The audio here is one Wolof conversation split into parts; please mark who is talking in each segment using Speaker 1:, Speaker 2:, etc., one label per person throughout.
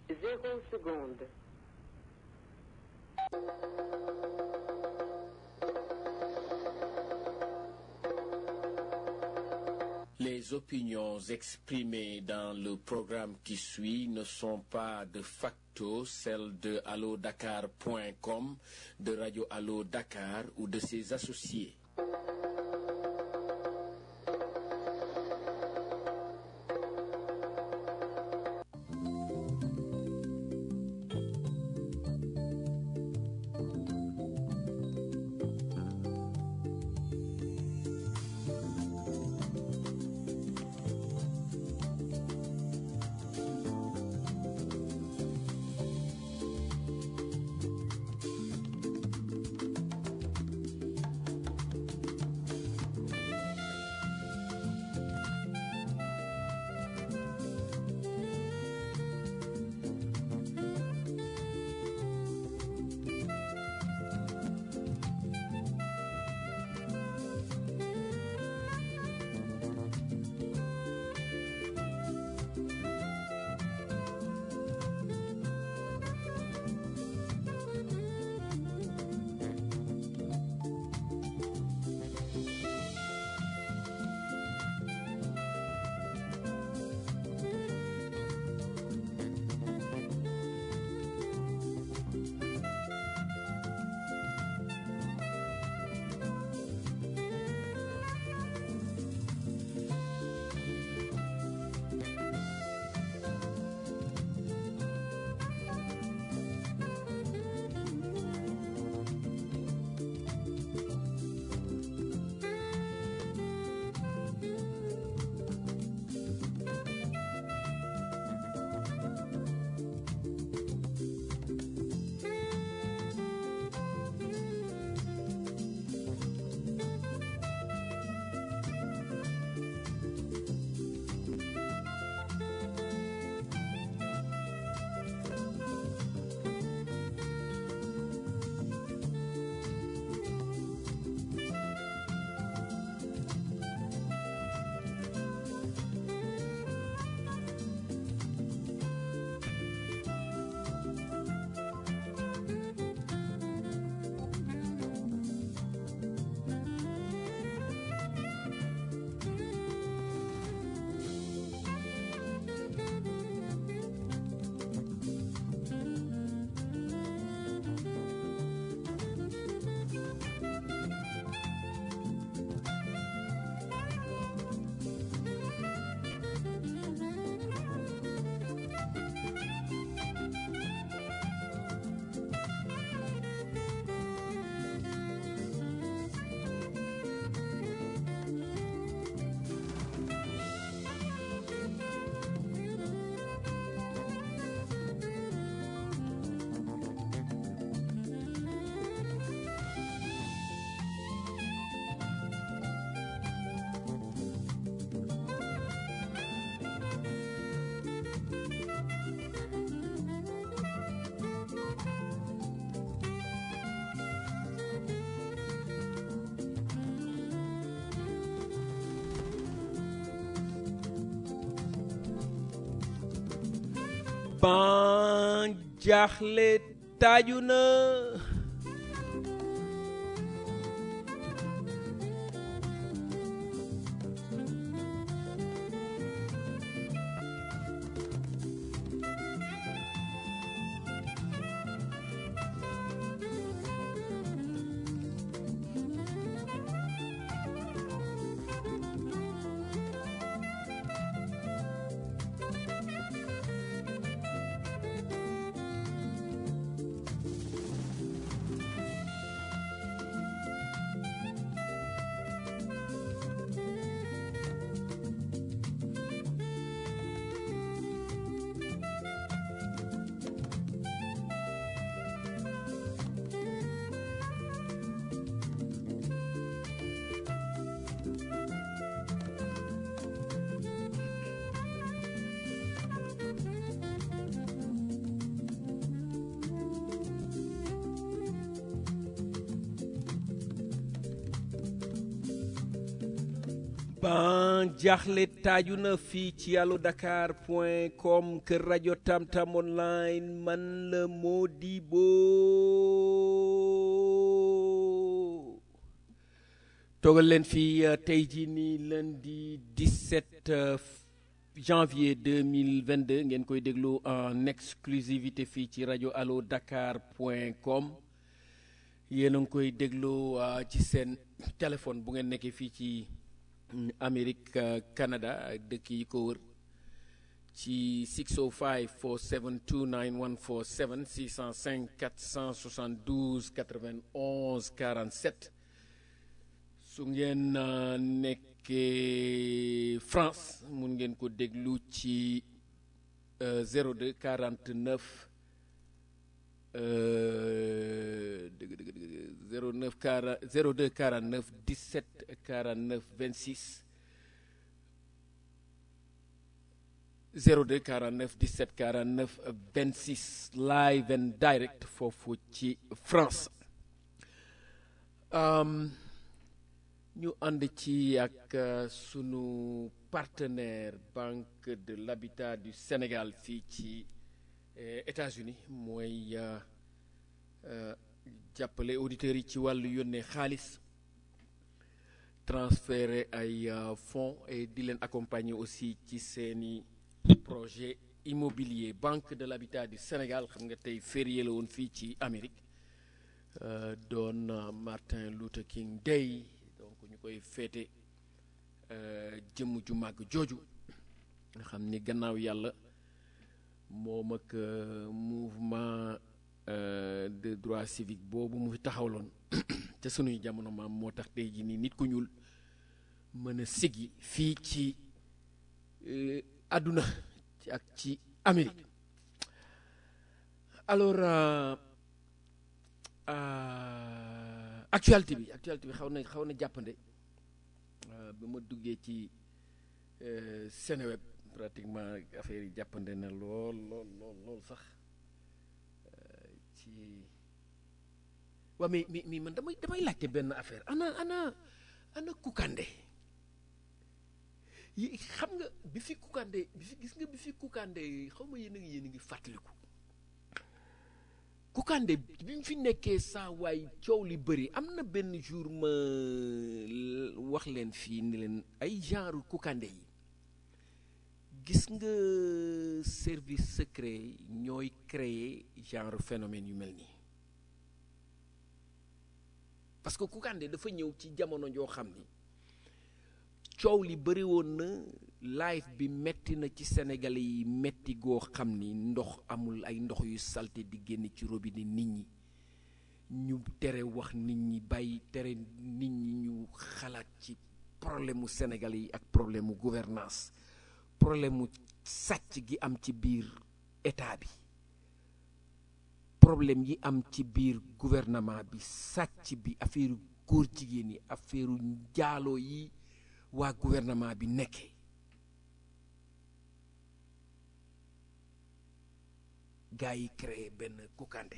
Speaker 1: Zéro seconde.
Speaker 2: Les opinions exprimées dans le programme qui suit ne sont pas de facto celles de allodakar.com, de Radio Allo Dakar ou de ses associés.
Speaker 3: ban jaaxle taaju na ban jaaxle taaju na fii ci allo dakar point com kër rajo tamtam online man la Modibo toogal leen fii tey jii nii lundi 17 janvier 2022 ngeen koy déglu en exclusivité fii ci rajo allo dakar point com yéen a ngi koy déglu ci seen téléphone bu ngeen nekkee fii ci Amérique Canada ak dëkk yi ko wër ci 605 472 9147 605 472 91 47 su ngeen nekkee France mun ngeen ko déglu ci 02 49 dëgg dëgg dëgg 09 40 02 49 17 49 26 02 49 17 49 26 live and direct foofu ci France ñu ànd ci ak sunu partenaire Banque de l'Habitat du Sénégal fii ci États-Unis mooy jàppale auditeurs yi ci wàllu yónnee xaalis transférer ay fonds et di leen accompagner aussi ci seeni projet immobilier Banque de l'Habitat du Sénégal xam nga tey férié la woon fii ci Amérique doon Martin Luther King Day donc ñu koy féete jëmm ju màgg jooju nga xam ni gannaaw yàlla moom ak mouvement de droit civique boobu mu fi taxawloon ca sunuy jamono maam moo tax tey jii nii nit ku ñuul mën a sigi fii ci àdduna ci ak ci Amérique alors actualité bi actualité bi xaw na xaw na jàppande ba ma duggee ci Seneweb pratiquement affaire yi jàppande na lool lool lool lool sax ci waa mais mais mais man damay damay laajte benn affaire ana ana ana Kounkandé yi xam nga bi fi Kounkandé bi fi gis nga bi fi Kounkandé xaw ma yéen a ngi yéen a ngi fàttaliku Kounkandé bi mu fi nekkee saa waay coow li bëri am na benn jour ma wax leen fii ni leen ay genre Kounkandé yi gis nga service secret ñooy créer genre phénomène yu mel nii parce que Kounkandé dafa ñëw ci jamono joo xam ni coow li bëri woon na live bi metti na ci Sénégalais yi metti goo xam ni ndox amul ay ndox yu salte di génn ci robinet nit ñi ñu tere wax nit ñi bàyyi tere nit ñi ñu xalaat ci problème mu Sénégalais yi ak problème mu gouvernance problème mu sàcc gi am ci biir état bi problème yi am ci biir gouvernement bi sàcc bi affaire góor jigéen yi affaire njaaloo yi waa gouvernement bi nekkee gars yi créé benn Kounkandé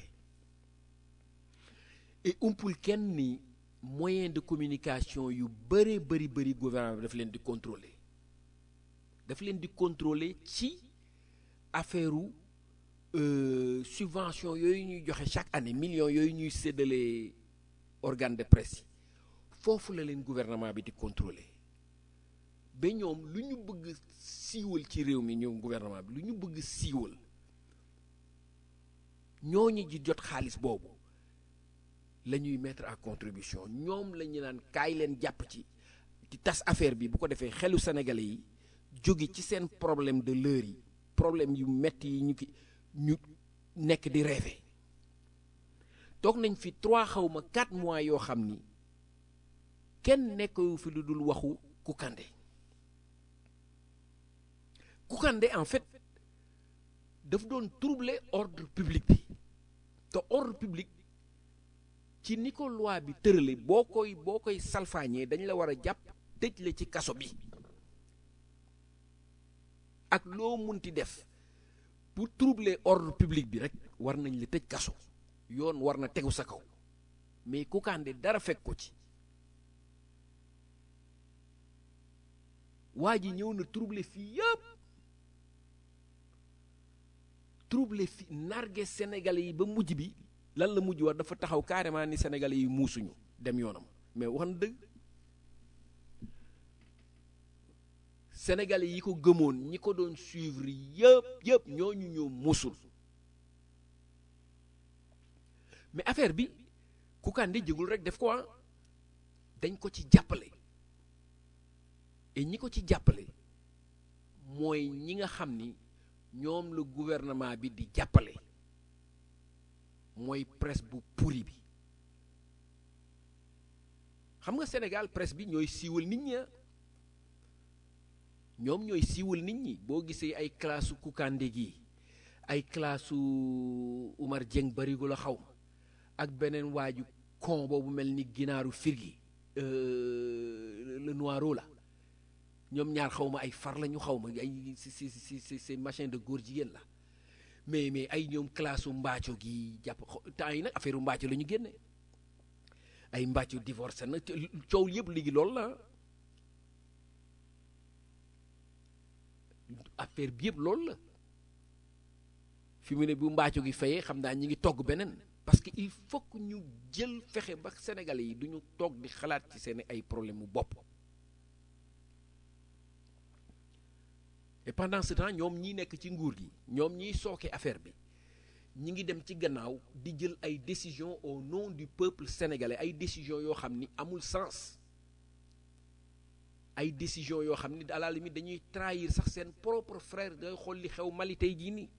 Speaker 3: et umpul kenn ni moyen de communication yu bëree bëri bëri gouvernement bi daf leen di contrôler daf leen di contrôler ci affaire u subvention yooyu ñuy joxe chaque année millions yooyu ñuy séddale organe de presse yi foofu la leen gouvernement bi di contrôler ba ñoom lu ñu bëgg siiwal ci réew mi ñoom gouvernement bi lu ñu bëgg siiwal ñooñu ji jot xaalis boobu la ñuy mettre à contribution ñoom la ñu naan kaay leen jàpp ci ci tas affaire bi bu ko defee xelu sénégalais yi jóge ci seen problème de l'heure yi problème yu metti yi ñu ki ñu nekk di rêver toog nañ fi trois xawma quatre mois yoo xam ni kenn nekkawu fi lu dul waxu Kounkandé Kounkandé en fait daf doon troubler ordre public bi te ordre public ci ni ko loi bi tërale boo koy boo koy salfaañee dañ la war a jàpp tëj la ci kaso bi ak loo munti def pour troubler ordre public bi rek war nañ la tëj kaso yoon war na tegu sa kaw mais Kounkandé dara fekk ko ci waa ji ñëw na trouble fii yëpp trouble fi narge sénégalais yi ba mujj bi lan la mujj war dafa taxaw carrément ni sénégalais yi muusuñu dem yoonam mais wax na dëgg sénégalais yi ko gëmoon ñi ko doon suivre yëpp yëpp ñooñu ñoo musul mais affaire bi Kounkandé jégul rek def ko ah dañ ko ci jàppale et ñi ko ci jàppale mooy ñi nga xam ni ñoom la gouvernement bi di jàppale mooy presse bu pourri bi xam nga Sénégal presse bi ñooy siiwal nit ñi ñoom ñooy siiwal nit ñi boo gisee ay classe Kounkandé gi ay classe Oumar Dieng barigo la xaw ma ak beneen waaju kon boobu mel ni ginaaru firgi le noiro la ñoom ñaar xaw ma ay far la ñu xaw ma ay si si si si si machin de góor jigéen la mais mais ay ñoom classe u mbaaco gi jàpp temps yi nag affaire u mbaaco la ñu génne ay mbaaco divorcé na coow yëpp léegi loolu la affaire bi yëpp loolu la fi mu ne bu mbaaco gi fayee xam naa ñi ngi togg beneen parce que il faut que ñu jël fexe ba sénégalais yi duñu toog di xalaat ci seen ay problème mu bopp et pendant ce temps ñoom ñi nekk ci nguur gi ñoom ñiy sooke affaire bi ñi ngi dem ci gannaaw di jël ay décisions au nom du peuple sénégalais ay décisions yoo xam ni amul sens ay décisions yoo xam ni à la limite dañuy trahir sax seen propre frère day xool li xew Mali tey jii nii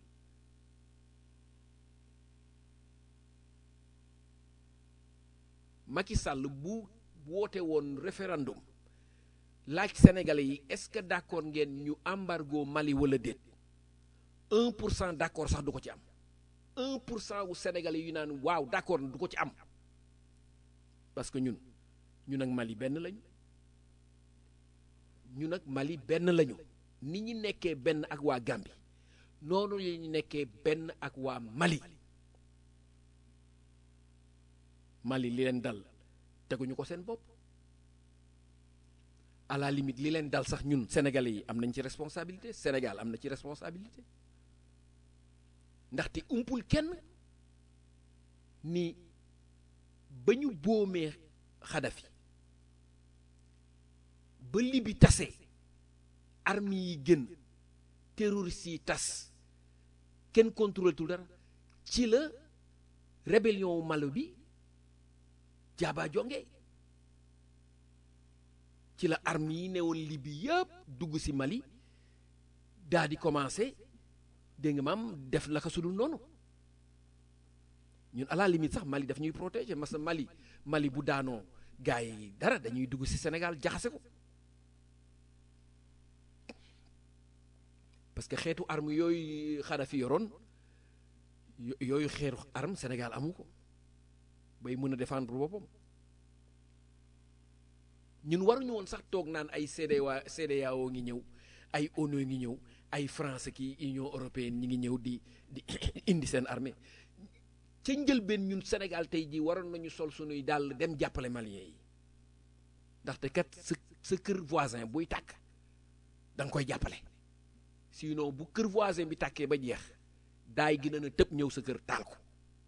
Speaker 3: Macky Sall bu woote woon référendum laaj sénégalais yi est-ce que d'accord ngeen ñu embargo Mali wala déet un pour cent d'accord sax du ko ci am un pour cent wu sénégalais yu naan waaw d'accord du ko ci am parce que ñun ñun ak Mali benn lañu ñun ak Mali benn lañu ni ñu nekkee benn ak waa Gambie noonu la ñu nekkee benn ak waa Mali Mali li leen dal teguñu ko seen bopp à la limite li leen dal sax ñun sénégalais yi am nañ ci responsabilité Sénégal am na ci responsabilité ndaxte umpul kenn ni ba ñu boomee Xadafi ba Libi tase armes yi gën terroristes yi tas kenn contrôle tul dara ci la rébellion wu Malo bi jaaba jonge ci la armes yi newoon Libi yëpp dugg ci Mali daa di commencé dégg nga maam def la ko sudul noonu ñun à la limite sax Mali daf ñuy protéger parce que Mali Mali bu daanoo gars yi dara dañuy dugg ci Sénégal jaxase ko parce que xeetu arme yooyu Xadafi yoroon yooyu xeetu arme Sénégal amu ko bay mën a défendre boppam ñun waruñu woon sax toog naan ay CEDEAO CEDEAO ngi ñëw ay ONU ngi ñëw ay France ki Union européenne ñi ngi ñëw di di indi seen armée ca njëlbeen ñun Sénégal tey jii waroon nañu sol sunuy dàll dem jàppale Maliens yi ndaxte kat sa sa kër voisin buy tàkk da nga koy jàppale sinon bu kër voisin bi tàkkee ba jeex daay gi na tëb ñëw sa kër taal ko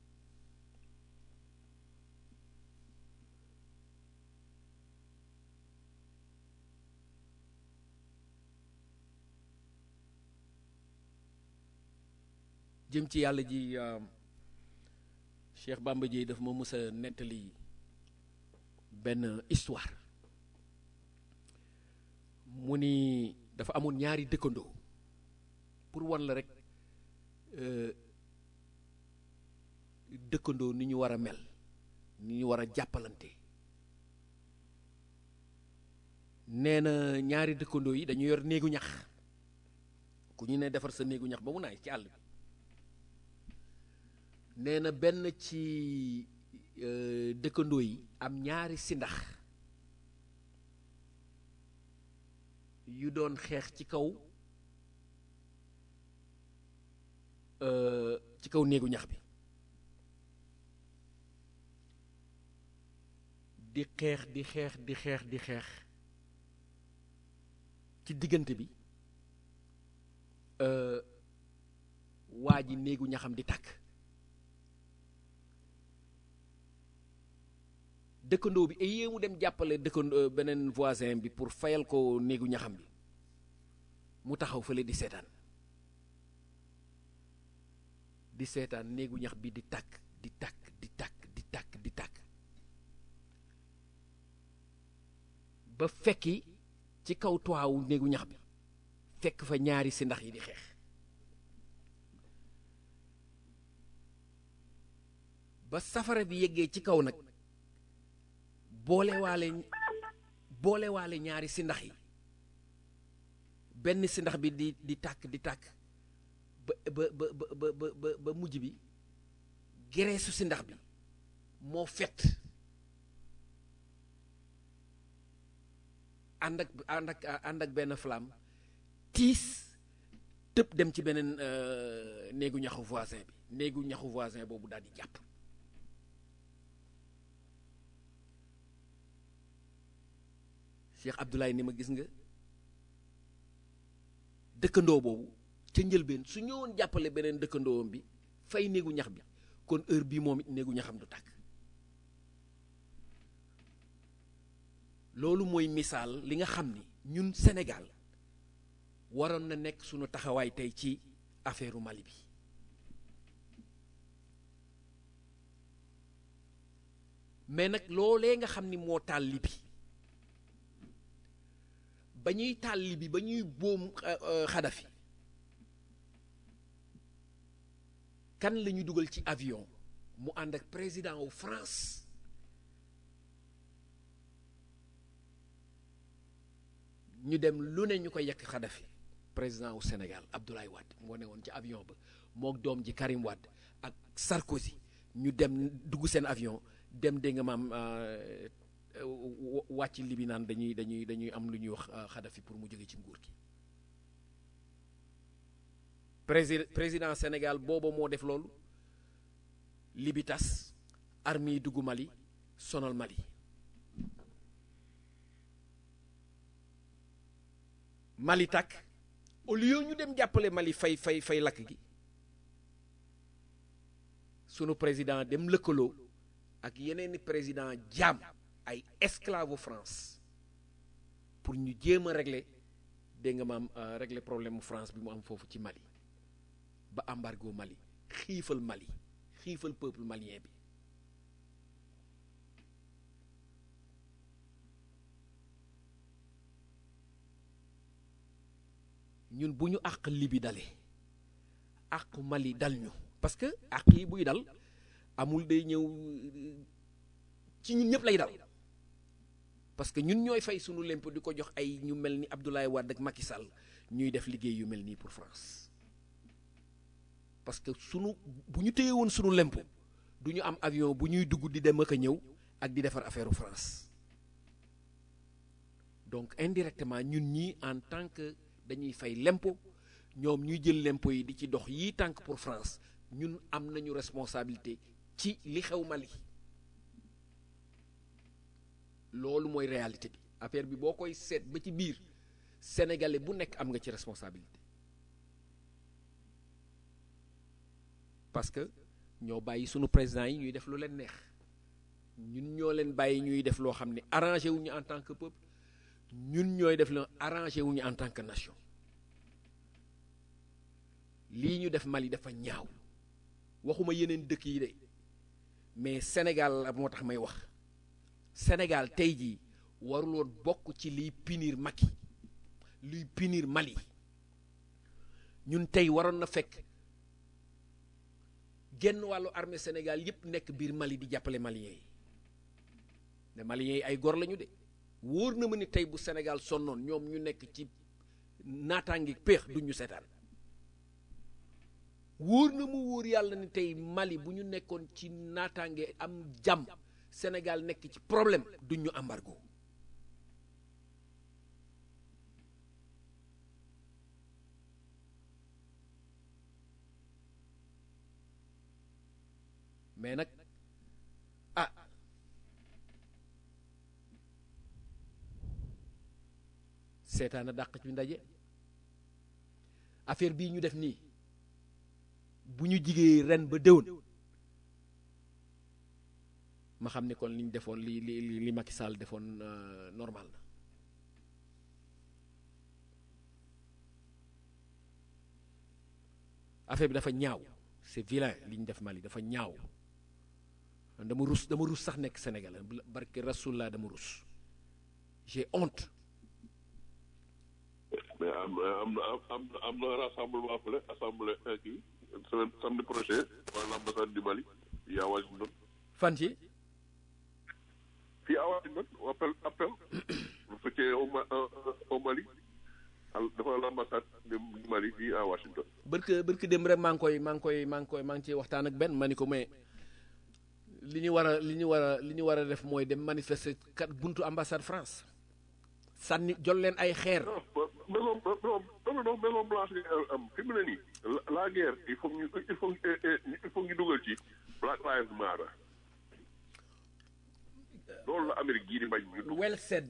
Speaker 3: jëm ci yàlla ji Cheikh Bamba Dièye daf ma mës a nettali benn histoire mu ni dafa amoon ñaari dëkkandoo pour wan la rek dëkkandoo ni ñu war a mel ni ñu war a jàppalante nee na ñaari dëkkandoo yi dañu yor néegu ñax ku ñu ne defar sa néegu ñax ba mu naay ci àll bi nee na benn ci dëkkandoo yi am ñaari sindax yu doon xeex ci kaw ci kaw néegu ñax bi di xeex di xeex di xeex di xeex ci diggante bi waa ji néegu ñaxam di tàkk dëkkandoo bi ay mu dem jàppale dëkkandoo beneen voisin bi pour fayal ko néegu ñaxam bi mu taxaw fële di seetaan di seetaan néegu ñax bi di tàkk di tàkk di tàkk di tàkk di tàkk ba fekki ci kaw toiwu néegu ñax bi fekk fa ñaari si ndax yi di xeex ba safara bi yeggee ci kaw nag boolewaale boolewaale ñaari si ndax yi benn si ndax bi di di tàkk di tàkk ba ba ba ba ba ba mujj bi gereesu si ndax bi moo fett ànd ak ànd ak ànd ak benn flamme tiis tëb dem ci beneen néegu ñaxu voisin bi néegu ñaxu voisin boobu daal di jàpp Cheikh Abdoulaye ni ma gis nga dëkkandoo boobu ca njëlbeen su ñëwoon jàppale beneen dëkkandoom bi fay néegu ñax bi kon heure bii moom it néegu ñaxam du tàkk loolu mooy misaal li nga xam ni ñun Sénégal waroon na nekk sunu taxawaay tey ci affaire Mali bi mais nag loolee nga xam ni moo taal li bi ba ñuy taal li bi ba ñuy boom Xadafi kan la ñu dugal ci avion mu ànd ak président wu France ñu dem lu ne ñu ko yekk Xadafi président wu Sénégal Abdoulaye Wade moo ne woon ci avion ba mook doom ji Karim Wade ak Sarkozy ñu dem dugg seen avion dem dégg nga maam wàcc libi naan dañuy dañuy dañuy am lu ñuy wax Xadafi pour mu jóge ci nguur gi président président Sénégal booba moo def loolu libi tas armes yi dugg Mali sonal Mali Mali tàkk au lieu ñu dem jàppale Mali fay fay fay lakk gi sunu président dem lëkkaloo ak yeneeni président jaam ay esclave France pour ñu jéem a régler dégg nga maam régler problème mu France bi mu am foofu ci Mali ba embargo Mali xiifal Mali xiifal peuple malien bi ñun bu ñu àq Libi dalee àq Mali dal ñu parce que àq yi buy dal amul day ñëw ci ñun ñëpp lay dal parce que ñun ñooy fay sunu lemp di ko jox ay ñu mel ni Abdoulaye Wade ak Macky Sall ñuy def liggéey yu mel nii pour France parce que sunu bu ñu téye woon sunu lemp du ñu am avion bu ñuy dugg di dem ak a ñëw ak di defar affaire France donc indirectement ñun ñii en tant que dañuy fay lempo ñoom ñuy jël lempo yi di ci dox yii tànk pour France ñun am nañu responsabilité ci li xew Mali loolu mooy réalité bi affaire bi boo koy seet ba ci biir sénégalais bu nekk am nga ci responsabilité parce que ñoo bàyyi sunu président yi ñuy def lu leen neex ñun ñoo leen bàyyi ñuy def loo xam ne arrangé wuñu en tant que peuple ñun ñooy def la arrangé wuñu en tant que nation lii ñu def Mali dafa ñaaw waxuma yeneen dëkk yi de mais Sénégal la moo tax may wax Sénégal tey jii waruloon bokk ci liy punir Macky luy punir Mali ñun tey waroon na fekk genn wàllu armée Sénégal yépp nekk biir Mali di jàppale maliens yi ne maliens yi ay gor lañu de wóor na ma ni tey bu Sénégal sonnoon ñoom ñu nekk ci naataangi péex duñ ñu seetaan wóor na mu wóor yàlla ni tey Mali bu ñu nekkoon ci naataange am jàmm Sénégal nekk ci problème duñ ñu embargo mais nag ah seetaan a dàq ci ndaje affaire bii ñu def nii bu ñu jigee ren ba déwén ma xam ne kon li ñu defoon li li li Macky Sall defoon normal na affaire bi dafa ñaaw c'est vilain li ñu def Mali dafa ñaaw dama rus dama rus sax nekk Sénégal barke Rasulullah dama rus j'ai honte.
Speaker 1: mais am am am am na rassemblement fële assemblée kii semaine samedi prochain wala l'ambassade du Mali fii à Washington.
Speaker 3: fan ci.
Speaker 1: fii à Washington appel appel bu fekkee au Ma au Mali dafa l'ambassade du Mali fii à Washington.
Speaker 3: barke barke dem rek maa ngi koy maa ngi koy maa ngi koy maa ngi ciy waxtaan ak benn ma ni ko mais li ñu war a li ñu war a li ñu war a def mooy dem manifester kat buntu ambassade France sànni jol leen ay xeer.
Speaker 1: maison non non maison blanche am fi mu ne nii la guerre il faut ñu il faut il faut ñu dugal ci Black Lives Matter loolu la Amérique gii di bañ ñu dugg.
Speaker 3: well said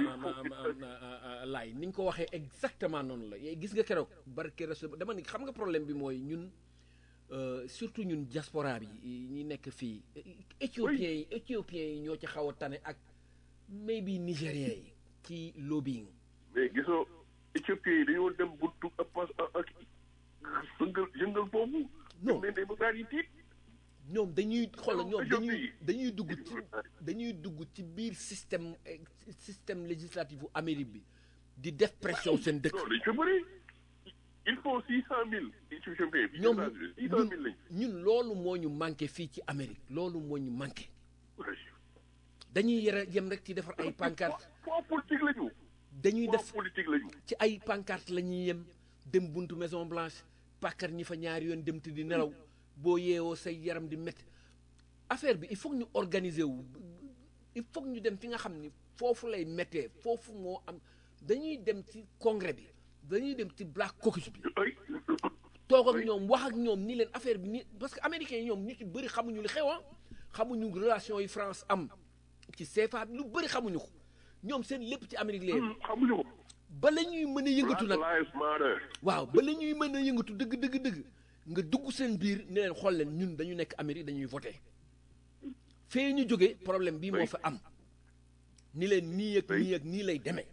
Speaker 3: laay ni nga ko waxee exactement noonu la gis nga keroog barke rasul dama ni xam nga problème bi mooy ñun surtout ñun diaspora bi ñi nekk fii éthiopiens yi éthiopiens yi ñoo ci xaw a tane ak maybe nigériens yi ci lobbying
Speaker 1: mais gisoo éthiopien yi dañoo dem buntu pas ak yëngal yëngal boobu.
Speaker 3: non
Speaker 1: mais dañu daal di tiit.
Speaker 3: ñoom dañuy xool ñoom dañuy dañuy dugg ci dañuy dugg ci biir système système législatif bu Amérique bi di def pression seen dëkk.
Speaker 1: non dañu fa bëri il faut six cent mille éthiopiens bi.
Speaker 3: ñoom
Speaker 1: six cent mille lañ.
Speaker 3: ñun loolu moo ñu manqué fii ci Amérique loolu moo ñu manqué dañuy yore yem rek ci defar ay pancarte
Speaker 1: foo politique la ñu.
Speaker 3: dañuy def
Speaker 1: politique la ñu.
Speaker 3: ci ay pancarte la ñuy yem dem buntu Maison Blanche pàkkar ñi fa ñaari yoon dem te di nelaw boo yeewoo say yaram di métti affaire bi il faut ñu organiser wu il faut ñu dem fi nga xam ni foofu lay méttee foofu moo am dañuy dem ci congrès bi dañuy dem ci Black Caucus bi toog ak ñoom wax ak ñoom ni leen affaire bi ni parce que américains yi ñoom ñu ci bëri xamuñu li xew xamuñu relation yi France am ci CFA bi lu bëri xamuñu ko ñoom seen lépp ci Amérique leen
Speaker 1: xamuñu ko.
Speaker 3: ba la ñuy mën a yëngatu nag
Speaker 1: Black Lives Matter.
Speaker 3: waaw ba la ñuy mën a yëngatu dëgg dëgg dëgg nga dugg seen biir ni leen xool leen ñun dañu nekk Amérique dañuy voté fee ñu jóge problème bii moo fa am ni leen nii ak nii ak nii lay demee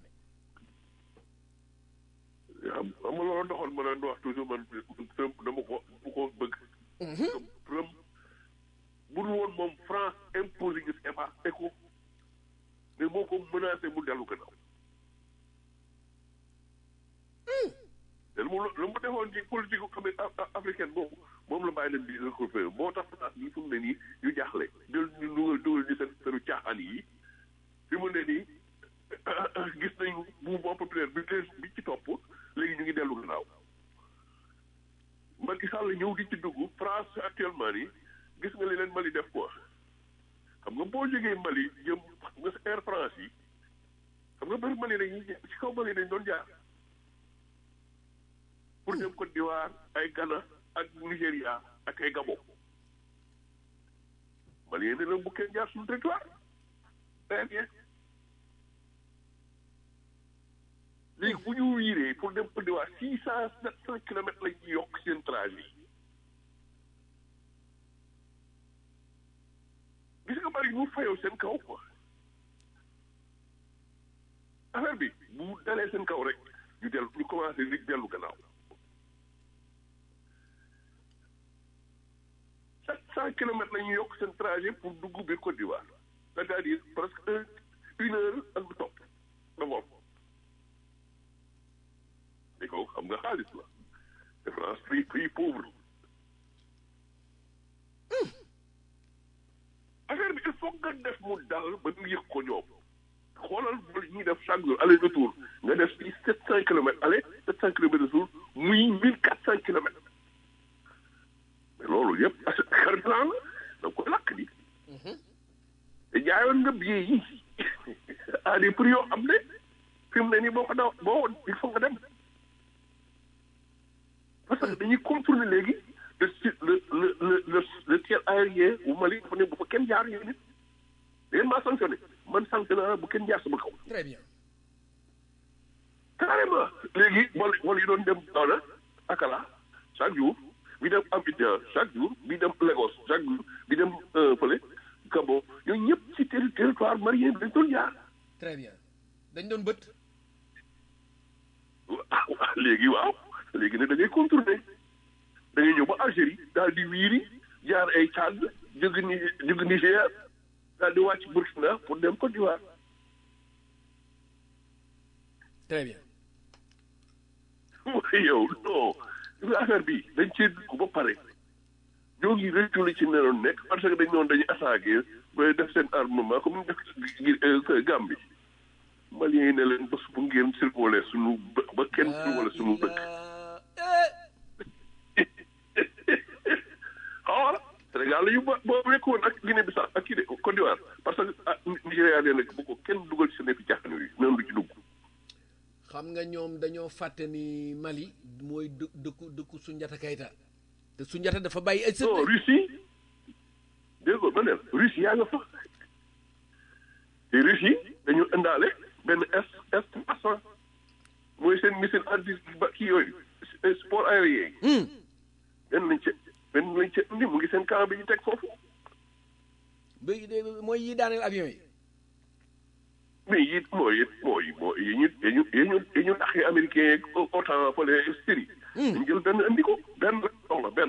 Speaker 1: xam nga loolu doxoon ma leen di wax toujours man Trump dama ko bu ko bëgg. Trump bu dul woon moom France imposé gis EPA ECO mais moo ko menacé mu dellu gannaaw. te lu mu lu mu defoon ci politique gu africaine boobu moom la bàyyi leen di recouper moo tax France bi fu mu ne nii ñu jaaxle jël ñu dugal dugal ñu seen seenu caaxaan yi fi mu ne nii gis nañu mouvement populaire bi bi ci topp léegi ñu ngi dellu gannaaw Macky Sall ñëw di ci dugg France actuellement nii gis nga li leen Mali def quoi xam nga boo jógee Mali jëm xam nga sa Air France yi xam nga bëri Mali dañuy ci kaw Mali dañ doon jaar pour dem Côte d'Ivoire ay Ghana ak Nigéria ak ay Gabon Mali yéen ne bu kenn jaar suñu territoire très bien léegi bu ñu wiiree pour dem Côte d'Ivoire six cent sept cent kilomètres lañ ci yokk seen trajet gis nga bari ñu fayoo seen kaw quoi affaire bi bu dalee seen kaw rek ñu dellu ñu commencé li dellu gannaaw sept cent kilomètres la ñuy yokk seen trajet pour dugg biir Côte d'Ivoire c'est-à-dire presque un une heure ak lu topp de vol di ko xam nga xaalis la te France pays pays pauvre affaire bi il faut nga def mu dal ba ñu yëg ko ñoom xoolal vol ñuy def chaque jour aller retour nga def fii sept cent kilomètres aller sept cent kilomètres retour muy mille quatre cent kilomètres mais loolu yëpp carburant la da nga koy lakk di te jaayoon nga billet yi à des prix yoo xam ne fi mu ne nii boo ko daw boo il faut nga dem parce que dañuy contourner léegi le le le le le ciel aérien bu Mali dafa ne bu fa kenn jaar yooyu nit da ngeen maa sanctionné man sanctionné naa bu kenn jaar sama kaw.
Speaker 3: très bien.
Speaker 1: carrément léegi vol vol yi doon dem Daara Akala chaque jour bi dem Abidjan chaque jour bi dem Lagos chaque jour bi dem fële Gabon ñooñu ñëpp ci terri- territoire malien bi dañ doon jaar
Speaker 3: très bien dañ doon bët
Speaker 1: ah ah, léegi waaw léegi ne da ngay contourner da ngay ñëw ba Algérie daal di wiiri jaar ay Tchad jóge ni jóge Niger daal di wàcc Burkina pour dem Côte d'Ivoire
Speaker 3: très bien
Speaker 1: mooy yow non gis nga affaire bi dañ cee dugg ba pare ñoo ngi rëcculi ci neroon nekk parce que dañ noonu dañuy attaqué ba def seen armement comme ñu def gi Gambie Maliens yi ne leen bés bu ngeen survolé suñu bë- ba kenn survolé suñu dëkk xawala Sénégal la ñu ba boo nekkoon ak Guinée Bissau ak kii de Côte d'Ivoire parce que ah Nigéria nee nag bu ko kenn dugal ci seen fi jaaxan yi noonu du ci dugg
Speaker 3: xam nga ñoom dañoo fàtte ni Mali mooy dë dëkku dëkku Sunjata Kayta te Sunjata dafa bàyyi ay sët
Speaker 1: non Russie dégg nga ma ne la Russie yaa nga fa te Russie dañu indaale benn S S trois cent mooy seen missile anti ba kii yooyu sport aérien yi benn lañ ca benn lañ ca indi mu ngi seen camp bi ñu teg foofu
Speaker 3: ba mooy yi daaneel avion yi
Speaker 1: mais yi mooy it mooy mooy yi ñu yi ñu yi ñu yi ñu taxee américain yeeg OTAN fële Syrie dañ jël benn indi ko benn la soxla benn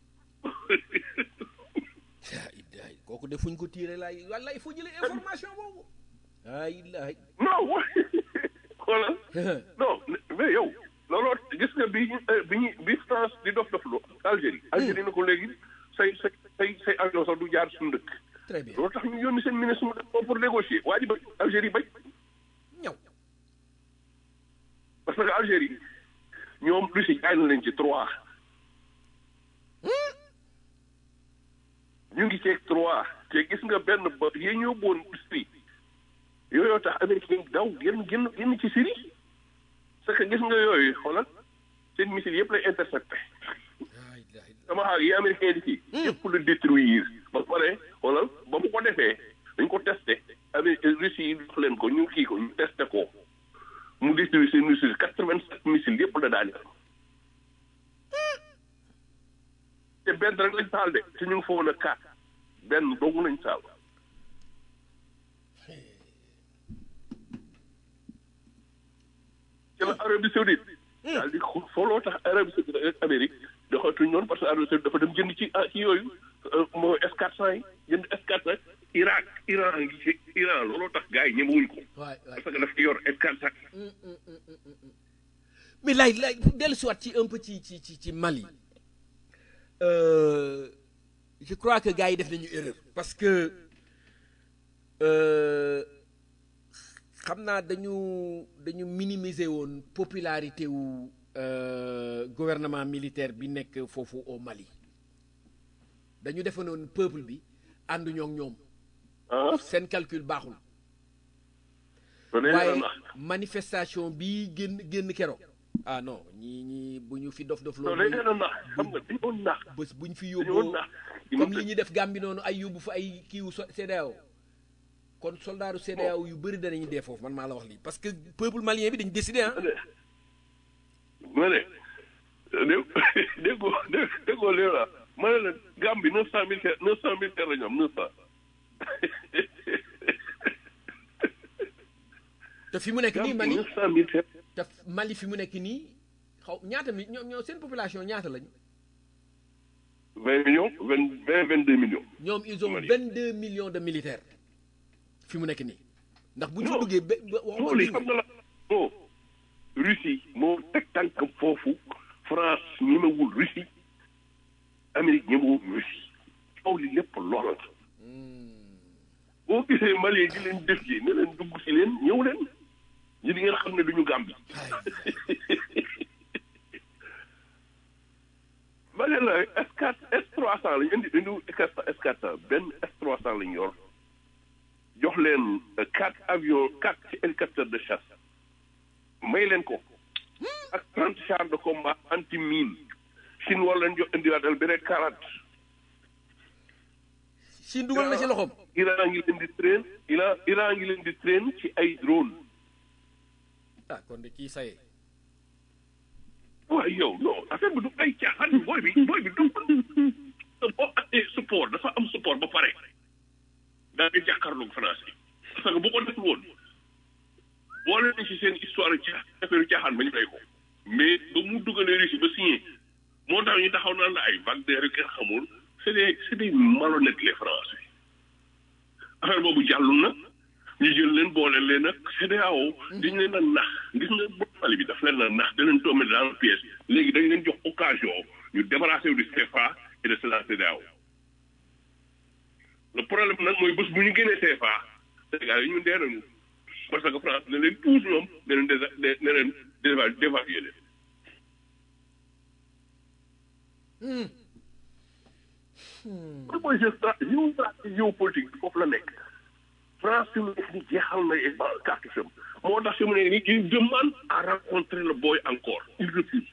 Speaker 3: yaa illahi kooku de fuñ ko tiire laay walla il faut jëlee information boobu aa illahi
Speaker 1: non wa xoolal non mais yow looloo gis nga bi ñu bi ñu bi France di dof dof lu Algérie Algérie na ko léegi say say say say avion sax du jaar suñu dëkk
Speaker 3: très bien
Speaker 1: loolu tax ñu yónni seen ministre mu def ko pour négocier waa ji ba Algérie bañ
Speaker 3: ñaw
Speaker 1: parce que Algérie ñoom Russie jaay na leen ci trois ñu ngi ceeg trois te gis nga benn ba yee ñoo boon Syrie yooyu tax américain daw génn génn génn ci Syrie parce que gis nga yooyu xoolal seen missile yëpp lay intercepté
Speaker 3: aa illahi
Speaker 1: sama xaar yi américain di fii yëpp la détruire ba pare xoolal ba mu ko defee dañ ko testé avec Russie yi jox leen ko ñu kii ko ñu testé ko mu détruire seen missile quatre vingt sept missile yëpp la daal te benn rek lañ taal de te ñu ngi fa woon a quatre benn doogu lañ taal ci la Arabie Saoudite daal di xu- fooloo tax Arabie Saoudite ak Amérique doxatuñ noonu parce que Arabie Saoudite dafa dem jënd ci ah ci yooyu mooy S400 yi jënd S400 Irak Iran ngi ci Iran looloo tax gars yi ñemewuñ ko
Speaker 3: waay waay
Speaker 1: parce que dafa yor S400
Speaker 3: mais lay lay dellu siwaat ci un peu ci ci ci ci Mali euh, je crois que gars yi def nañu erreur parce que euh, xam naa dañu dañu minimiser woon popularité wu euh, gouvernement militaire bi nekk foofu au Mali dañu defe noonu peuple bi ànduñoo ak ñoom
Speaker 1: ah
Speaker 3: seen calcul baaxul
Speaker 1: loolu nee
Speaker 3: waaye
Speaker 1: na
Speaker 3: manifestation bi génn génn keroog ah non ñii ñii bu ñu fi dof dof
Speaker 1: loolu
Speaker 3: loolu
Speaker 1: nee na nax xam nga dañoo nax
Speaker 3: bés bu ñu fi
Speaker 1: dañoo
Speaker 3: yóbboo
Speaker 1: nax
Speaker 3: comme li ñuy def Gambie noonu ay yóbbu fa ay kiiwu so- CEDEAO kon soldaaru CEDEAO yu bëri danañu dee foofu man maa la wax lii parce que peuple malien bi dañu décidé ah
Speaker 1: ma ne dé déggoo dé déggoo léegi la ma ne la Gambie neuf cent mille terre neuf cent mille terre la ñu am neuf cent
Speaker 3: te fi mu nekk nii
Speaker 1: Gambie
Speaker 3: Mali
Speaker 1: neuf cent mille terre
Speaker 3: te Mali fi mu nekk nii xaw ñaata mi ñoo ñoo seen population ñaata lañu
Speaker 1: vingt millions vingt vingt vingt deux millions
Speaker 3: ñoom ils ont
Speaker 1: Mali.
Speaker 3: 22 millions de militaires fi mu nekk nii ndax bu ñu fa
Speaker 1: Non.
Speaker 3: duggee ba ba waxuma
Speaker 1: loolu yi
Speaker 3: dégg
Speaker 1: xam nga la moo Russie moo teg tànkam foofu France ñemewul Russie Amérique ñemewul Russie coow li lépp loola la boo gisee Mali di leen def ji ne leen dugg si leen ñëw leen ñu di ngeen xam ne duñu Gambie ma ne la S4 S300 lañu indi indi S400 benn S300 lañu yor jox leen quatre avions quatre ci hélicoptère de chasse may leen ko ak trente chars de combat anti mine Chine war leen jox indiwaatal bi rek quarante
Speaker 3: Chine dugal na ci loxoom
Speaker 1: Iran ngi leen di train Iran Iran ngi leen di train ci ay drone
Speaker 3: ah kon de kii saye
Speaker 1: waaye yow non affaire bi du ay caaxaan booy bi booy bi du boo amee support dafa am support ba pare daa ngi jàkkaarloog France yi parce que bu ko def woon boole nañ si seen histoire ca affaire caaxaan ba ñu rey ko mais ba mu dugalee Russie ba signé moo tax ñu taxaw naan la ay Wagner yu kenn xamul c'est des c'est des malhonnêtes les Français affaire boobu jàllul na ñu jël leen boole leen ak CEDEAO dañ leen a nax gis nga boppali bi daf leen a nax da leen tombé dans la pièce léegi dañ leen jox occasion ñu débarrasser wu du CFA et de la CEDEAO le problème nag mooy bés bu ñu génnee CFA Sénégal yi ñu dee nañu parce que France ne leen tous ñoom ne leen dé ne leen déva dévaluer leen loolu mooy géostratégie géopolitique bi foofu la nekk France fi mu nekk ni jeexal na ba cartouche moo tax fi mu nekk ni il demande à rencontrer le boy encore il refuse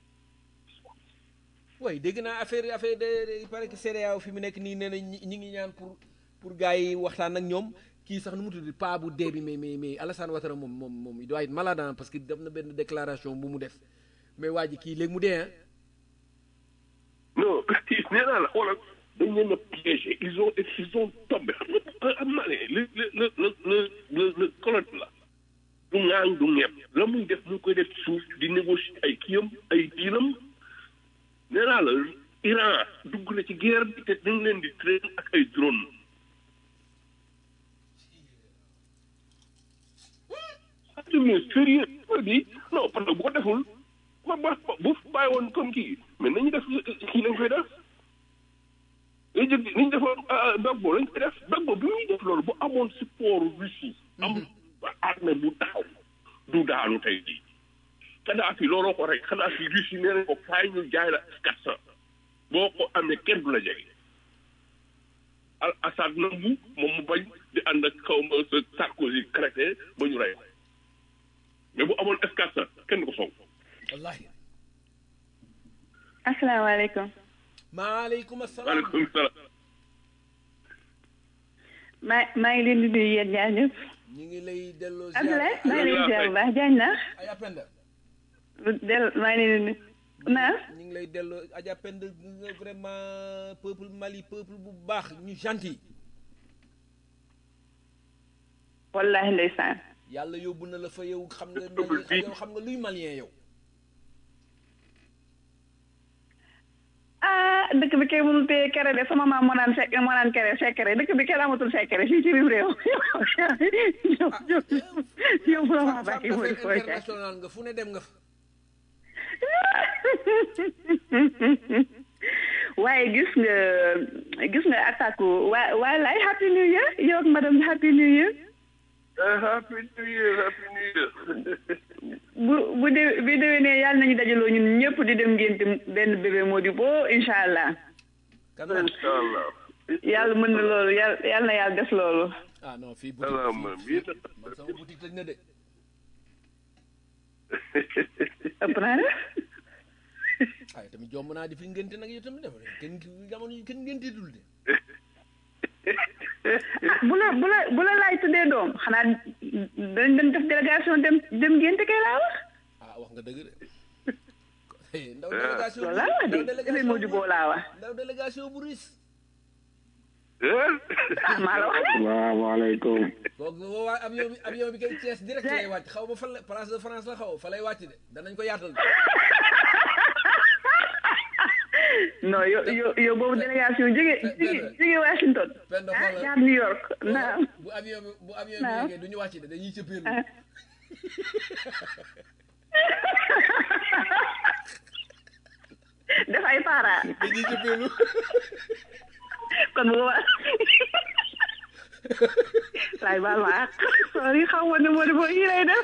Speaker 3: way dégg naa affaire affaire de il paraît que CEDEAO fi mu nekk nii nee na ñi ñi ngi ñaan pour pour gars yi waxtaan ak ñoom kii sax nu mu tudd paa bu dee bi mais mais mais Alassane Ouattara moom moom moom il doit être malade hein, parce que def na benn déclaration bu mu def mais waa ji kii léegi mu dee ah
Speaker 1: non nee naa la xoolal dañ leen a piégé ils ont ils ont tombé xam nga am naa ne le le le le le le le colonne la du ŋaaŋ du ñepp la muy def mu ngi koy def suuf di négocier ay kiyam ay diinam nee naa la Iran dugg na ci guerre bi te dañ leen di train ak ay drone mais sérieux bi non parce que bu ko deful ba ba bu bàyyi woon comme kii mais nañu def kii lañ koy def léegi jëg nañu defoon Gbagbo lañ koy def Gbagbo bi muy def loolu bu amoon support Russie am armée bu taxaw du daanu tey jii Kadhafi looloo ko rek Kadhafi Russie nee nañ ko kaay ñu jaay la quatre cent boo ko amee kenn du la jege al Assad nangu moom mu bañ di ànd ak xaw ma sa Sarkozy crété ba ñu rey ko mais bu amoon escadre kenn du ko song
Speaker 3: wallahi
Speaker 4: asalaamaaleykum
Speaker 3: maaleykum asalaam
Speaker 1: waaleykum salaam
Speaker 4: maa maa ngi leen di nuyu yéen ñaar ñëpp
Speaker 3: ñu ngi lay delloo
Speaker 4: Abdoulaye maa ngi leen di ziar bu baax jaañ na
Speaker 3: Adja Penda
Speaker 4: del maa ngi leen di nuyu naa
Speaker 3: ñu ngi lay delloo Adja Penda nga vraiment peuple Mali peuple bu baax ñu gentil
Speaker 4: wallahi ndeysaan
Speaker 3: yàlla yóbbu na la fa yow xam nga
Speaker 1: Peuple bi-
Speaker 3: yow xam nga luy malien yow
Speaker 4: ah dëkk bi kay mënul téye kere de sama maam moo naan sek moo naan kere sekere dëkk bi kenn amatul sekere fii ci biir réew yow yow yow bu la ma bàyyi mu di
Speaker 3: affaire
Speaker 4: fooy
Speaker 3: international nga fu ne dem nga fa
Speaker 4: waaye gis nga gis nga attaque waa waa lay happy new year yow ak madame happy new year
Speaker 1: happy new year happy new year
Speaker 4: bu bu dé bi déwénee yàlla nañu dajaloo ñun ñëpp di dem ngénte benn bébé moo di boo incha allah
Speaker 3: kan la
Speaker 1: incha allah
Speaker 4: yàlla mën na loolu yàlla yàlla na yàlla def loolu
Speaker 3: ah non fii boutique
Speaker 1: salaam
Speaker 3: fii-
Speaker 1: amiin
Speaker 3: man sama boutique tëj na de
Speaker 4: ëpp naa de
Speaker 3: ay tamit jomb naa di fi ngénte nag yow tamit dafa kenn jamono yi kenn ngénte dul de
Speaker 4: ah bu la bu la bu la laaj tuddee doom xanaa dañ dem def délégation dem dem ngénte kay laa wax
Speaker 3: ah wax nga dëgg de ndaw délégation
Speaker 4: loolu laa wax
Speaker 3: ndaw
Speaker 4: de bébé moo di boo laa wax
Speaker 3: ndaw délégation bu riis
Speaker 4: ah maa la wax de
Speaker 5: salaamaaleykum
Speaker 3: kooku boo waa avion bi avion bi kay Thiès direct lay wàcc xaw ma fan la place de France la xaw fa lay wàcc de danañ ko yaatal de
Speaker 4: non yow yow yow boobu délégation jóge jóge jóge Washington
Speaker 3: Penda
Speaker 4: ah
Speaker 3: xoolal.
Speaker 4: jaar New York naam
Speaker 3: bu avion bi bu avion bi
Speaker 4: Naam.
Speaker 3: yeggee du ñu wàcc de dañuy cëppeelu
Speaker 4: ah. def ay para
Speaker 3: dañuy cëppeelu
Speaker 4: kon bu boobaa laay baal ma ak sorry xaw ma ne moo di boo yi lay def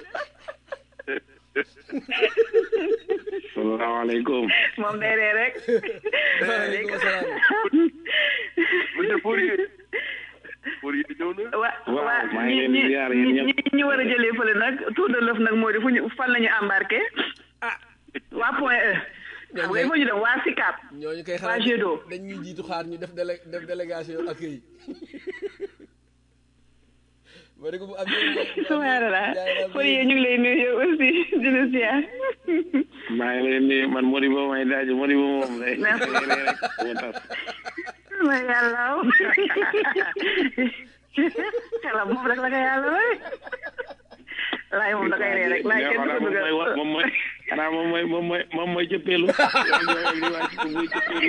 Speaker 5: salaamaaleykum
Speaker 4: moom day ree rek
Speaker 3: waaleykum salaam
Speaker 1: monsieur Fourier Fourier ñëw na
Speaker 4: wa
Speaker 5: Waaw,
Speaker 4: waa
Speaker 5: maa ngi
Speaker 4: ñi
Speaker 5: leen di
Speaker 4: ñi
Speaker 5: ziar yéen
Speaker 4: ñi
Speaker 5: ñëpp.
Speaker 4: ñi ñu war a jëlee fële nag tour de l'œuf nag moo di fu ñu fan la ñu embarqué
Speaker 3: ah
Speaker 4: waa point E xam nga il faut ñu dem waa SICAP
Speaker 3: ñooñu koy
Speaker 4: waa
Speaker 3: xalaat
Speaker 4: Jet d'eau
Speaker 3: dañ ñuy jiitu xaar ñu def délé def délégation accueil ma ne ko bu amee
Speaker 4: subhanallah pour yéen ñu ngi lay nuyu yow aussi di la ziar
Speaker 5: maa ngi leen di man Modibo may daaj Modibo moom day rek moo tas
Speaker 4: ma yàlla xelam moom rek la ko yàlla may laay moom da koy ree rek laay kenn du ko dugal
Speaker 5: moom mooy xanaa moom mooy moom mooy moom mooy cëppeelu li wàcc ko muy cëppeelu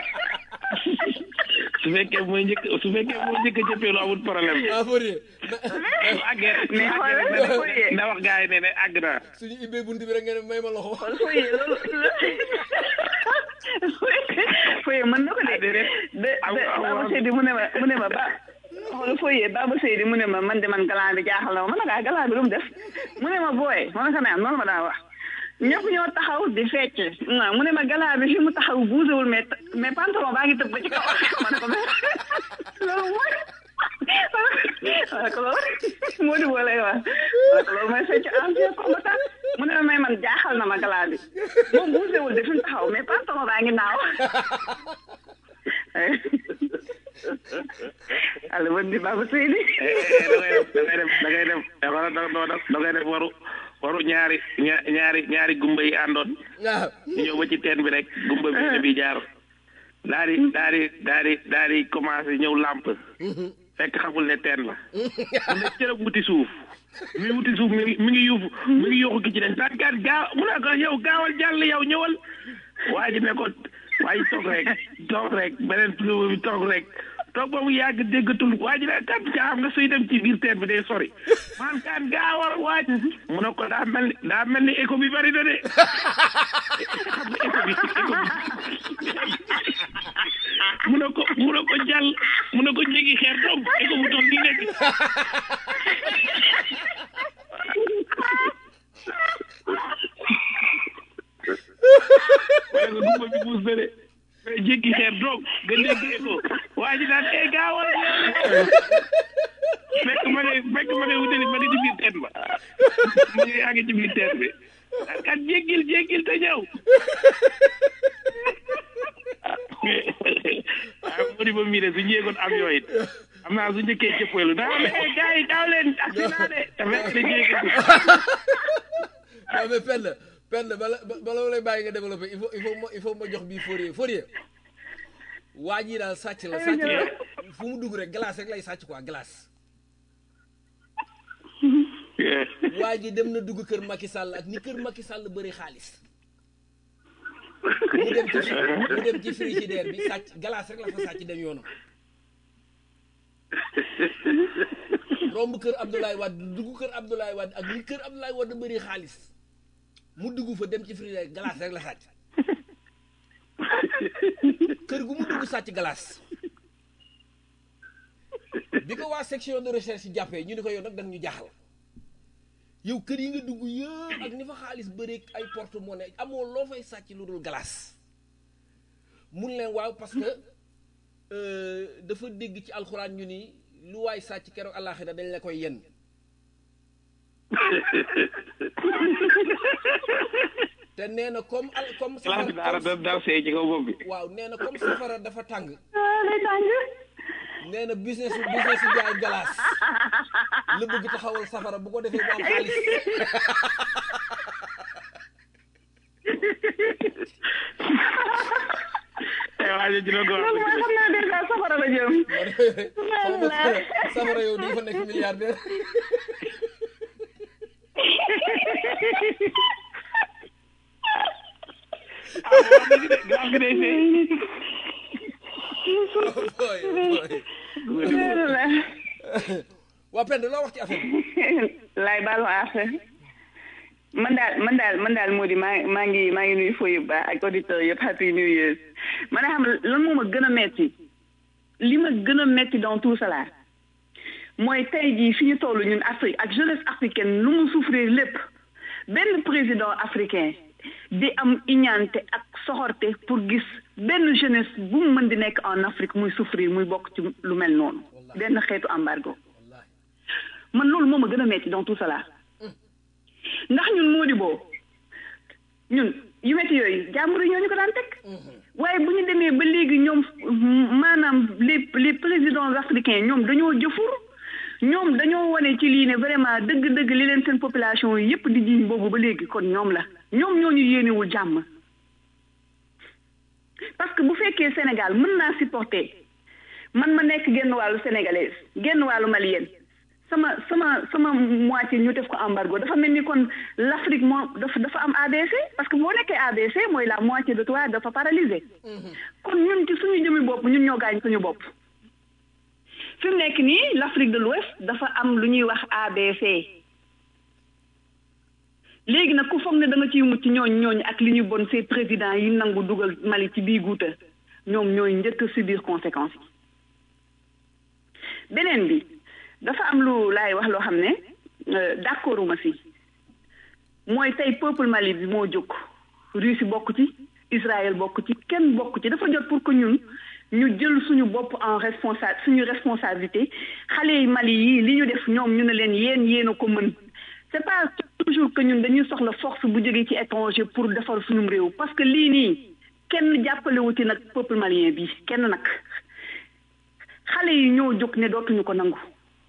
Speaker 5: su fekkee mooy njëkk su fekkee mooy njëkk cëppeelu amul problème
Speaker 3: ah Fourier
Speaker 5: àggee
Speaker 4: mais xoolal Fourier
Speaker 5: na wax gars yi ne ne àgg naa
Speaker 3: suñu ibbee bunt bi rek nga ne may ma loxo
Speaker 4: Fourier loolu Fourier mën na ko de de de Baba Seydi mu ne ma mu ne ma ba xool Fourier Baba Seydi mu ne ma man de man galaan bi jaaxal na ma man nag galaan bi lu mu def mu ne ma booy ma ne ko naan noonu ma daan wax ñëpp ñoo taxaw di fecc mu ne ma galaan bi fi mu taxaw buusewul mais mais pantalon baa ngi tëb ba ci kaw ma ne ko mais loolu mooy ma ne ko loolu moo di boo lay wax ma ne ko loolu mooy fecc ancien combattant mu ne ma may man jaaxal na ma galaan bi moom buusewul de fi mu taxaw mais pantalon baa ngi naaw allo bon di Baba Seydi
Speaker 5: da ngay def da ngay def da ngay def da ngay def waru waru ñaari ñaari ñaari gumba yi àndoon
Speaker 3: waaw
Speaker 5: ñu ñëw ba ci teen bi rek gumba bi ne bi jaar daal di daal di daal di daal di commencé ñëw làmp fekk xamul ne teen la mu ne cërëb wuti suuf mi wuti suuf mi ngi mi ngi yuufu mi ngi yuuxu ki ci den taan kat gaaw mu ne ko yow gaawal jàll yow ñëwal waa ji ne ko waaye toog rek toog rek beneen tulo bi toog rek toog ba mu yàgg déggatul waa ji ne kat gaa xam nga suy dem ci biir teen bi day sori man kat gaawal waaj mu ne ko daa mel ni daa mel ni écho bi bari na de xam nga écho bi écho bi mu ne ko mu ne ko jàll mu ne ko njëgi xeer doom écho bu toll nii nekk wala nga dugg bi buus na de mais jéggi xeer doog nga dégg écho waa ji daan ee gaawal fekk ma ne fekk ma ne wutali ma ngi ci biir teen ba ma ngi yaa ngi ci biir teen bi kat jéggil jéggil te ñëw ah mu di ba mii de su ñeegoon avion it am naa su njëkkee cëppeelu daa ne eh gars yi gaaw leen accident de te fekk da jéegagul
Speaker 3: non mais Penda Penda bala bala ma lay bàyyi nga développé il faut il faut ma il faut ma jox bii Fourier Fourier waa jii daal sàcc la sàcc la fu mu dugg rek glace rek lay sàcc quoi glace waa ji dem na dugg kër Macky Sall ak ni kër Macky Sall bëri xaalis mu dem ci mu dem ci frigidaire bi sàcc glace rek la fa sàcc dem yoonam romb kër Abdoulaye Wade dugg kër Abdoulaye Wade ak ni kër Abdoulaye Wade bëri xaalis mu dugg fa dem ci frigidaire glace rek la sàcc kër gu mu dugg sàcc glace bi ko waa section de recherche jàppee ñu ni ko yow nag dañ ñu jaaxal yow kër yi nga dugg yëpp ak ni fa xaalis bëreeg ay porte-monnaie amoo loo fay sàcc lu dul glace mun leen waaw parce que dafa dégg ci alxuraan ñu ni lu waay sàcc keroog àllaaxira dañ la koy yenn te nee na comme al comme
Speaker 5: classe bi daara da daal see ci kaw bopp bi
Speaker 3: waaw nee na comme safara dafa tàng
Speaker 4: ah day tàng
Speaker 3: nee na business business jaay galaas la bëgg taxawal safara bu ko defee bu am xaalis
Speaker 5: te waa ji dina ko wax
Speaker 4: loolu mooy xam naa déjà safara la jëm
Speaker 3: xaw ma safara safara yow di fa nekk milliardaire
Speaker 5: ah wax dëgg de glace gi day see
Speaker 3: booy booy waa Penda loo wax ci affaire bi
Speaker 4: laay baal ma affaire man daal man daal man daal moo di maa maa ngi maa ngi nuyu fooy yu baax ak auditeurs yëpp happy new years man a xam lan moo ma gën a metti li ma gën a metti dans tout cela mooy tey jii fi ñu toll ñun Afrique ak jeunesse africaine lu mu souffrir lépp benn président africain di am iñaante ak soxorte pour gis benn jeunesse bu mu mën di nekk en Afrique muy souffrir muy bokk ci lu mel noonu benn xeetu embargo man loolu moo ma gën a metti dans tout cela ndax ñun moo di boo ñun yu metti yooyu jàmbur yi ñoo ñu ko daan teg waaye bu ñu demee ba léegi ñoom maanaam les les présidents africains ñoom dañoo jëfur ñoom dañoo wane ci lii ne vraiment dëgg-dëgg li leen seen population yi yépp di jiiñ boobu ba léegi kon ñoom la ñoom ñoo ñu yéenewul jàmm parce que bu fekkee Sénégal mën naa supporter man ma nekk genn wàllu sénégalaise genn wàllu malienne sama sama sama moitié ñu def ko embargo dafa mel ni kon l'Afrique moo dafa dafa am ABC parce que boo nekkee ABC mooy la moitié de toi dafa paralysé kon ñun ci suñu jëmi bopp ñun ñoo gaañ suñu bopp fi mu nekk nii l'Afrique de l'Ouest dafa am lu ñuy wax ABC léegi nag ku foog ne da nga ciy mucc ñooñ ñooñ ak li ñu bon ces présidents yi nangu dugal Mali ci bii guuta ñoom ñooy njëkk a subir conséquences yi beneen bi dafa am lu laay wax loo xam ne d'accord uma si mooy tey peuple Mali bi moo jóg Russie bokk ci Israël bokk ci kenn bokk ci dafa jot pour que ñun ñu jël suñu bopp en responsa suñu responsabilité xale yi Mali yi li ñu def ñoom ñu ne leen yéen yéen a ko mën c'est pas toujours que ñun dañuy soxla force bu jógee ci étranger pour defar suñu réew parce que lii nii kenn jàppalewu ci nag peuple malien bi kenn nag xale yi ñoo jóg ne dootuñu ko nangu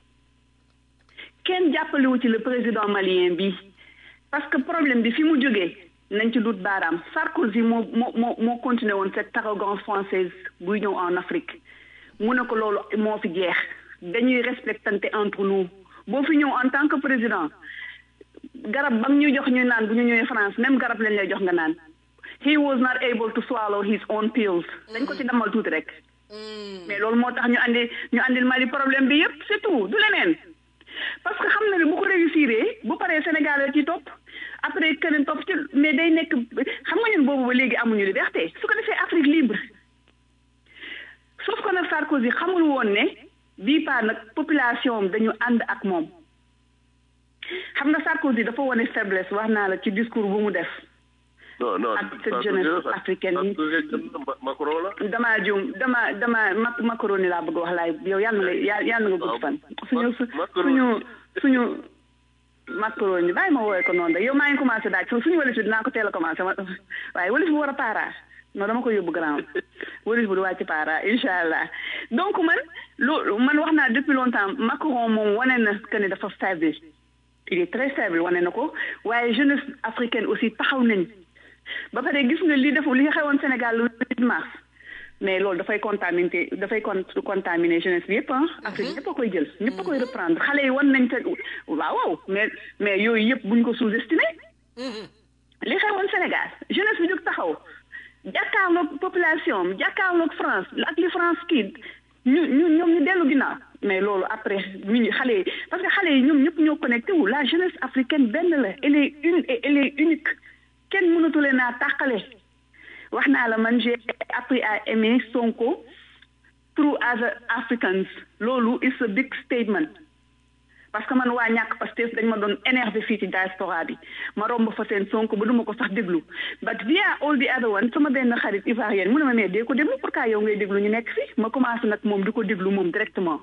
Speaker 4: kenn jàppalewu ci le président malien bi parce que problème bi fi mu jógee nañ ci dut baaraam Sarkozy moo moo moo moo continué woon cette arrogance française buy ñëw en Afrique mu ne ko loolu moo fi jeex dañuy respectante entre nous boo fi ñëw en tant que président garab bam ñuy jox ñu naan bu ñu ñëwee France même garab lañ lay jox nga naan he was not able to swallow his own pills dañ ko ci damal tuuti rek mais loolu moo tax ñu andi ñu andil Mali problème bi yépp c'est tout du leneen parce que xam na ne bu ko réussir bu paree Sénégal la ci topp après keneen topp ci mais day nekk xam nga ñun boobu ba léegi amuñu liberté su ko defee Afrique libre sauf que nag Sarkozy xamul woon ne bii pas nag population dañu ànd ak moom xam nga Sarkozy dafa wane faiblesse wax naa la ci discours bu mu def
Speaker 1: non non
Speaker 4: ak cette jeunesse africaine yi
Speaker 1: Macron la
Speaker 4: damaa juum dama dama mac macaroni laa bëgg wax laay yow yàlla nga yàlla nga gudd fan suñu suñu suñu macaroni bàyyi ma woowee ko noonu rek yow maa ngi commencé daaj suñu walis bi dinaa ko teel a commencé ma waaye walis bu war a paara non dama ko yóbbu grand walis bu du wàcc paara incha allah donc man lu man wax naa depuis longtemps Macron moom wane na que ne dafa stable il est très stable wane na ko waaye jeunesse africaine aussi taxaw nañ ba pare gis nga li def li nga xewoon Sénégal le 8 mars mais loolu dafay contaminer dafay con contaminer jeunesse bi yëpp ah. Afrique ñëpp a koy jël ñëpp a koy reprendre xale yi wan nañ te waaw waaw mais mais yooyu yëpp buñ ko sous-estimé. li xewoon Sénégal jeunesse bi jóg taxaw jàkkaarloog population am jàkkaarloog France ak li France kii ñu ñu ñoom ñu dellu ginnaaw mais loolu après mi ñu xale yi parce que xale yi ñoom ñëpp ñoo connecté wu la jeunesse africaine benn la elle est une et elle est unique. kenn mënatu leen a tàqale wax naa la man j'ai appris à aimer Sonko through other Africans loolu is a big statement parce que man waa ñàkk Pastef dañ ma doon énervé fii ci diaspora bi ma romb fa seen Sonko ba duma ko sax déglu but via all the other one sama benn xarit ivoirienne mu ne ma mais dee ko déglu pourquoi yow ngay déglu ñu nekk fii ma commencé nag moom di ko déglu moom directement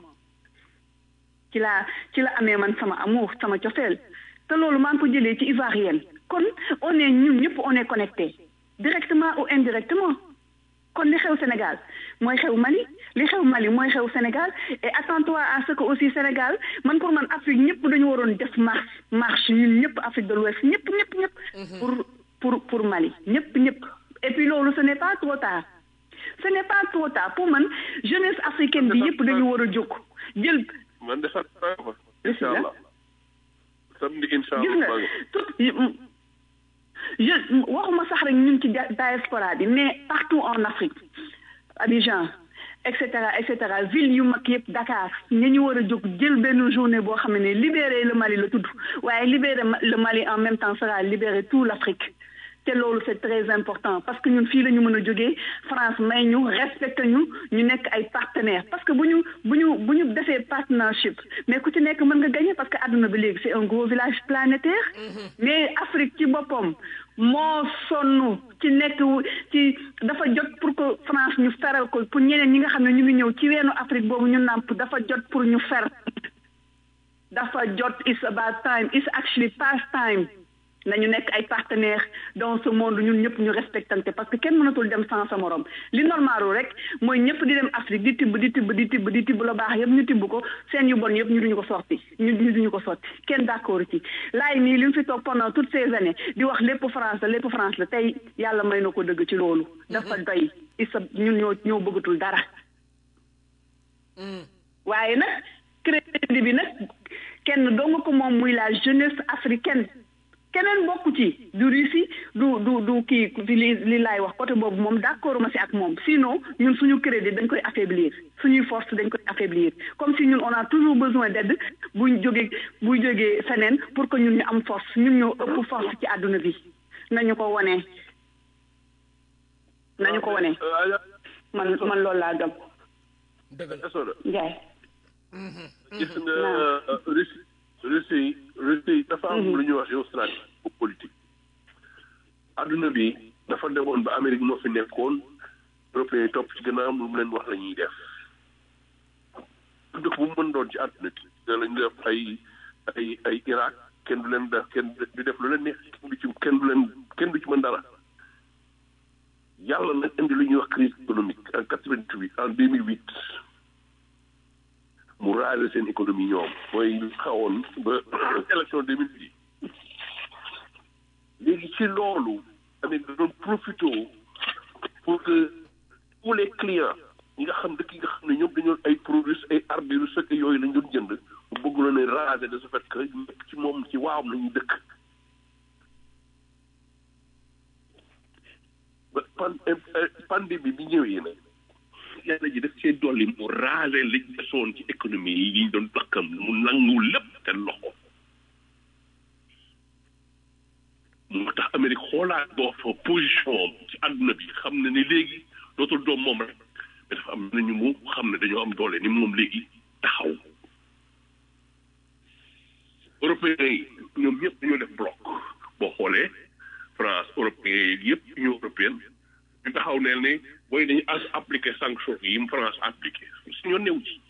Speaker 4: ci la ci la amee man sama amour sama cofeel te loolu maa ngi ko jëlee ci ivoirienne kon on est ñun ñëpp on est connecté directement ou indirectement kon li xew Sénégal mooy xew Mali li xew Mali mooy xew Sénégal et attends-toi à ce que aussi Sénégal man pour man Afrique ñëpp dañu waroon def marche marche ñun ñëpp Afrique de l'Ouest ñëpp ñëpp ñëpp. pour pour pour Mali ñëpp ñëpp. et puis loolu ce n'est pas trop tard ce n'est pas trop tard pour man jeunesse africaine bi yëpp dañu war a jóg jël.
Speaker 1: man de xam naa ko. incha allah samedi incha
Speaker 4: gis nga tout je waxuma sax rek ñun ci diaspora bi mais partout en Afrique Abidjan et cetera et cetera ville yu mag yëpp Dakar ña ñu war a jóg jël benn journée boo xam ne libérer le Mali la tudd waaye libérer le Mali en même temps sera libérer tout l'Afrique te loolu c'est très important parce que ñun fii la ñu mën a jógee France may ñu respecté ñu ñu nekk ay partenaires parce que bu ñu bu ñu bu ñu defee partnership mais ku ci nekk mën nga gagner parce que àdduna bi léegi c'est un gros village planétaire mais Afrique ci boppam moo sonn ci nekk ci dafa jot pour que France ñu feral ko pour ñeneen ñi nga xam ne ñu ngi ñëw ci weenu Afrique boobu ñu nàmp dafa jot pour ñu fer dafa jot it's about time it's actually past time nañu nekk ay partenaires dans ce monde ñun ñëpp ñu respectante parce que kenn mënatul dem sans sa morom li normalu rek mooy ñëpp di dem Afrique di tibb di tibb di tibb di tibb la baax yëpp ñu tibb ko seen yu bon yëpp ñu duñu ko sorti ñu ñu duñu ko sotti kenn d'accord ci laay nii li mu fi toog pendant toutes ces années di wax lépp France la lépp France la tey yàlla may na ko dëgg ci loolu dafa doy isa ñun ñoo ñoo bëggatul dara waaye nag crédit bi nag kenn dong ko moom muy la jeunesse africaine keneen bokku ci du Russie du du du kii li li laay wax côté boobu moom d'accord ma si ak moom sinon ñun suñu crédit dañ koy affaiblir suñuy force dañ koy affaiblir comme si ñun on a toujours besoin d'aide buy jógee buy jógee feneen pour que ñun ñu am force ñun ñoo ëpp force ci àdduna bi nañu ko wone nañu ko wone man man loolu laa gëm Njaay
Speaker 1: gis nga Russie Russie Russie dafa am lu ñuy wax géostratégie politique adduna bi dafa demoon ba Amérique moo fi nekkoon européens yi topp ci gannaaw lu mu leen wax la ñuy def dëkk bu mu mën doon ci adduna bi da lañu def ay ay ay Irak kenn du leen def kenn du def lu leen neex kenn du ci kenn du leen kenn du ci mën dara yàlla nag indi lu ñuy wax crise économique en quatre-vingt-huit en deux mille huit mu raale seen économie ñoom mooy xawoon ba élection deux mille dix léegi ci loolu Amérique da doon profité pour que tous les clients ñi nga xam dëkk yi nga xam ne ñoom dañoo ay produits ay armes yu sëkk yooyu lañ doon jënd mu bëgg la ne raser de ce fait que nekk ci moom ci waawam la ñuy dëkk ba pan pandémie bi ñëwee nag yàlla ji def cee dolli mu raser li desoon ci économie yi ñu doon bakkam mu nangu lépp te loxo moo tax Amérique xoolaat boo fa position ci àdduna bi xam ne ni léegi dootul doom moom rek mais dafa am nañu mu xam ne dañoo am doole ni moom léegi taxaw européens yi ñoom ñëpp dañoo def bloc boo xoolee France européens yi yëpp union européenne ñu taxaw neel ne booy dañu as appliqué sanction yi mu France appliqué su ñoo néew ci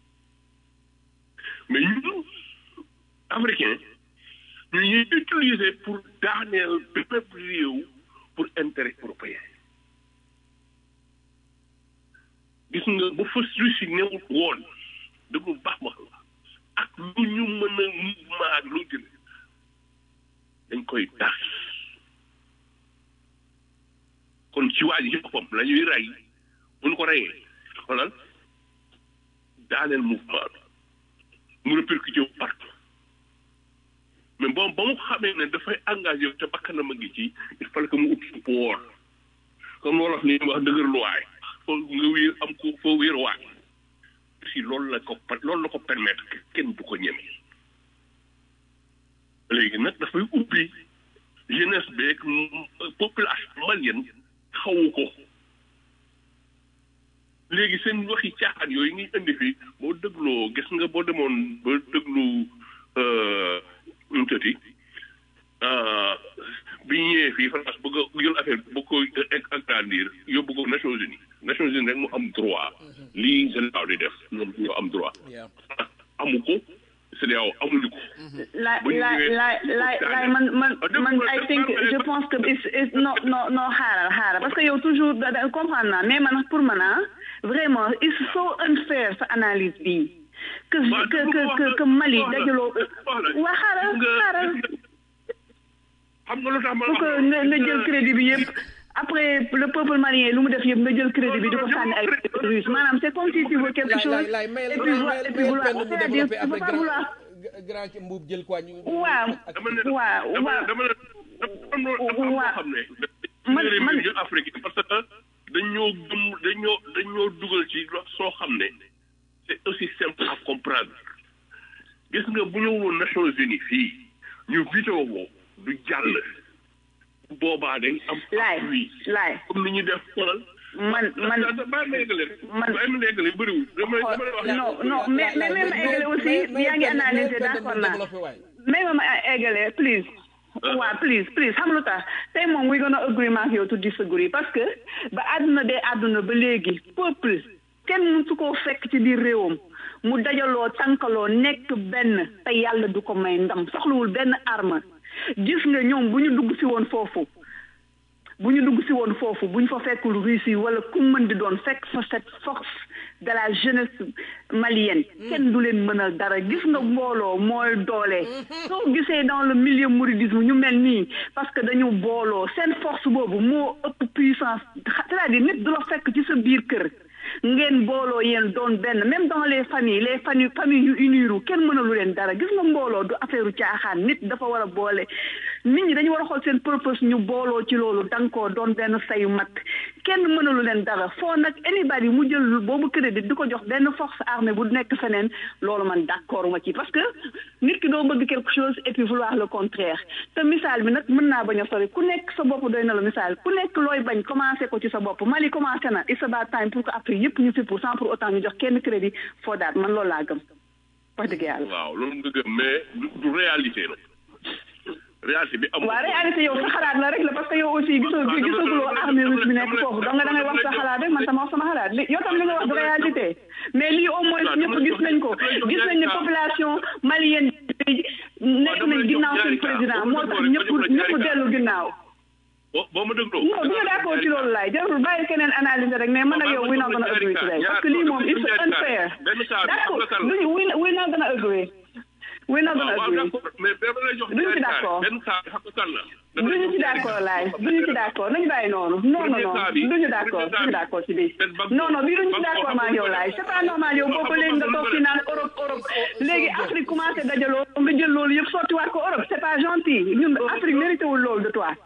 Speaker 1: mais ñun africain ñu ñuy utiliser pour daaneel bépp réew pour intérêt européen gis nga bu fa Russie newut woon dëgg baax ma la ak lu ñu mën a mouvement ak lu jël dañ koy tas kon ci waa ji ci boppam la ñuy rey bu ñu ko reyee xoolal daaneel mouvement bi mu répercuté wu partout mais bon ba mu xamee ne dafay engagé te bakkanam a ngi ci il fallait que mu ut support comme wolof li ñuy wax dëgër luwaay foo nga wéer am ko foo wéer waay si loolu la ko loolu la ko permettre kenn du ko ñeme léegi nag dafay ubbi jeunesse beeg population malienne xawu ko léegi seen waxi caaxaan yooyu ngi indi fi boo dégloo gis nga boo demoon ba déglu nu mu tëti bi ñu ñëwee fii France bëgg a jël affaire bëgg ko agrandir yóbbu ko Nations Unies Nations Unies rek mu am droit lii CEDEAO di def ñoom ñoo am droit amu ko CEDEAO amuñu ko
Speaker 4: la la la la la man man man I think je pense que is non non non xaaral xaaral parce que yow toujours da comprendre naa mais man pour man ah vraiment it's so unfair sa analyse bi que que que que Mali dajaloo waa xaaral xaaral
Speaker 1: xam nga lu tax ma
Speaker 4: pour que nga nga jël crédit bi yëpp après le peuple malien lu mu def yëpp nga jël crédit bi di ko sànni ay russe maanaam c'est comme si tu veux quelque chose et puis et puis vouloir c'est-à-dire il faut pas vouloir
Speaker 3: grand ci mbuub jël quoi ñu
Speaker 4: waaw waaw waaw
Speaker 1: dama ne dafa xam ne
Speaker 4: man man
Speaker 1: Afrique parce que dañoo gëm dañoo dañoo dugal ci soo xam ne c'est aussi simple à comprendre gis nga bu ñëwoon Nations Unies fii ñu vidéo du jàll boobaa dañ am
Speaker 4: laay laay
Speaker 1: comme ni ñu def xoolal
Speaker 4: man man
Speaker 1: bàyyi ma eggale man bàyyi ma eggale bëriwul dama dama lay wax
Speaker 4: non non mais mais même ma eggale aussi yaa ngi analyser d'accord naa mais ma ma eggale please waaw please please xam lu tax tey moom we gonna agree maak yow to disagree parce que ba àdduna dee àdduna ba léegi peuple kenn mësu koo fekk ci biir réewam mu dajaloo tànkaloo nekk benn te yàlla du ko may ndam soxlawul benn arme gis nga ñoom bu ñu dugg si woon foofu bu ñu dugg si woon foofu bu ñu fa fekkul Russie wala ku mën di doon fekk fa cette force de la jeunesse malienne kenn du leen mënal dara gis nga mbooloo mooy doole soo gisee dans le milieu mouridisme ñu mel nii parce que dañu booloo seen force boobu moo ëpp puissance c'est-à-dire nit du la fekk ci sa biir kër ngeen booloo yéen doon benn même dans les familles les familles familles yu uniru kenn mënalu leen dara gis nga mbooloo du affaire u caaxaan nit dafa war a boole nit ñi dañu war a xool seen purpose ñu booloo ci loolu dankoo doon benn sayu mat kenn mënalu leen dara foo nag anybody mu jël boobu crédit di ko jox benn force armée bu nekk feneen loolu man d'accord ma ci parce que nit ki doo bëgg quelque chose et puis vouloir le contraire te misaal bi nag mën naa bañ a sori ku nekk sa bopp doy na la misaal ku nekk looy bañ commencé ko ci sa bopp Mali commencé na it's about time pour que après yëpp ñu fi pour sans pour autant ñu jox kenn crédit foo daat man loolu laa gëm wax dëgg yàlla.
Speaker 1: waaw loolu nga gëm mais du du réalité la réalité bi amul.
Speaker 4: waaw réalité yow sa xalaat la rek la parce que yow aussi gisoo gisaguloo armée russe bi nekk foofu donc da ngay wax sa xalaat rek man sama wax sama xalaat li yow tam li nga wax du réalité mais lii au moins ñëpp gis nañ ko gis nañ ne population malienne nekk nañ ginnaaw seen président moo tax ñëpp ñëpp dellu ginnaaw.
Speaker 1: boo boo ma dégloo.
Speaker 4: non du ñu d'accord ci loolu laay jarul bàyyi keneen analyse rek mais man ak yow we not gonna agree today parce que lii moom it's unfair d'accord duñu we we not gonna agree we not gonna agree
Speaker 1: mais dama lay jox
Speaker 4: duñu ci d'accord
Speaker 1: benn saa xam nga kan la.
Speaker 4: duñu ci d'accord laay duñu ci d'accord nañu bàyyi noonu non non non duñu d'accord duñu d'accord ci bii non non bii duñu ci d'accord maa yow laay c'est pas normal yow boobu léegi nga toog fi naan Europe Europe léegi Afrique commencé dajaloo nga jël loolu yëpp sottiwaat ko Europe c'est pas gentil ñun Afrique mérité wul loolu de toi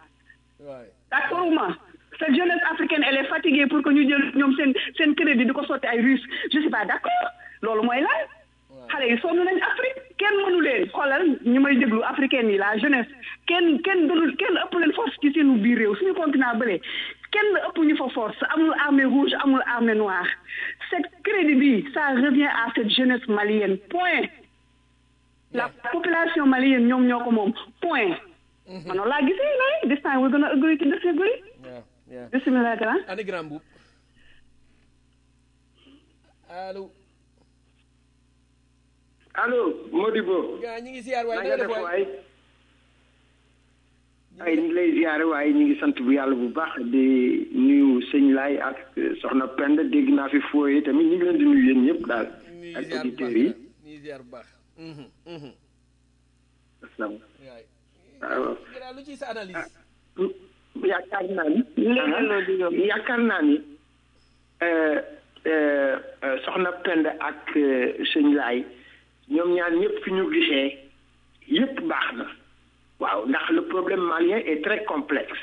Speaker 4: d'accord ou ma cette jeunesse africaine elle est fatiguée pour que ñu jël ñoom seen seen crédit di ko sotti ay russe je suis pas d'accord loolu mooy lan xale yi sonn nañ Afrique kenn mënu leen xoolal ñu may déglu africaine yi la jeunesse kenn kenn dul kenn ëpp leen force ci seenu biir réew suñu continent bële kenn ëpp ñu fa force amul armée rouge amul armée noire cette crédit bi ça revient à cette jeunesse malienne point la population malienne ñoom ñoo ko moom point man noonu laa gisee lay this time we're gonna agree to disagree bismillah grand
Speaker 3: ani grand boub allo
Speaker 6: allo Modibo
Speaker 3: gaa ñi ngi ziar waay
Speaker 6: na nga def waay ay ñu ngi lay ziare waaye ñu ngi sant bu yàlla bu baax di nuyu sëñ Laay ak soxna Penda dégg naa fi fooye tamit ñu ngi leen di nuyu yéen ñëpp daal ak auditeurs yi
Speaker 3: ñi ziar bu baax
Speaker 6: waaw
Speaker 3: gaa lu ci sa analyse
Speaker 6: yaakaar naa ni yaakaar naa ni soxna Penda ak sëñ Laay ñoom ñaar ñëpp fi ñu gisee yëpp baax na waaw ndax le problème malien est très complexe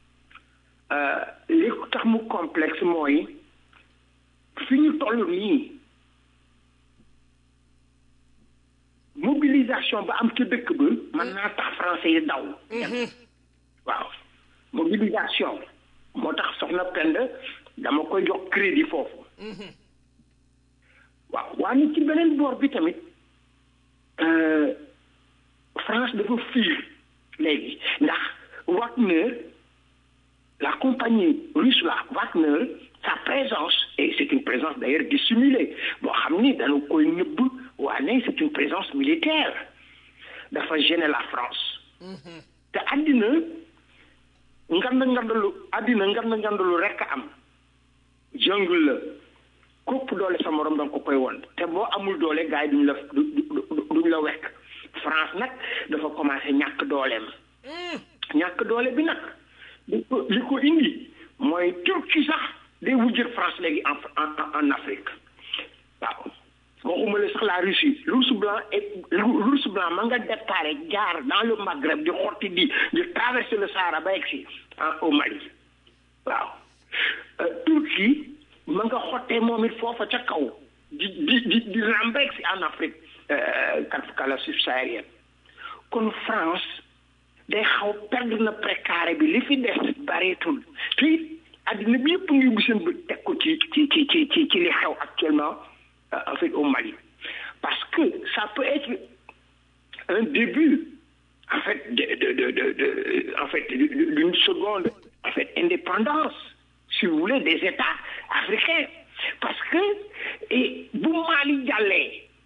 Speaker 6: li tax mu complexe mooy fi ñu toll nii mobilisation ba am ca dëkk ba mën naa tax français yi daw waaw mobilisation moo tax soxna Penda dama koy jox crédit foofu waaw waaye ci beneen boor bi tamit France dafa fiir léegi ndax Wagner la compagnie russe la Wagner sa présence et c'est une présence d'ailleurs dissimulée boo xam ni dañu koy nëbb waane c'est une présence militaire dafa gêner la France te àddina ngand ngandalu àddina ngand ngandalu rekk am jungle la kopp doole sa morom danga ko koy won te boo amul doole gars yi duñ la duñ la wekk France nag dafa commencé ñàkk dooleem ñàkk doole bi nag li ko li ko indi mooy Turquie sax day wujjër France léegi en en Afrique waaw waxuma la sax la Russie l'ours blanc et l'ours blanc ma nga déparé jaar dans le Maghreb di xotti di di traverser le Sahara ba egsi au Mali waaw Turquie ma nga xottee moom it foofa ca kaw di di di di rambe egsi en Afrique kala subsaharienne kon France day xaw perdre na précaré bi li fi des bareetul te it àddina bi yëpp ngi bu seen bët teg ko ci ci ci ci ci ci li xew actuellement en fait au Mali parce que ça peut être un début en fait de de de de, de en fait d'une seconde en fait indépendance si vous voulez des États africains parce que et bu Mali jàllee avec la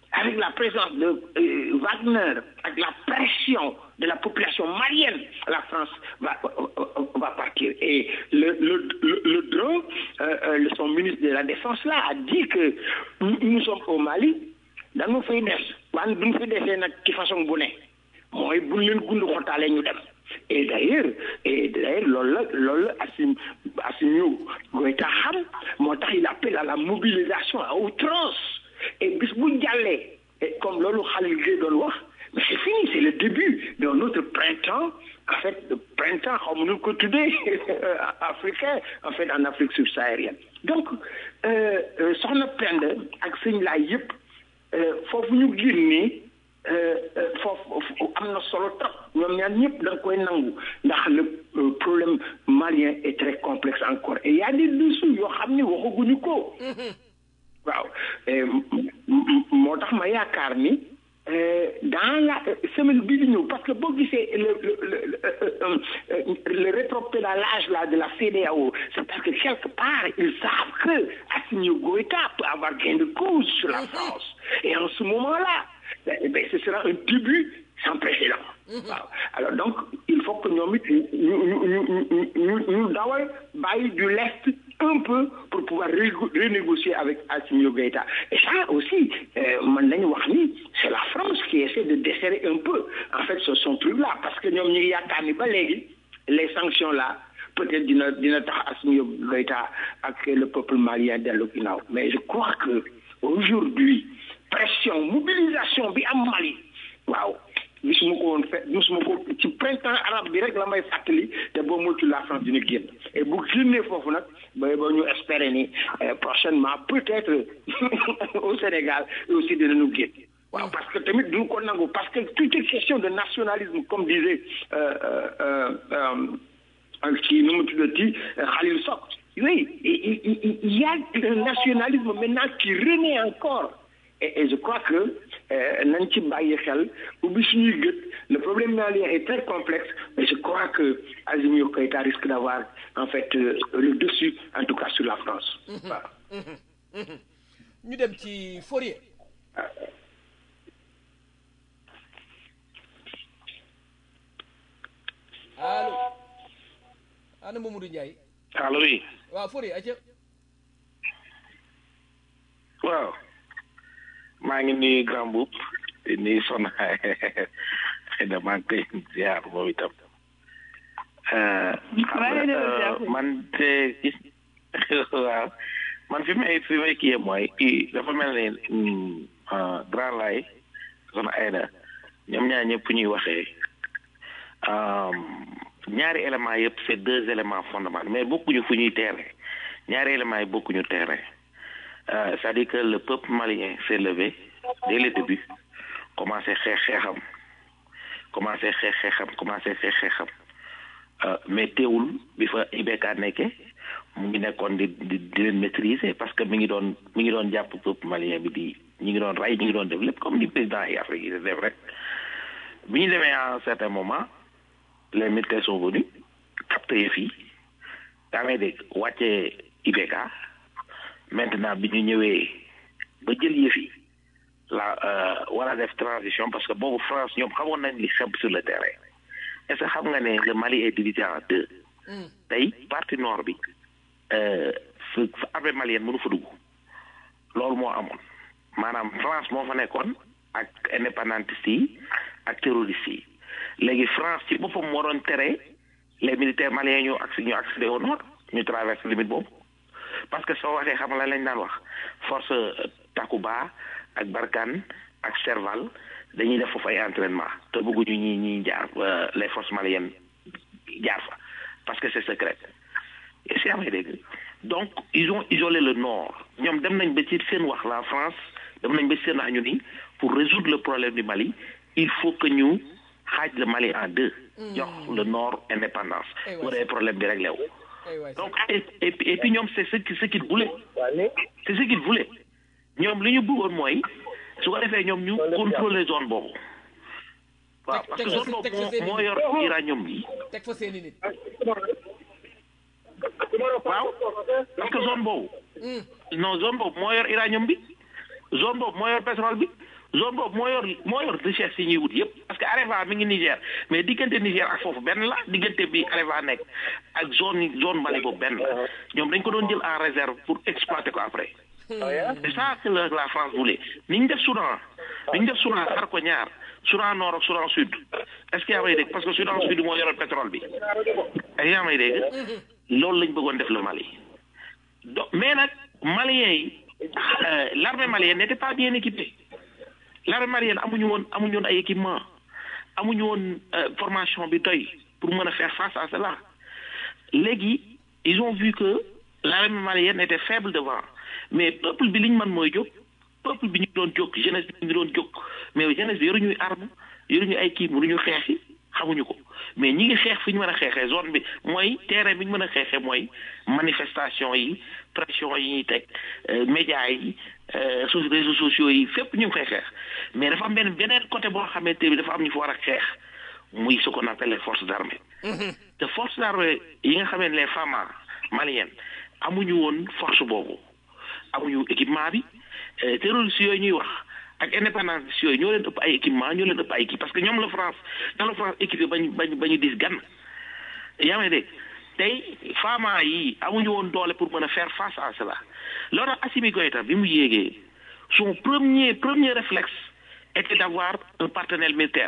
Speaker 6: présence de euh, Wagner, avec la pression de la population malienne, la France va, va partir. Et le, le, le, le drone, euh, euh, son ministre de la Défense là, a dit que nous, nous sommes au Mali, dañu fay des waaye duñ fi defee nag ci façon bu ne mooy buñ leen gund xotaale ñu dem et d'ailleurs et d'ailleurs loolu la loolu la Assim Assimi Goïta xam moo tax il appelle à la mobilisation à outrance et bis bu jàllee et comme loolu Khalil Gueye doon wax mais c'est fini c'est le début de notre printemps en fait le printemps xam nu ko tuddee africain en fait en Afrique subsaharienne donc euh, euh, soxna Penda ak sëñ laay yëpp foofu ñu génnee foofu am na solo trop ñoom ñaar ñëpp da nga koy nangu ndax le problème malien est très complexe encore et il y a des dessous yoo xam ni waxaguñu ko waaw moo tax ma yaakaar ni dans la semaine bii di ñëw parce que boo gisee le le le rétropédalage là de la CEDEAO c'est parce que quelque part ils savent que Assimi Goïta peut avoir gain de cause sur la France et en ce moment-là ben ce sera un début sans précédent waaw alors donc il faut que ñoom it ñu ñu ñu ñu ñu dawal bàyyi du lest un peu pour pouvoir renégocier avec Assimi Goïta et ça aussi man nañu wax ni c'est la France qui essaie de desserrer un peu en fait ce son truc là parce que ñoom ñu ngi yaakaar ni ba léegi les sanctions là peut-être dina dina tax Assimi Goïta ak le peuple malien dellu ginnaaw mais je crois que aujourd'hui pression mobilisation bi am Mali waaw gisuma ko woon fe gisuma ko ci printemps arabe bi rek la may fàttali te boo moytu la France dina génn et bu génnee foofu nag ba ba ñu espérer ni prochainement peut-être au Sénégal aussi dinañu génn waaw parce que tamit duñu ko nangu parce que tout est question de nationalisme comme disait kii nu mu tuddati Khalil Sok oui il y a un nationalisme maintenant qui renaît encore Et, et je crois que nañ ci bàyyi xel ubbi suñuy gët le problème malien est très complexe mais je crois que Assimi Goïta risque d'avoir en fait euh, le dessus en tout cas sur la France waaw
Speaker 3: ñu dem ci Fourier allo ana Mamadou Ndiaye
Speaker 5: allo oui
Speaker 3: waaw Fourier aca
Speaker 5: waaw maa ngi nuyu grand boub di nuyu son xëy na maa ngi koy ziar moom itam man te waaw man fi may fi may kiyee mooy kii dafa mel ni grand lay son ayda ñoom ñaar ñëpp ñuy waxee ñaari éléments yëpp c'est deux éléments fondamentaux mais bokkuñu fu ñuy teere ñaari éléments yi bokkuñu teere Euh, c'est-à-dire que le peuple malien s'est levé dès le début commencé xeex xeexam commencé xeex xeexam commencé xeex xeexam mais teewul bi fa IBK nekke mu ngi nekkoon di di di leen maîtriser parce que mi ngi doon mi ngi doon jàpp peuple malien bi di ñi ngi doon rey ñi ngi doon def lépp comme ni président yi Afrique yi def rek bi ñu demee à un certain moment les militaires sont venus capté yëf yi daa may dégg wàccee IBK maintenant bi ñu ñëwee ba jël yëf yi la war a def transition parce que boobu France ñoom xamoon nañ li xew sur le terrain est-ce que xam nga ne le Mali est divisé en deux tey partie nord bi fa armée malienne mënu fa dugg loolu moo amoon maanaam France moo fa nekkoon ak indépendantiste yi ak terroriste yi léegi France ci boppam moo doon tere les militaires maliens ñu accès ñu accéder au nord ñu traverse limite boobu parce que soo waxee xam nga lañ daan wax force Takuba ak Barkhane ak Serval dañuy def foofu ay entraînement te bëgguñu ñi ñi jaar les forces maliennes jaar fa parce que c'est secret et c'est amee dégg donc ils ont isolé le nord ñoom dem nañ ba ci seen wax la France dem nañ ba ci seen wax ñu ni pour résoudre le problème du Mali il faut que ñu xaaj le Mali en deux jox le nord indépendance bu dee problème bi réglé wu donc et, et, et puis ñoom c'est ce qui ce qu'ils voulaient c'est ce qu'ils voulaient ñoom li ñu bëggoon mooy su ko defee ñoom ñu contrôler zone boobu waaw parce que zone boobu moo moo yor uranium bi
Speaker 3: teg fa seeni nit
Speaker 5: waaw parce que zone boobu non zone boobu moo yor uranium bi zone boobu moo yor pétrole bi zone boobu moo yor moo yor richesse yi ñuy wut yëpp parce que Areva mi ngi Niger mais diggante Niger ak foofu benn la diggante bi Areva nekk ak zone zone Mali boobu benn la ñoom dañ ko doon jël en réserve pour exploiter ko après c'est ça que la, la France voulait ni ñu def Soudan ni ñu def Soudan xar ko ñaar Soudan nord ak Soudan sud est-ce que yaa may dégg parce que Soudan sud moo yoroon pétrole bi est-ce que yaa may dégg loolu lañ bëggoon def le Mali do mais nag Maliens yi euh, l'armée malienne n'était pas bien équipée l'armée malienne amuñu woon amuñu woon ay équipement amuñu woon euh, formation bi doy pour mën a faire face à cela léegi ils ont vu que l'armée malienne était faible devant mais peuple bi li ñu mën mooy jóg peuple bi ñu doon jóg jeunesse bi ñu doon jóg mais jeunesse bi yoruñuy arme yoruñu ay kii mënuñu xeexi xamuñu ko mais ñi ngi xeex fi ñu mën a xeexee zone bi mooy terrain bi ñu mën a xeexee mooy manifestation yi pression yi ñuy teg euh, médias yi euh, so- réseaux sociaux yi fépp ñu ngi koy xeex mais dafa am benn beneen côté boo xamante bi dafa am ñu fa war a xeex muy ce qu'on appelle les forces armées te forces armées yi nga xamee ne les FAMA maliennes amuñu woon force boobu amuñu équipement bi euh, terroristes yooyu ñuy wax ak indépendance yooyu ñoo leen ëpp ay équipement ñoo leen ëpp ay kii parce que ñoom la France dans la France équipé bañu bañu bañu dis gan yaa may dégg tey fama yi amuñu woon doole pour mën a faire face à cela loolu tax Assimi Goïta bi mu yéegee son premier premier réflexe était d'avoir un partenaire militaire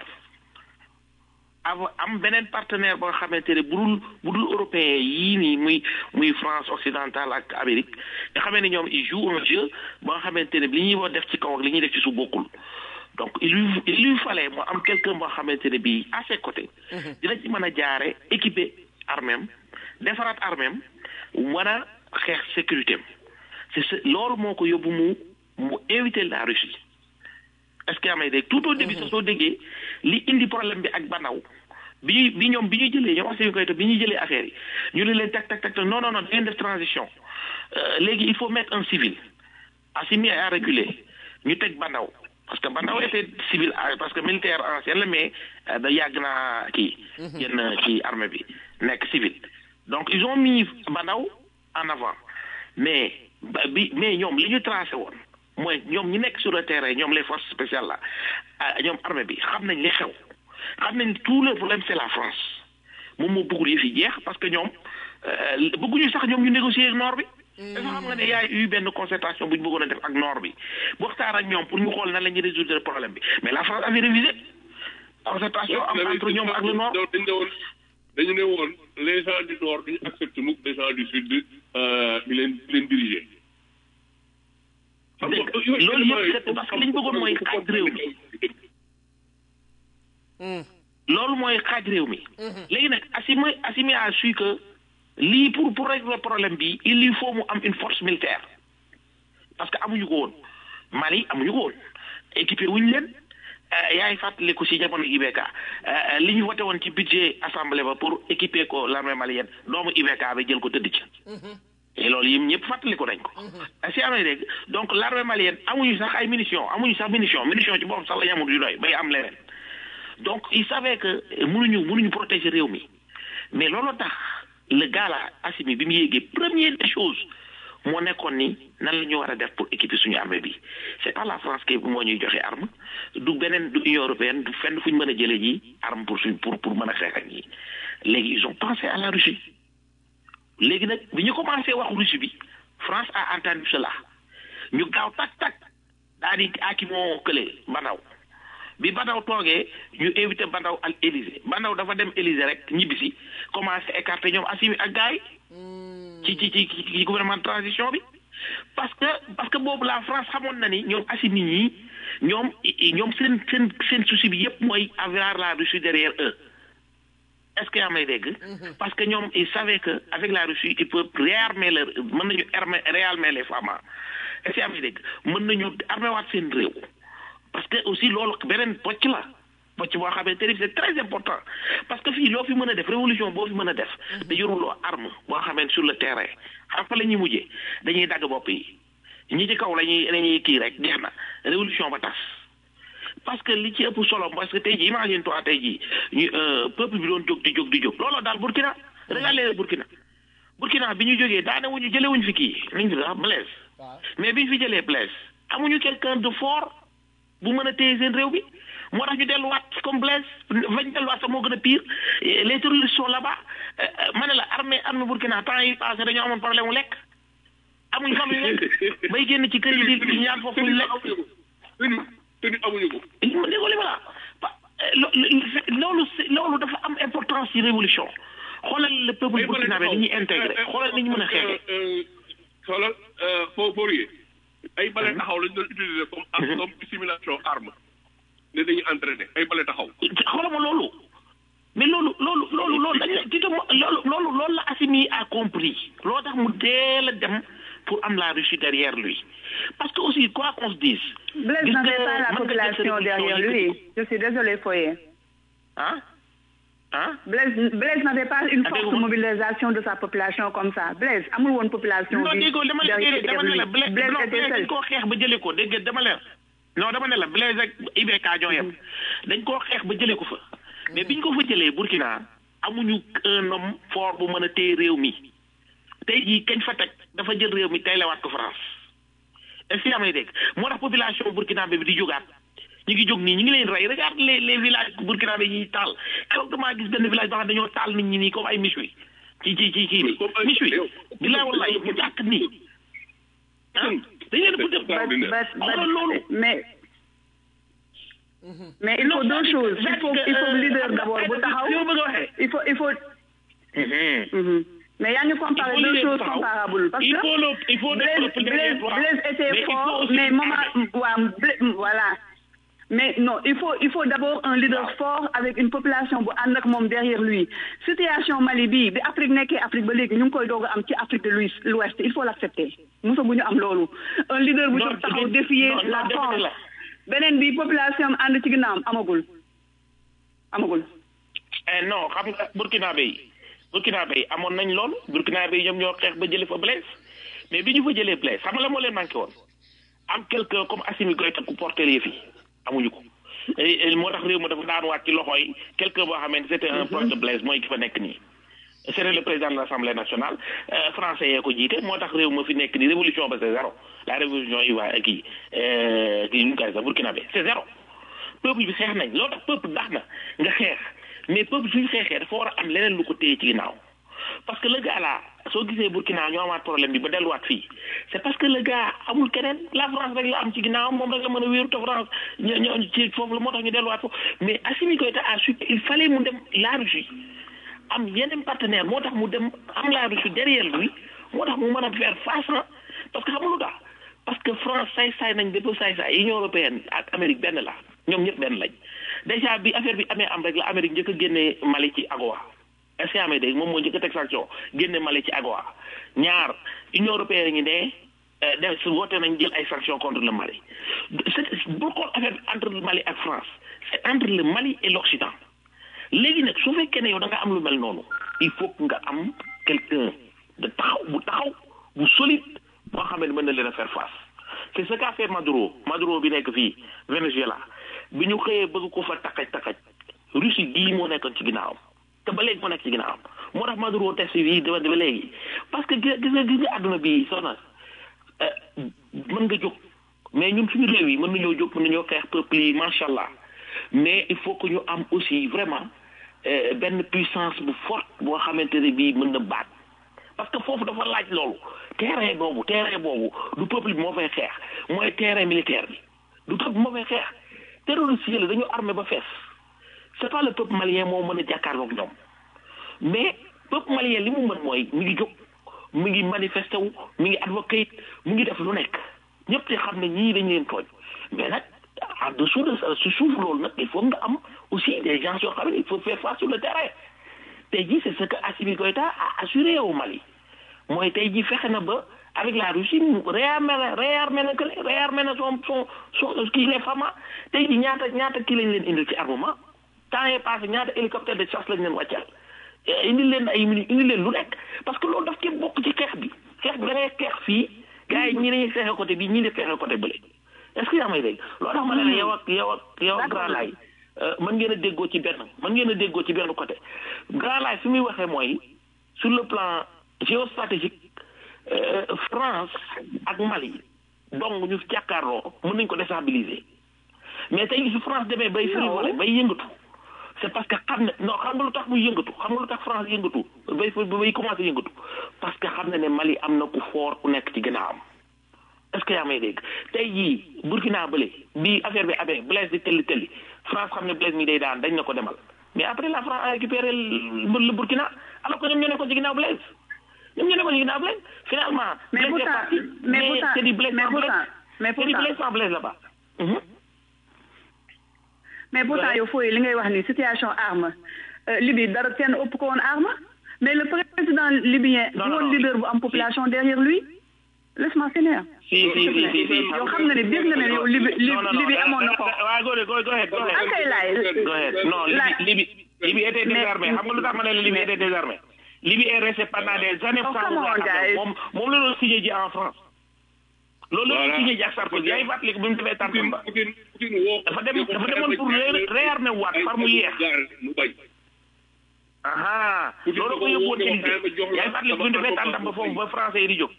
Speaker 5: ava am beneen partenaire ba nga xamante ne bu dul bu dul européen yii nii muy muy France occidentale ak Amérique nga xamee ne ñoom ils jouent un jeu ba nga xamante ne li ñuy war def ci kaw ak li ñuy def ci suuf bokkul donc il lui il lui fallait mu am quelqu'un boo xamante ne bii à ses côtés dina ci mën a jaare équipé armem defaraat armem mën a xeex sécurité am c'est ce loolu moo ko yóbbu mu mu éviter la Russie est-ce que yaa may dégg tout au début sax soo déggee li indi problème bi ak Banaw bi ñuy bi ñoom bi ñuy jëlee ñoom Assimi Goïta bi ñuy jëlee affaire yi ñu ne leen tak tak tak non non non da ngeen def transition Euh, léegi il faut mettre un civil Assimi a reculé ñu teg Banaw parce que Banaw était civil ah, parce que militaire ancien la mais euh, da yàgg naa kii yenn ci armée bi nekk civil donc ils ont mis Banaw en avant mais ba- bi mais ñoom li ñu tracé woon mooy ñoom ñi nekk sur le terrain ñoom les forces spéciales là ah, ñoom armée bi xam nañ li xew xam nañ tout le problème c'est la France moom moo bëggul yëf yi jeex parce que ñoom euh, bëgguñu sax ñoom ñu négocier ak nord bi dafa xam nga ne yaay eu benn concertation bu ñu bëggoon a def ak nord bi waxtaan ak ñoom pour ñu xool nan la ñuy résoudre problème bi mais la France avait révisé concertation am entre ñoom ak le nord
Speaker 1: dañu ne woon dañu ne woon les gens du nord duñu accepté mukk les gens du sud euh, di leen di leen diriger.
Speaker 5: dégg nga loolu yëpp c'est parce que li ñu bëggoon mooy xaaj réew mi loolu mooy xaaj réew mi léegi nag Assimi Assimi a su que lii pour pour régler problème bi il lui faut mu am une force militaire parce que amuñu ko woon Mali amuñu ko woon équipé wuñu leen euh, yaay fàttaliku si jamono IBK euh, li ñu voté woon ci budget assemblée ba pour équiper ko l'armée malienne doomu IBK bi jël ko tëdd ci et loolu yëpp ñëpp fàttaliku nañ ko si amee dégg donc l'armée malienne amuñu sax ay munitions amuñu sax munitions munitions ci boppam sax la ñu amul yu doy bay am leneen donc il savait que mënuñu mënuñu protéger réew mi mais loolu tax le gars là Assimi bi mu yéegee première des choses moo nekkoon ni nan la ñu war a def pour équiper suñu armée bi c'est pas la France qui moo ñuy joxe arme du beneen du Union européenne du fenn fu ñu mën a jëlee ji arme pour suñ pour pour mën a xeex ak ñi léegi ils ont pensé à la Russie léegi nag bi ñu commencé wax Russie bi France a entendu cela ñu gaaw tak tak daal di aki moo kële Banaw bi Banaw toogee ñu invité Banaw ak Élysée Banaw dafa dem Élysée rek ñibbisi commencé écarter ñoom Assimi ak gars yi ci ci ci ci gouvernement de transition bi parce que parce que boobu la France xamoon na ni ñoom Assimi ñii ñoom ñoom seen seen seen souci bi yépp mooy avoir la Russie derrière eux est-ce que yaa may dégg parce que ñoom ils savaient que avec la Russie ils peuvent réarmer leur mën nañu armer réarmer les femmes est-ce que yaa may dégg mën nañu armer waat seen réew parce que aussi loolu beneen pocc la pocc boo xamante ni c'est très important parce que fii loo fi mën a def révolution boo fi mën a def da yoruloo arme boo xamante sur le terrain xam fa la ñuy mujjee dañuy dagg bopp yi ñi ci kaw la ñuy la ñuy kii rek jeex na révolution ba tas parce que li ci ëpp solo parce que tey jii imagine toi tey jii ñu peuple bi doon jóg di jóg di jóg looloo daal Burkina regardez Burkina Burkina bi ñu jógee daane wuñu jëlee wuñu fi kii nañ fi sax Blaise mais bi ñu fi jëlee Blaise amuñu quelqu'un de fort bu mën a téye seen réew bi moo tax ñu delluwaat comme Blaise fañ delluwaat sax moo gën a pire les terroristes sont là-bas ma ne la armée armée Burkina temps yi passé dañoo amoon problème mu lekk amuñ fan yu lekk bay génn ci kër yi di ñaan foofu ñu lekk
Speaker 1: te ni amuñu ko
Speaker 5: li ma déggoo li ma la loolu loolu dafa am importance ci révolution xoolal le peuple burkinabé ni ñuy intégré xoolal ni ñu mën a xeexee
Speaker 1: xoolal foo foorier ay bale taxaw lañ doon utiliser comme comme simulation arme ne dañuy entraîné ay bale taxaw
Speaker 5: xoolal ma loolu mais loolu loolu loolu loolu dañ ne tito loolu loolu loolu la Assimi a compris loo tax mu teel a dem pour am la Russie derrière lui parce que aussi quoi qu'on se dise
Speaker 4: Blaise n'avait pas la population derrière lui je suis désolé Foyer
Speaker 5: ah ah
Speaker 4: Blaise Blaise n'avait pas une forte mobilisation de sa population comme ça Blaise amul woon population
Speaker 5: non
Speaker 4: bi
Speaker 5: déggoo dama
Speaker 4: derrière
Speaker 5: dama ne la
Speaker 4: lui
Speaker 5: Blaise
Speaker 4: Blaise
Speaker 5: non
Speaker 4: était
Speaker 5: Blaise dañ
Speaker 4: seul
Speaker 5: koo xeex ba jëlee ko dégg dama leer non dama ne la Blaise ak IBK ñoo yem dañ koo xeex ba jëlee ko fa mais biñ ko fa jëlee Burkina amuñu un homme fort bu mën a téye réew mi tey jii kañ fa teg dafa jël réew mi tey lewaat ko France est-ce que yaa may dégg moo tax population burkinabé bi di jógaat ñu ngi jóg nii ñu ngi leen rey regarde les les villages burkinabé yi taal keroog damaa gis benn village boo xam ne dañoo taal nit ñi nii comme ay méchoui ci ci ci ci
Speaker 1: Comme ay-
Speaker 5: méchoui bilaay wallaay mu jàkk nii ah dañ leen bu def
Speaker 4: But- but- but-
Speaker 5: xoolal loolu
Speaker 4: mais mais il faut
Speaker 5: Non,
Speaker 4: deux
Speaker 5: c'est-
Speaker 4: choses il
Speaker 5: c'est
Speaker 4: faut
Speaker 5: que,
Speaker 4: il faut
Speaker 5: euh,
Speaker 4: leader
Speaker 5: xam nga
Speaker 4: d'abord bu
Speaker 5: ay-
Speaker 4: taxaw
Speaker 5: li ma bëgg a waxee.
Speaker 4: il faut il faut Mhm. mais yaa ngi comparer
Speaker 5: Il faut
Speaker 4: deux
Speaker 5: leader
Speaker 4: choses
Speaker 5: taxaw.
Speaker 4: comparables parce
Speaker 5: Il
Speaker 4: que
Speaker 5: faut le- il faut le
Speaker 4: Blaise
Speaker 5: peuple
Speaker 4: Blaise
Speaker 5: derrière toi.
Speaker 4: Blaise
Speaker 5: Mais
Speaker 4: était
Speaker 5: il faut
Speaker 4: fort
Speaker 5: aussi
Speaker 4: mais moment
Speaker 5: armée.
Speaker 4: waaw Bla- voilà mais non il faut il faut d'abord un leader fort avec une population bu ànd ak moom derrière lui situation Mali bii bi Afrique nekkee Afrique ba léegi ñu ngi koy doog a am ci Afrique de l'Ouest l'Ouest il faut l'accepter mosa bu ñu am loolu un leader bu
Speaker 5: Non,
Speaker 4: jóg taxaw
Speaker 5: non,
Speaker 4: défier
Speaker 5: non,
Speaker 4: la
Speaker 5: non, dama ne
Speaker 4: France
Speaker 5: la.
Speaker 4: beneen bi population am ànd ci ginnaawam amagul amagul
Speaker 5: Eh, non xam nga burkinabé yi burkinabé yi amoon nañ loolu burkinabé yi ñoom ñoo xeex ba jëlee fa Blaise mais bi ñu fa jëlee Blaise xam nga la moo leen manqué woon am quelqu'un comme Assimi Goïta ku porter yëf yi amuñu ko Et- et moo tax réew ma dafa daanuwaat ci loxo yi quelqu'un boo xamante c'était un proche de Blaise mooy ki fa nekk nii c'était le président de l'Assemblée nationale euh, français yee ko jiite moo tax réew ma fi nekk nii révolution ba c'est zéro la révolution ivoire kii euh, kii ñu koy sax burkinabé c'est zéro peuple bi xeex nañ loolu tax peuple baax na nga xeex mais peuple suñu xeexee dafa war a am leneen lu ko téye ci ginnaaw parce que le gars là soo gisee Burkina ñoo amaat problème bi ba delluwaat fii c'est parce que le gars amul keneen la France rek la am ci ginnaaw moom rek la mën a wéeru te France ñoo ñoo ci foofu la moo tax ñu delluwaat foofu mais Assimi Goïta a su il fallait mu dem la Russie am yeneen partenaire moo tax mu dem am la Russie derrière lui moo tax mu mën a faire face ah parce que xam nga lu tax parce que France saay-saay nañ bépp saay-saay Union européenne ak Amérique benn la ñoom ñëpp benn lañ déjà bi affaire bi amee am rek la Amérique njëkk a génnee Mali ci AGOA est-ce que amee dégg moom moo njëkk a teg sanction génne Mali ci AGOA ñaar Union européenne ngi ne euh, def su voté nañ jël ay sanctions contre le Mali c'est bul xool affaire bi entre le Mali ak France c'est entre le Mali et l'Occident léegi nag su fekkee ne yow da nga am lu mel noonu il faut que nga am quelqu'un de taxaw bu taxaw bu solide boo xam ne mën na leen a faire face c'est ce qu'a fait Maduro Maduro bi nekk fii Venezuela bi ñu xëyee bëgg ko fa takkaj takkaj Russie gii moo nekkoon ci ginnaawam te ba léegi moo nekk ci ginnaawam moo tax Maduro test yi dama ba léegi parce que gis nga gis nga àdduna bi soxna mën nga jóg mais ñun suñu réew yi mën nañoo jóg mën nañoo xeex peuple yi macha allah mais il faut que ñu am aussi vraiment euh, benn puissance bu forte boo xamante ne bii mën na baat parce que foofu dafa laaj loolu terrain boobu terrain boobu du peuple bi moo fay xeex mooy terrain militaire bi du peuple bi moo fay xeex terroriste yi la dañu armé ba fees c'est pas le peuple malien moo mën a jàkkaarloog ñoom mais peuple malien li mu mën mooy mi ngi jóg mi ngi manifesté wu mi ngi advocate mu ngi def lu nekk ñëpp te xam ne ñii dañ leen tooñ mais nag en dessous de ça su suuf loolu nag il faut nga am aussi des gens yoo xam ne il faut faire face sur le terrain tey jii c'est ce que Assimi Goïta a assuré au Mali mooy tey jii fexe na ba avec la Russie mu réarmé na réarmé na que réarmé na son son son kii les FAMA tey jii ñaata ñaata kii lañ leen indil ci armement temps yii passé ñaata hélicoptère de chasse lañ leen wàccal indil leen ay mini indil leen lu nekk parce que loolu daf ci bokk ci xeex bi xeex bi da ngay xeex fii gars yi ñii dañuy xeexee côté bi ñii di xeexee côté bële est-ce que yaa may dégg loolu tax ma ne la yow ak yow ak yow ak Grand Laye mën ngeen a déggoo ci benn mën ngeen a déggoo ci benn côté Grand Laye fi muy waxee mooy sur le plan géostratégique France ak Mali donc ñu jàkkaarloo mën nañ ko déstabiliser mais tey su France demee bay frivolé bay yëngatu c'est parce que xam ne non xam nga lu tax muy yëngatu xam nga lu tax France yëngatu bay bay commencé yëngatu parce que xam na ne Mali am na ku fort ku nekk ci gannaawam est-ce que yaa may dégg tey jii Burkina bële bi affaire bi amee Blaise di tëlli tëlli France xam ne Blaise mi day daan dañ na ko demal mais après la France a récupéré le Burkina alors que ñoom ñoo nekkoon ci ginnaaw Blaise ñoom ñoo nekkoon ci ginnaaw Blaise finalement
Speaker 4: mais
Speaker 5: Blaise est
Speaker 4: pourtant
Speaker 5: parti
Speaker 4: mais
Speaker 5: mais
Speaker 4: pourtant
Speaker 5: c'est du Blaise
Speaker 4: mais
Speaker 5: sans Blaise
Speaker 4: pourtant mais
Speaker 5: c'est du
Speaker 4: pourtant
Speaker 5: Blaise sans Blaise là-bas Mhm.
Speaker 4: mais pourtant yow fooy li ngay wax ni situation arme euh, Libye dara kenn ëpp ko woon arme mais le président libyen
Speaker 5: Non,
Speaker 4: du
Speaker 5: non,
Speaker 4: woon
Speaker 5: non.
Speaker 4: leader bu am population derrière lui laisse-moi finir
Speaker 5: si si si si si
Speaker 4: yow xam nga ne dégg nga ne yow Libye
Speaker 5: non non non
Speaker 4: Libye amoon na ko
Speaker 5: waaw go ahead go ahead go ahead
Speaker 4: akay laay
Speaker 5: go ahead non
Speaker 4: laay
Speaker 5: Libye Libye Libye était
Speaker 4: Mais-
Speaker 5: désarmée xam nga lu tax ma ne la Libye était désarmée Libye est restée pendant des années
Speaker 4: Oh,
Speaker 5: sans
Speaker 4: come on,
Speaker 5: vouloir xam
Speaker 4: guys.
Speaker 5: moom moom la doon signé ji en France loolu la doon
Speaker 1: Voilà.
Speaker 5: signé ji ak Sarkozy yaa ngi fàttaliku bi mu defee
Speaker 1: Poutine
Speaker 5: Tànn
Speaker 1: Poutine Poutine woo
Speaker 5: dafa dem dafa demoon pour ré- réarmer waat far mu yéex
Speaker 1: mu bañ
Speaker 5: aha
Speaker 1: Poutine
Speaker 5: loolu ko
Speaker 1: dafa
Speaker 5: yóbbuwoon
Speaker 1: woo
Speaker 5: Élysée
Speaker 1: ma jox la
Speaker 5: yaa ngi fàttaliku bi mu defee tàntam ba foofu ba français yi di jóg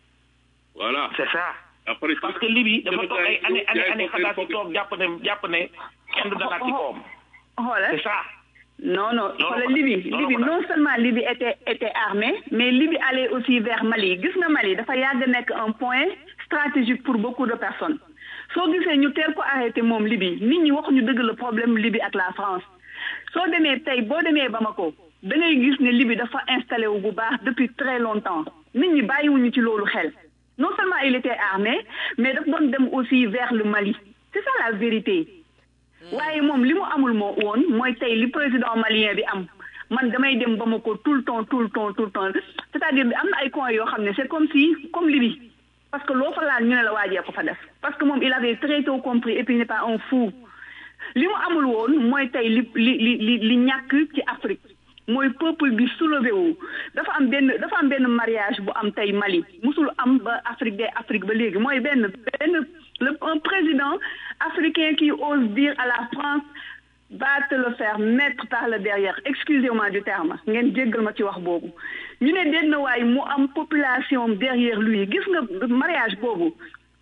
Speaker 1: voilà
Speaker 5: c'est ça
Speaker 1: après
Speaker 5: parce que Libye dafa toog ay année année année xalaat si toog jàpp ne jàpp ne kenn du dalaat ci kawam
Speaker 4: xoolal
Speaker 5: c'est ça
Speaker 4: non non
Speaker 5: Non,
Speaker 4: xoolal
Speaker 5: non,
Speaker 4: Libye
Speaker 5: non,
Speaker 4: Libye
Speaker 5: non,
Speaker 4: non seulement Libye était était armée mais Libye allait aussi vers Mali gis nga Mali dafa yàgg nekk un point stratégique pour beaucoup de personnes soo gisee ñu teel ko arrêté moom Libye nit ñi waxuñu dëgg le problème Libye ak la France soo demee tey boo demee Bamako da ngay gis ne Libye dafa installé wu bu baax depuis très longtemps nit ñi bàyyiwuñu ci loolu xel non seulement il était armé mais daf doon dem aussi vers le Mali c'est ça la vérité waaye moom li mu amul moo woon mooy tey li président malien bi am man damay dem ba ma ko tout le temps tout le temps tout le temps c'est-à-dire bi am na ay coins yoo xam ne c'est comme si comme Libye parce que loo fa laal ñu ne la waajee ko fa def parce que moom il avait très tôt compris et puis il n'est pas un fou li mu amul woon mooy tey li li li li li ñàkk ci Afrique mooy peuple bi soulevé wu dafa am benn dafa am benn mariage bu am tey Mali musul am ba Afrique de Afrique ba léegi mooy benn benn le un président africain qui ose dire à la France va te le faire mettre par le derrière excusez-moi du terme ngeen jéggal ma ci wax boobu ñu ne denn waay mu am population derrière lui gis nga mariage boobu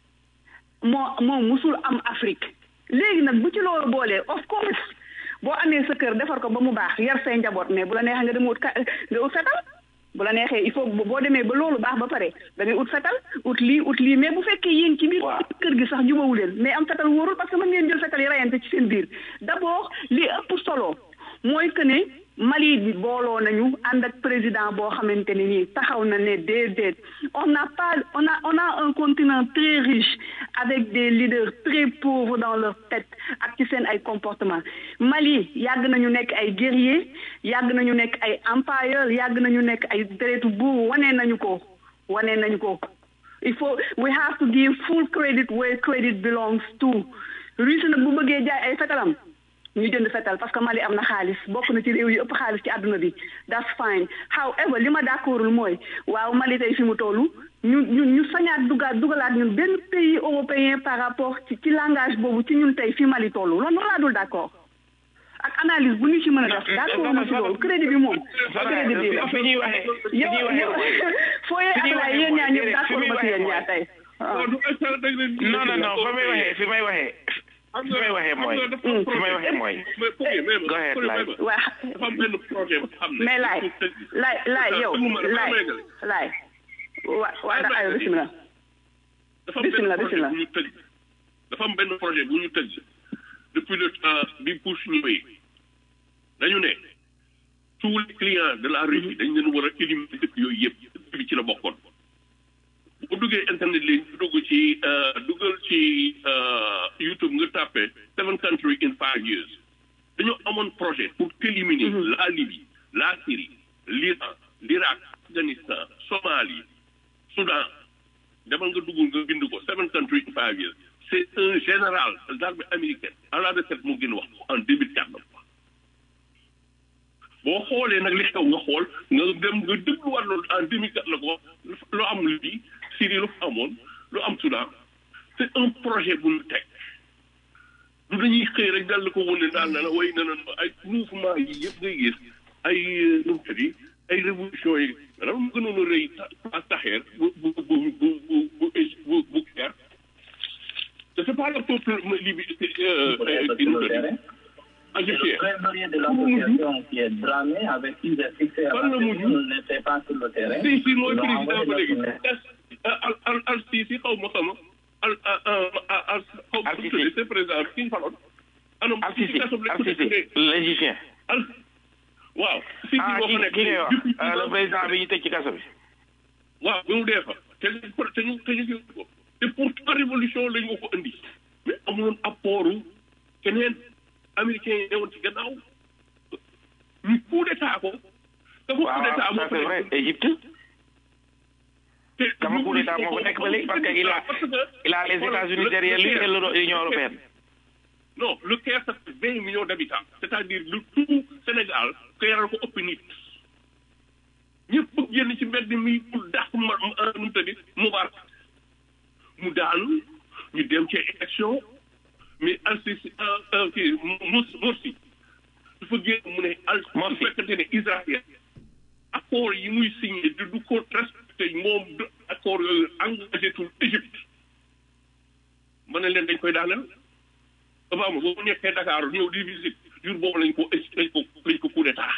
Speaker 4: moo moo musul am Afrique léegi nag bu ci loolu boolee of course boo amee sa kër defar ko ba mu baax yar say njaboot mais bu la neexee nga dem wut ka nga ut fetal bu la neexee il faut boo demee ba loolu baax ba pare da ngay ut fetal ut lii ut lii mais bu fekkee yéen ci biir kër gi sax jubawu leen mais am fetal wóorul parce que mën ngeen jël fetal yi rayante ci seen biir d'abord li ëpp solo mooy que ne Mali bi booloo nañu ànd ak président boo xamante ne nii taxaw na ne déedéet on n'a pas on a on a un continent très riche avec des leaders très pauvres dans leur tête ak ci seen ay comportement Mali yàgg nañu nekk ay guerriers yàgg nañu nekk ay empires yàgg nañu nekk ay deretu buur wane nañu ko wane nañu ko il faut we have to give full credit where credit belongs to Russie nag bu bëggee jaay ay fetalam ñu jënd fetal parce que Mali am na xaalis bokk na ci réew yi ëpp xaalis ci àdduna bi that's fine however li ma d'accordul mooy waaw Mali tey fi mu toll ñu ñu ñu sañaat dugaat dugalaat ñun benn pays européen par rapport ci ci langage boobu ci ñun tey fi Mali toll loolu noonu laa dul d'accord ak analyse bu ñu ci mën a def d'accord ma ci loolu crédit bi moom crédit bi la
Speaker 5: fi ñuy waxee fi
Speaker 4: yow
Speaker 5: ñuy
Speaker 4: yow
Speaker 5: waxee
Speaker 4: fooyee Ablaye yéen ñaa ñëpp d'accord ma ci yéen ñaar tey waaw
Speaker 5: non non non fa may waxee fi may waxee fi may waxee mooy fi may waxee mooy go ahead laay
Speaker 4: waa
Speaker 1: dafa am benn projet bu xam ne
Speaker 4: mais laay laay laay yow laay laay waa waa da ayo bismillah
Speaker 1: dafa am benn
Speaker 4: Bismillah,
Speaker 1: projet
Speaker 4: bismillah.
Speaker 1: bu ñu tëj dafa am benn projet bu ñu tëj depuis le temps bi Bush ñëwee dañu ne tous les clients de la Russie dañ leen war a éliminer dëkk yooyu yëpp dëkk bi ci la bokkoon bu duggee internet léegi bu dugg ci euh, duggal ci euh, YouTube nga tàppe seven country in five years dañoo amoon projet pour éliminer la Libye la Syrie l'Iran l'Irak Afghanistan Somalie Soudan demal nga dugg nga bind ko seven country in five years c'est un général de l'armée américaine à la retraite mu gën wax ko en 2004 boo xoolee nag li xew nga xool nga dem nga dégluwaat loolu en 2004 la ko lu am Libye Syrie lu fa amoon lu am Soudan c'est un projet bu ñu teg du dañuy xëy rek dal ko wane daal na la way na na ay mouvement yi yëpp ngay gis ay nu mu tëddi ay révolution yi maanaam mu gënoon a rëy ta taxeer bu bu bu bu bu bu bu bu Caire c'est pas le peuple libi euh,
Speaker 7: Pour
Speaker 1: euh,
Speaker 7: être
Speaker 1: qui
Speaker 7: sur
Speaker 1: nous
Speaker 7: le
Speaker 1: le dit.
Speaker 7: terrain. Le
Speaker 1: Égyptien.
Speaker 7: trésorier de l'association qui est dramé avec qui j'ai fixé à
Speaker 1: Parle le mot.
Speaker 7: n'était pas sur le terrain.
Speaker 1: si si mooy
Speaker 7: Ils ont
Speaker 1: président
Speaker 7: envoyé
Speaker 1: ba
Speaker 7: la
Speaker 1: léegi
Speaker 7: tournée.
Speaker 1: al al al si si xaw ma xaw ma al al al al xaw ma
Speaker 5: Al Sisi.
Speaker 1: tuddee c'est président ki ñu faloon anam
Speaker 5: Al Sisi
Speaker 1: kaso bi lañ
Speaker 5: Al
Speaker 1: ko
Speaker 5: Sisi
Speaker 1: tuddee
Speaker 5: l'Égyptien
Speaker 1: al waaw si si
Speaker 5: ah
Speaker 1: boo
Speaker 5: ki
Speaker 1: fa nekk
Speaker 5: ki ngay wax
Speaker 1: depuis
Speaker 5: euh, le président bi ñu tëj ci kaso bi
Speaker 1: waaw bi mu dee fa te ñu te ñu te ñu ko te pourtant révolution lañ ko ko indi mais amuloon apportu keneen américain yi newoon ci gannaaw ñu coup d'état ko te bu coup
Speaker 5: waaw
Speaker 1: d'état moo
Speaker 5: ça
Speaker 1: fa
Speaker 5: c'est vrai
Speaker 1: nekk
Speaker 5: Égypte
Speaker 1: te
Speaker 5: dama coup d'état moo fa nekk ba léegi parce que il a il a les États-Unis derrière lui et l'Union européenne
Speaker 1: non le Caire ça fait vingt millions d'habitants c'est-à-dire le tout Sénégal Caire ko ëpp nit ñëpp génn ci mbedd mi pour dàq ma nu mu tëddi Moubarak mu daanu ñu dem ci élection mais Al-Sisi kii Mos Morsi dafa génn mu ne al su
Speaker 5: Morsi.
Speaker 1: fekkante ne Israël accord yi muy signé du du ko respecté moom du accord yooyu engagé tout Égypte ma ne leen dañ koy daaneel Obama boo nekkee Dakar ñëw di visite jour boobu lañ ko lañ ko lañ ko coup d'état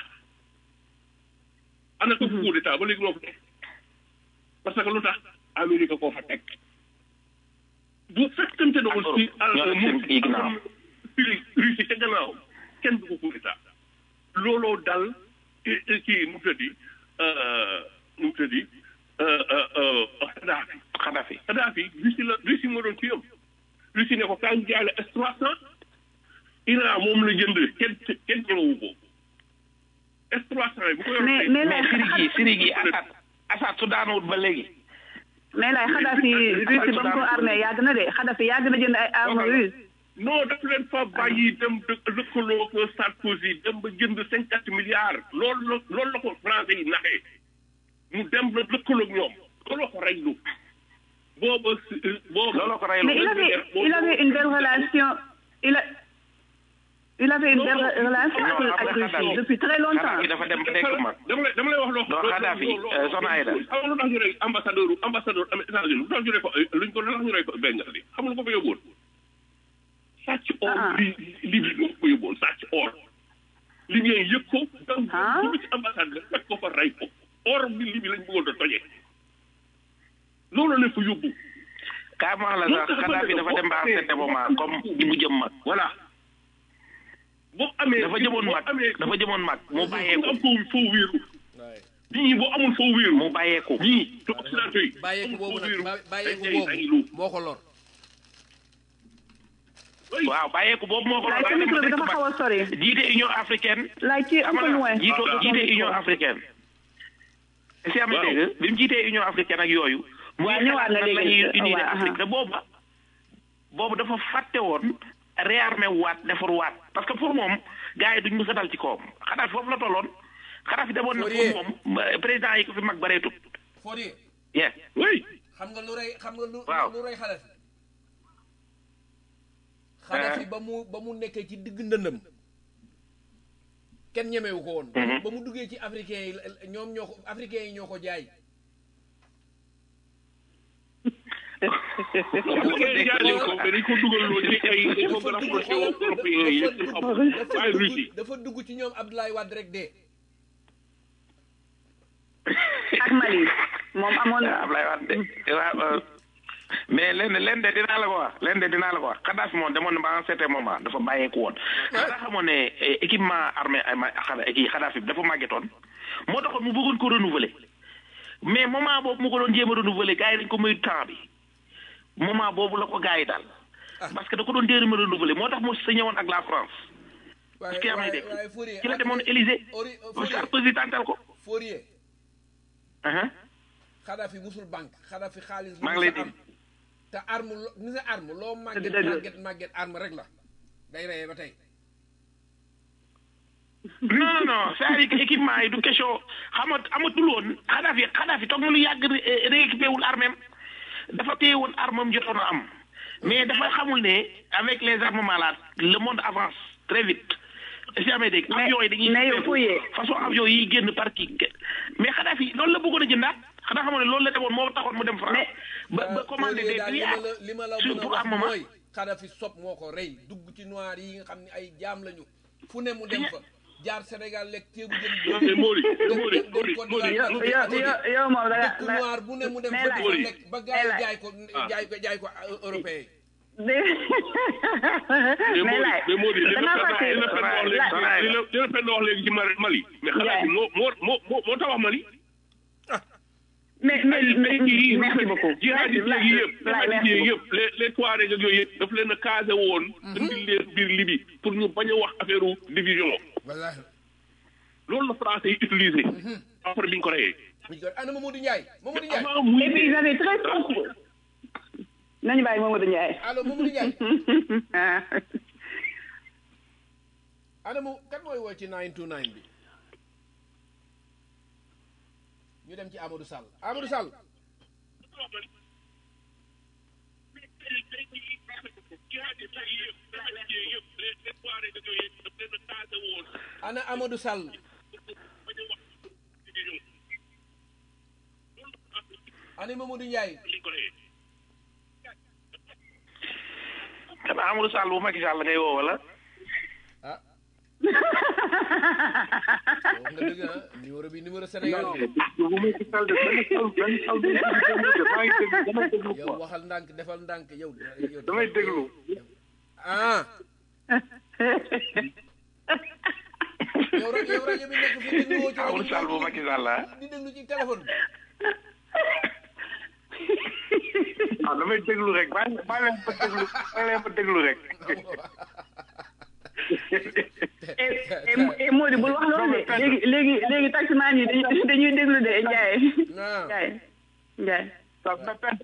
Speaker 1: ana ko coup d'état ba léegi moo fa nekk parce que lu tax Amérique koo fa teg bu fekkante ne
Speaker 5: Ak
Speaker 1: aussi
Speaker 5: Europe. ñoo nekk seen kii ginnaaw.
Speaker 1: Russie ca gannaaw kenn du ko coup d'état looloo dal eh, eh, kii nu mu tëddi euh, nu mu tëddi euh, euh, euh, Kadhafi
Speaker 5: Kadhafi
Speaker 1: Kadhafi Russie la Russie moo doon kii am Russie ne ko kaa ngi jaay la S300 Iran moom la jënd kenn kenn ñëwawu ko S300 yi bu ko yor
Speaker 4: mais mais
Speaker 5: mais
Speaker 4: lay
Speaker 5: Syrie gi Syrie gi Assad Assad su daanawut ba léegi
Speaker 4: mais lay Kadhafi Russie ba mu ko armé yàgg na de Kadhafi yàgg na jënd ay armes russes
Speaker 1: non daf leen fa bàyyi dem dë lëkkaloo ko Sarkozy dem ba jënd cinquante milliards loolu la loolu la ko français yi naxee mu dem ba lëkkaloo ak ñoom looloo ko reylu booba si booba
Speaker 5: looloo ko reylu
Speaker 4: mais il avait il avait une belle relation il a il avait une belle relation
Speaker 5: Non,
Speaker 4: avec
Speaker 5: après
Speaker 4: avec Russie
Speaker 5: Kadhafi.
Speaker 4: depuis très longtemps
Speaker 5: Kadhafi dafa dem ba nekk mag
Speaker 1: dama lay dama lay wax loo
Speaker 5: Non, Kadhafi, euh, Soxna Aïda.
Speaker 1: xam nga lu tax ñu rey ambassadeur ambassadeur am États-Unis lu tax ñu rey ko luñ ko lu tax ñu rey ko Bengali xam nga lu ko fa yóbbuwoon sàcc or
Speaker 4: Ah.
Speaker 1: li Libye moo ko fa yóbbuwoon sàcc or Libyen yëpp ko donc
Speaker 4: Ah.
Speaker 1: dugg ci ambassade bi fekk ko fa rey ko or bi Libye lañ bëggoon a tojee loolu la fa yóbbu
Speaker 5: kaa ma wax la sax Kadhafi dafa dem ba am certain moment comme ni mu jëm mag
Speaker 1: voilà boo amee
Speaker 5: dafa jëmoon
Speaker 1: boo
Speaker 5: mag
Speaker 1: amee
Speaker 5: dafa jëmoon mag mu
Speaker 1: nga
Speaker 5: bàyyeeku
Speaker 1: am foo foo wéeru
Speaker 3: waaye
Speaker 1: ñii boo amul foo wéeru
Speaker 5: mu bàyyeeku
Speaker 1: ñii te occidentaux yi
Speaker 3: bàyyeeku
Speaker 1: amul
Speaker 3: boobu
Speaker 1: foo
Speaker 3: nag
Speaker 1: wéeru
Speaker 3: ba- bàyyeeku
Speaker 1: dañ lay lu
Speaker 3: boobu moo ko lor
Speaker 5: waaw bàyyeeku boobu moo ko
Speaker 4: lay sa micro bi dafa xaw a sori
Speaker 5: jiite Union africaine
Speaker 4: lay ci un peu loin
Speaker 5: jiite jiite Union africaine si am
Speaker 1: Waaw.
Speaker 5: dégg bi mu jiitee Union africaine ak yooyu muy
Speaker 4: Waaw, ñëwaat na
Speaker 5: xalaat nan la
Speaker 4: léegi.
Speaker 5: ñuy unir
Speaker 4: Waaw,
Speaker 5: Afrique
Speaker 4: aha.
Speaker 5: te booba boobu dafa fàtte woon réarmé waat defar waat parce que pour moom gars yi duñ mës a dal ci kawam xanaa foofu la tolloon xanaa fi demoon na
Speaker 3: Fourier.
Speaker 5: pour moom ba- président yi ko fi mag bareetut
Speaker 3: Fourier
Speaker 5: yeah
Speaker 1: oui
Speaker 3: xam nga lu rey xam nga lu
Speaker 5: Waaw.
Speaker 3: lu rey Kadhafi Kadhafi ba mu ba mu nekkee ci digg ndëndëm kenn ñemewu ko woon
Speaker 5: Mhm.
Speaker 3: ba mu duggee ci africain yi la- ñoom ñoo ko africain yi ñoo ko jaay
Speaker 1: parce que jaay ko mais dañ ko dugal loo ci ay dañ ko gën a approché wu européen yi yëpp xam waaye Russie
Speaker 3: dafa dugg ci ñoom Abdoulaye Wade rek dee
Speaker 4: ak Mali moom amoon
Speaker 5: waaw Ablaye Wade de waaw euh, mais lenn lenn de dinaa la ko wax lenn de dinaa la ko wax Kadhafi moom demoon na ba un certain moment dafa bàyyeeku woon. nga xamoon ne eh, équipement armé ay ma xada kii Kadhafi bi dafa màggetoon moo taxoon mu bëggoon ko renouveler mais moment boobu mu ko doon jéem a renouveler gars yi dañ ko muy temps bi moment boobu la ko gars yi daal. parce que da ko doon jéem a renouveler moo tax mu signé woon ak la France. parce que yaa may dégg
Speaker 3: waaye Fourier
Speaker 5: ci la demoon Élysée
Speaker 3: Ori-
Speaker 5: parce que
Speaker 3: Fourier
Speaker 5: Sarkozy tàntal ko.
Speaker 3: Fourier
Speaker 5: Uh-huh.
Speaker 3: Kadhafi musul banque Kadhafi xaalis
Speaker 5: maa ngi lay
Speaker 3: mu sa am te arme lo ni sa arme loo màgget
Speaker 4: dëgg.
Speaker 3: màgget màgget arme rek la day reyee ba tey
Speaker 5: non non non c'est-à-dire que équipement yi du question xama amatul woon Kadhafi Kadhafi toog na lu yàgg ré- rééquipé wul armem dafa téye woon armem jotoon a am mais dafa xamul ne avec les armements là le monde avance très vite si amee dégg
Speaker 4: Mais-
Speaker 5: avions yi dañuy
Speaker 4: mais yow Fourier.
Speaker 5: façon avion yi génn par kii mais Kadhafi loolu la bëggoon a jëndaat xanaa xamoon ne loolu la demoon moo taxoon mu dem France ba ba commandé
Speaker 3: Fourier
Speaker 5: des
Speaker 3: daal li ma
Speaker 5: milliards
Speaker 3: la li ma la
Speaker 5: sur
Speaker 3: mën a
Speaker 5: pour
Speaker 3: wax
Speaker 5: armement
Speaker 3: mooy Kadhafi sob moo ko rey dugg ci noir yi nga xam ne ay jaam lañu fu ne mu dem fa jaar Sénégal lekk ceebu jën
Speaker 1: mais Mori Mori Mori Mori
Speaker 4: yow yow yow yow moom da
Speaker 3: dëkk
Speaker 4: nga
Speaker 3: noir bu ne mu dem
Speaker 4: mais
Speaker 3: fa
Speaker 4: laaj-
Speaker 3: di fa lekk ba gars yi
Speaker 4: mais
Speaker 3: jaay ko jaay ko jaay ko européen
Speaker 4: mais
Speaker 1: mais
Speaker 4: laay
Speaker 1: Mori mais Mori li
Speaker 4: da
Speaker 1: la
Speaker 4: ngaa
Speaker 1: fen li la
Speaker 4: fàtte
Speaker 1: fen wax léegi
Speaker 4: laaj-
Speaker 1: li la li la fen wax léegi ci Mali Mali mais xalaat bi moo moo moo moo moo tabax Mali
Speaker 4: mais mais mais
Speaker 1: kii
Speaker 4: merci beaucoup
Speaker 1: jihadiste
Speaker 4: laaj
Speaker 1: yi yëpp
Speaker 4: laaj
Speaker 1: jihadiste
Speaker 4: merci
Speaker 1: yi
Speaker 4: beaucoup
Speaker 1: yëpp les les Touaregs ak yooyu yëpp daf leen a casé woon indi leen biir Libye pour ñu bañ a wax affaire u division
Speaker 3: wallaahi
Speaker 1: loolu la français yi utilisé après bi ñu ko reyee
Speaker 3: ñu ko ana Mamadou Ndiaye Mamadou Ndiaye
Speaker 1: avant muy
Speaker 4: et puis ils avaient très compris nañu bàyyi Mamadou Ndiaye
Speaker 3: allo Mamadou Ndiaye
Speaker 4: ah
Speaker 3: ana mu kan mooy woo ci 929 bi ñu dem ci Amadou Sall Amadou Sall ana Amadou Sall ana Mamadou Ndiaye
Speaker 5: kan Amadou Sall bu Macky Sall ngay woo wala
Speaker 3: ah wax nga dëgg ah numéro bi numéro Sénégal bi yow waxal ndànk defal ndànk yow yow
Speaker 8: damay déglu
Speaker 3: ah yow rajo yow rajo bi nekk fii déglu woo ci rajo
Speaker 5: Amadou Sall bu Macky Sall ah
Speaker 3: di déglu ci téléphone bi
Speaker 8: ah damay déglu rek baa baa leen ma déglu baa leen ma déglu rek
Speaker 4: et et et Mody bul wax loolu de léegi léegi léegi taximaan yi dañuy dañuy déglu de Ndiaye
Speaker 3: ah
Speaker 4: Ndiaye Ndiaye
Speaker 8: ça me peine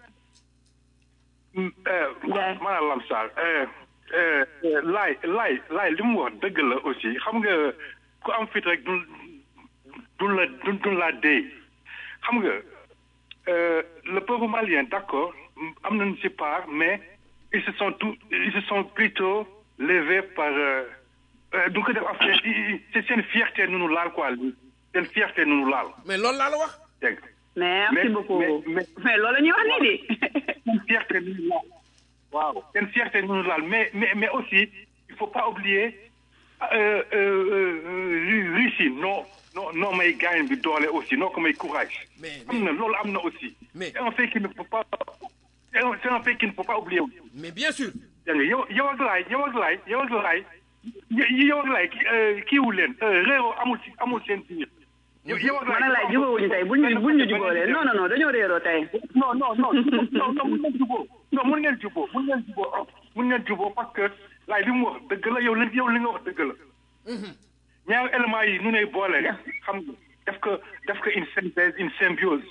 Speaker 4: Ndiaye.
Speaker 8: maanaam Lamsar laay laay laay li mu wax dëgg la aussi xam nga ku am fit rek du du la du du la dee xam nga euh, le peuple malien d'accord am nañu ci part mais ils se sont tout ils se sont plutôt levés par euh, euh, du ko def affaire c'est seen fierté nu nu laal quoi seen fierté nu nu laal
Speaker 3: mais loolu laa la wax
Speaker 8: dégg nga.
Speaker 4: merci
Speaker 8: Mais-
Speaker 4: beaucoup
Speaker 8: mais- mais-
Speaker 4: mais loolu la ñuy wax nii de
Speaker 8: seen fierté nu nu laal waaw seen fierté nu nu laal mais mais mais aussi il faut pas oublier euh, euh, euh, Russie non non non may gaañ bi doole aussi non ko may courage
Speaker 3: mais
Speaker 8: am na loolu am na aussi
Speaker 3: Mais-
Speaker 8: c'est un fait qu'il ne faut pas c'est un c'est un fait qu'il ne faut pas oublier
Speaker 3: mais bien sûr
Speaker 8: dégg nga yow yow ak laay yow ak laay yow ak laay y- yow ak laay ki- euh, kiiwu leen euh, réeroo amul ci amul seen biir yow yow ak
Speaker 4: man nag laay jubóowuñu tey buñ ñu buñ ñu jubóolee non non non dañoo réeroo tey
Speaker 8: non non non non non mun ngeen jubóo non mun ngeen jubóo mun ngeen jubóo oh, mun ngeen jubóo parce que laay li mu wax dëgg la yow li yow li nga wax dëgg la ñaari éléments yi nu ne boole xam nga def ko def ko une synthèse une symbiose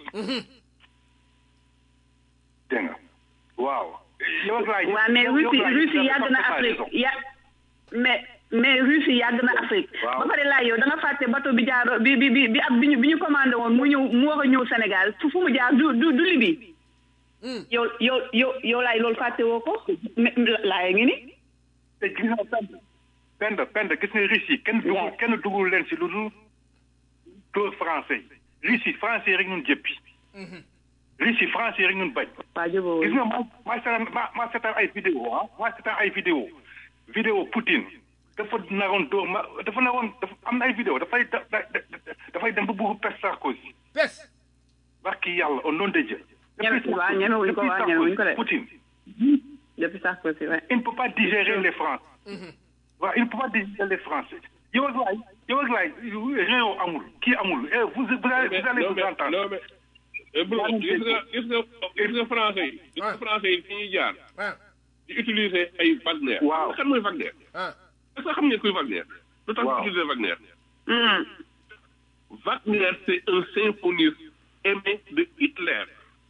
Speaker 8: dégg nga waaw yow ak laay
Speaker 4: waaw mais
Speaker 8: yow- yow
Speaker 4: Russie
Speaker 8: ak laay,
Speaker 4: Russie
Speaker 8: vous avez
Speaker 4: yàgg na
Speaker 8: parfaitement
Speaker 4: Afrique
Speaker 8: raison.
Speaker 4: ya mais mais Russie yàgg na Afrique
Speaker 8: Waaw.
Speaker 4: ba pare laay yow da nga fàtte bateau bi jaar bi bi bi bi ab bi ñu bi ñu commandé woon mu ñëw mu war a ñëw Sénégal fu fu mu jaar du du du Libye yow yow yow yow laay loolu fàtte woo ko mais laay ngi ni
Speaker 8: te gis nga pend pend pend gis nga Russie kenn dugul kenn dugul leen si lu dul dóor français yi Russie français yi rek ñun jëppi Russie français yi rek ñun bañ
Speaker 4: waa jubóo
Speaker 8: gis nga ma maa seetaan ma maa seetaan ay vidéo ah maa seetaan ay vidéo vidéo Poutine dafa naroon dóor ma dafa naroon dafa am na ay vidéo dafay da da da- dafay dem ba bëgg pes Sarkozy
Speaker 3: pes
Speaker 8: barki yàlla au nom de Dieu
Speaker 4: Ñeme-
Speaker 8: Depuis
Speaker 4: waaw, ñemewuñu ko,
Speaker 8: depuis
Speaker 4: waaw, ñemewuñu ko de.
Speaker 8: Poutine
Speaker 4: depuis Sarkozy ouais
Speaker 8: il ne peut pas digérer les Français. waaw il ne peut pas digérer les Français. yow ak laay yow ak laay réew amul kii amul eh, vous vous allez vous allez
Speaker 1: non
Speaker 8: vous
Speaker 1: mais
Speaker 8: entendre.
Speaker 1: non mais eh, bro, gis nga gis nga gis nga français yi gis nga français yi fi ñuy jaar
Speaker 3: ah
Speaker 1: di utiliser ay Wagner
Speaker 8: Waaw.
Speaker 1: kan mooy Wagner
Speaker 3: ah
Speaker 1: est-ce que xam ngeen kuy Wagner lu tax ñu
Speaker 8: Waaw.
Speaker 1: utiliser Wagner
Speaker 4: Hmm.
Speaker 1: Wagner c'est un symphoniste aimé de Hitler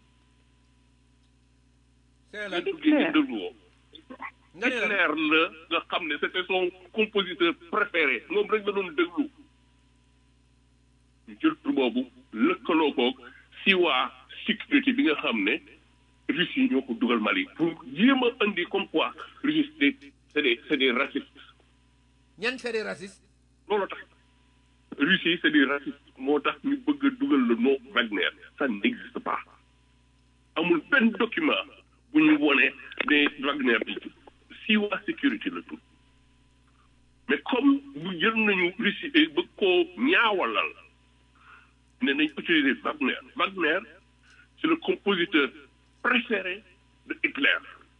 Speaker 3: c'est la
Speaker 1: nga dégg ngeen déglu woo
Speaker 3: nga ne la
Speaker 1: Hitler la nga xam ne c'était son compositeur préféré moom rek la doon déglu ñu jël tur boobu lëkkaloo koog si waa sécurité bi nga xam ne Russes yi ñoo ko dugal Mali pour jéem a indi comme quoi Russes c'est c'est des c'est des racistes
Speaker 3: ñan c'est des racistes
Speaker 1: loolu tax Russes yi c'est des racistes moo tax ñu bëgg a dugal le nom Wagner ça n'existe pas amul benn document bu ñu wone ne Wagner bi Siwa sécurité la tudd mais comme bu jël nañu Russie bëgg koo ñaawalal ne nañ utiliser Wagner Wagner c'est le compositeur préféré de Hitler.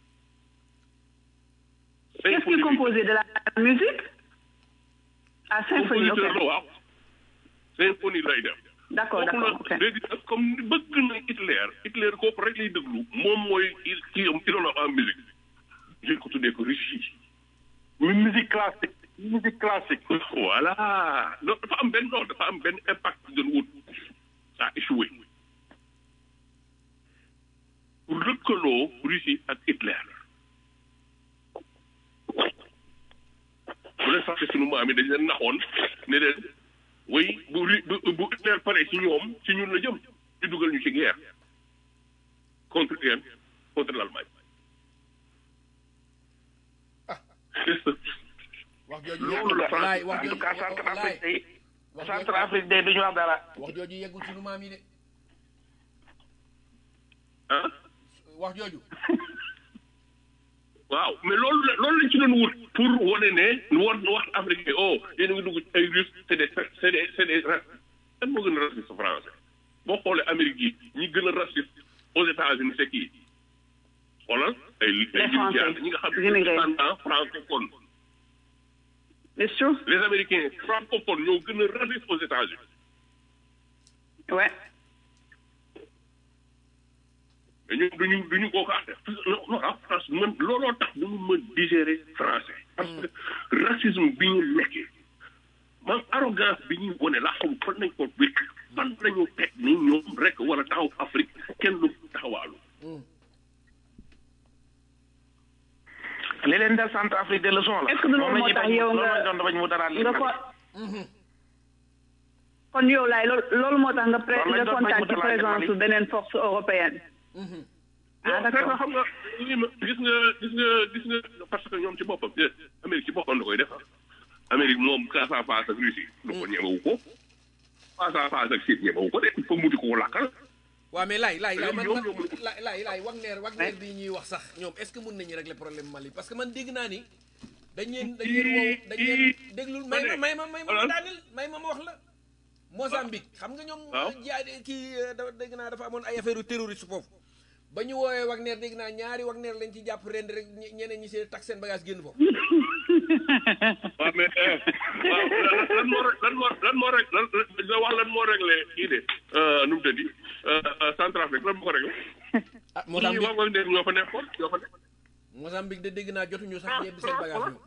Speaker 4: Qu'est-ce qui est composé de la musique à symphonie ok
Speaker 1: compositeur la waaw symphonie lay def.
Speaker 4: d'accord
Speaker 1: kooku
Speaker 4: d'accord ok
Speaker 1: la léegi nag comme ni bëgg na Hitler Hitler kooku rek lay déglu moom mooy kii am idole en musique je ko tuddee ko Russie.
Speaker 8: muy musique classique musique classique
Speaker 1: voilà non dafa am benn non dafa am benn impact bu doon wut ça a échoué pour lëkkaloo Russie ak Hitler bu leen fàtte sunu maam yi dañ leen naxoon ne leen way bu ri bu bu Hitler pare ci ñoom ci ñun la jëm ñu dugal ñu ci guerre contre yen contre l'Allemagne c'est ça
Speaker 3: wax jooju
Speaker 1: loolu la fa
Speaker 3: laay wax
Speaker 5: en tout
Speaker 3: jooju
Speaker 5: cas Centrafrique day
Speaker 3: wax
Speaker 5: Centrafrique day duñu wax dara
Speaker 3: wax jooju yeggul sunu maam yi de
Speaker 1: ah
Speaker 3: wax jooju
Speaker 1: waaw mais loolu la loolu lañ ci doon wut pour wane ne nu war nu wax africain oh yéen a ngi dugg ci ay russe c'est des c'est des c'est des ra kan moo gën a raciste français boo xoolee Amérique yi ñi gën a raciste aux États-Unis c'est qui xoolal ay ay
Speaker 4: Français.
Speaker 1: ñi nga xam ne
Speaker 4: Immigrés.
Speaker 1: descendants francophones
Speaker 4: c'est sûr
Speaker 1: les Américains francophones ñoo gën a raciste aux États-Unis
Speaker 4: ouais
Speaker 1: mais ñun duñu duñu koo ko def non non ah France man looloo tax du mu mën digérer français parce que racisme bi ñu nekkee man arrogance bi ñuy wane la xam fan nañ ko wékk fan lañu teg ni ñoom rek war a taxaw Afrique kenn du taxawaalu
Speaker 5: li leen dal Centrafrique de leçon la
Speaker 4: Est-ce que du loolu
Speaker 5: Moom la
Speaker 4: moo
Speaker 5: ñuy
Speaker 4: tax
Speaker 5: bañ-
Speaker 4: yow
Speaker 5: loolu
Speaker 4: nga-
Speaker 5: lañ doon bañ mu dara
Speaker 4: nga ko kon yow laay loolu loolu moo tax nga pré
Speaker 5: Loolu lañ
Speaker 4: nga
Speaker 5: doon bañ
Speaker 4: kontaan
Speaker 5: mu
Speaker 4: ci
Speaker 5: dalal
Speaker 4: présence
Speaker 5: Mali.
Speaker 4: su beneen force européenne ah
Speaker 1: non
Speaker 4: d'accord
Speaker 1: xam nga lii ma gis nga gis nga gis nga parce que ñoom ci boppam eh, Amérique ci boppam da koy def ah. Amérique moom face à face ak Russie du ko ñemewu ko face à face ak Syrie ñemewu ko de il faut mu di ko lakkal
Speaker 3: waaw mais laay laay laay man
Speaker 1: Ñoom
Speaker 3: man
Speaker 1: ñoo mën
Speaker 3: laay laay laay Wagner Wagner bi ñuy wax sax ñoom est-ce que mën nañu régler problème Mali parce que man dégg naa ni dañ leen dañ leen wow dañ leen déglul may ma may ma may ma ma daanil may ma ma wax la Mozambique xam nga ñoom
Speaker 1: Waaw.
Speaker 3: jaay kii euh, dafa dégg naa dafa amoon ay affaire terroriste foofu ba ñu woowee Wagner dégg naa ñaari Wagner lañ ci jàpp rend rek ñe- ñeneen ñi seen tax seen bagage génn foofu
Speaker 1: waaw mais eh, waaw lan moo rek lan moo lan moo rek lan la wax lan moo réglé kii de nu mu tëddi Centrafrique lan moo ko réglé.
Speaker 3: ah
Speaker 1: ñii
Speaker 3: Mozambique
Speaker 1: wax nga ne ñoo fa nekkoon ñoo fa nekk.
Speaker 3: Mozambique de dégg naa jotuñu sax yebbi seen bagage ñoom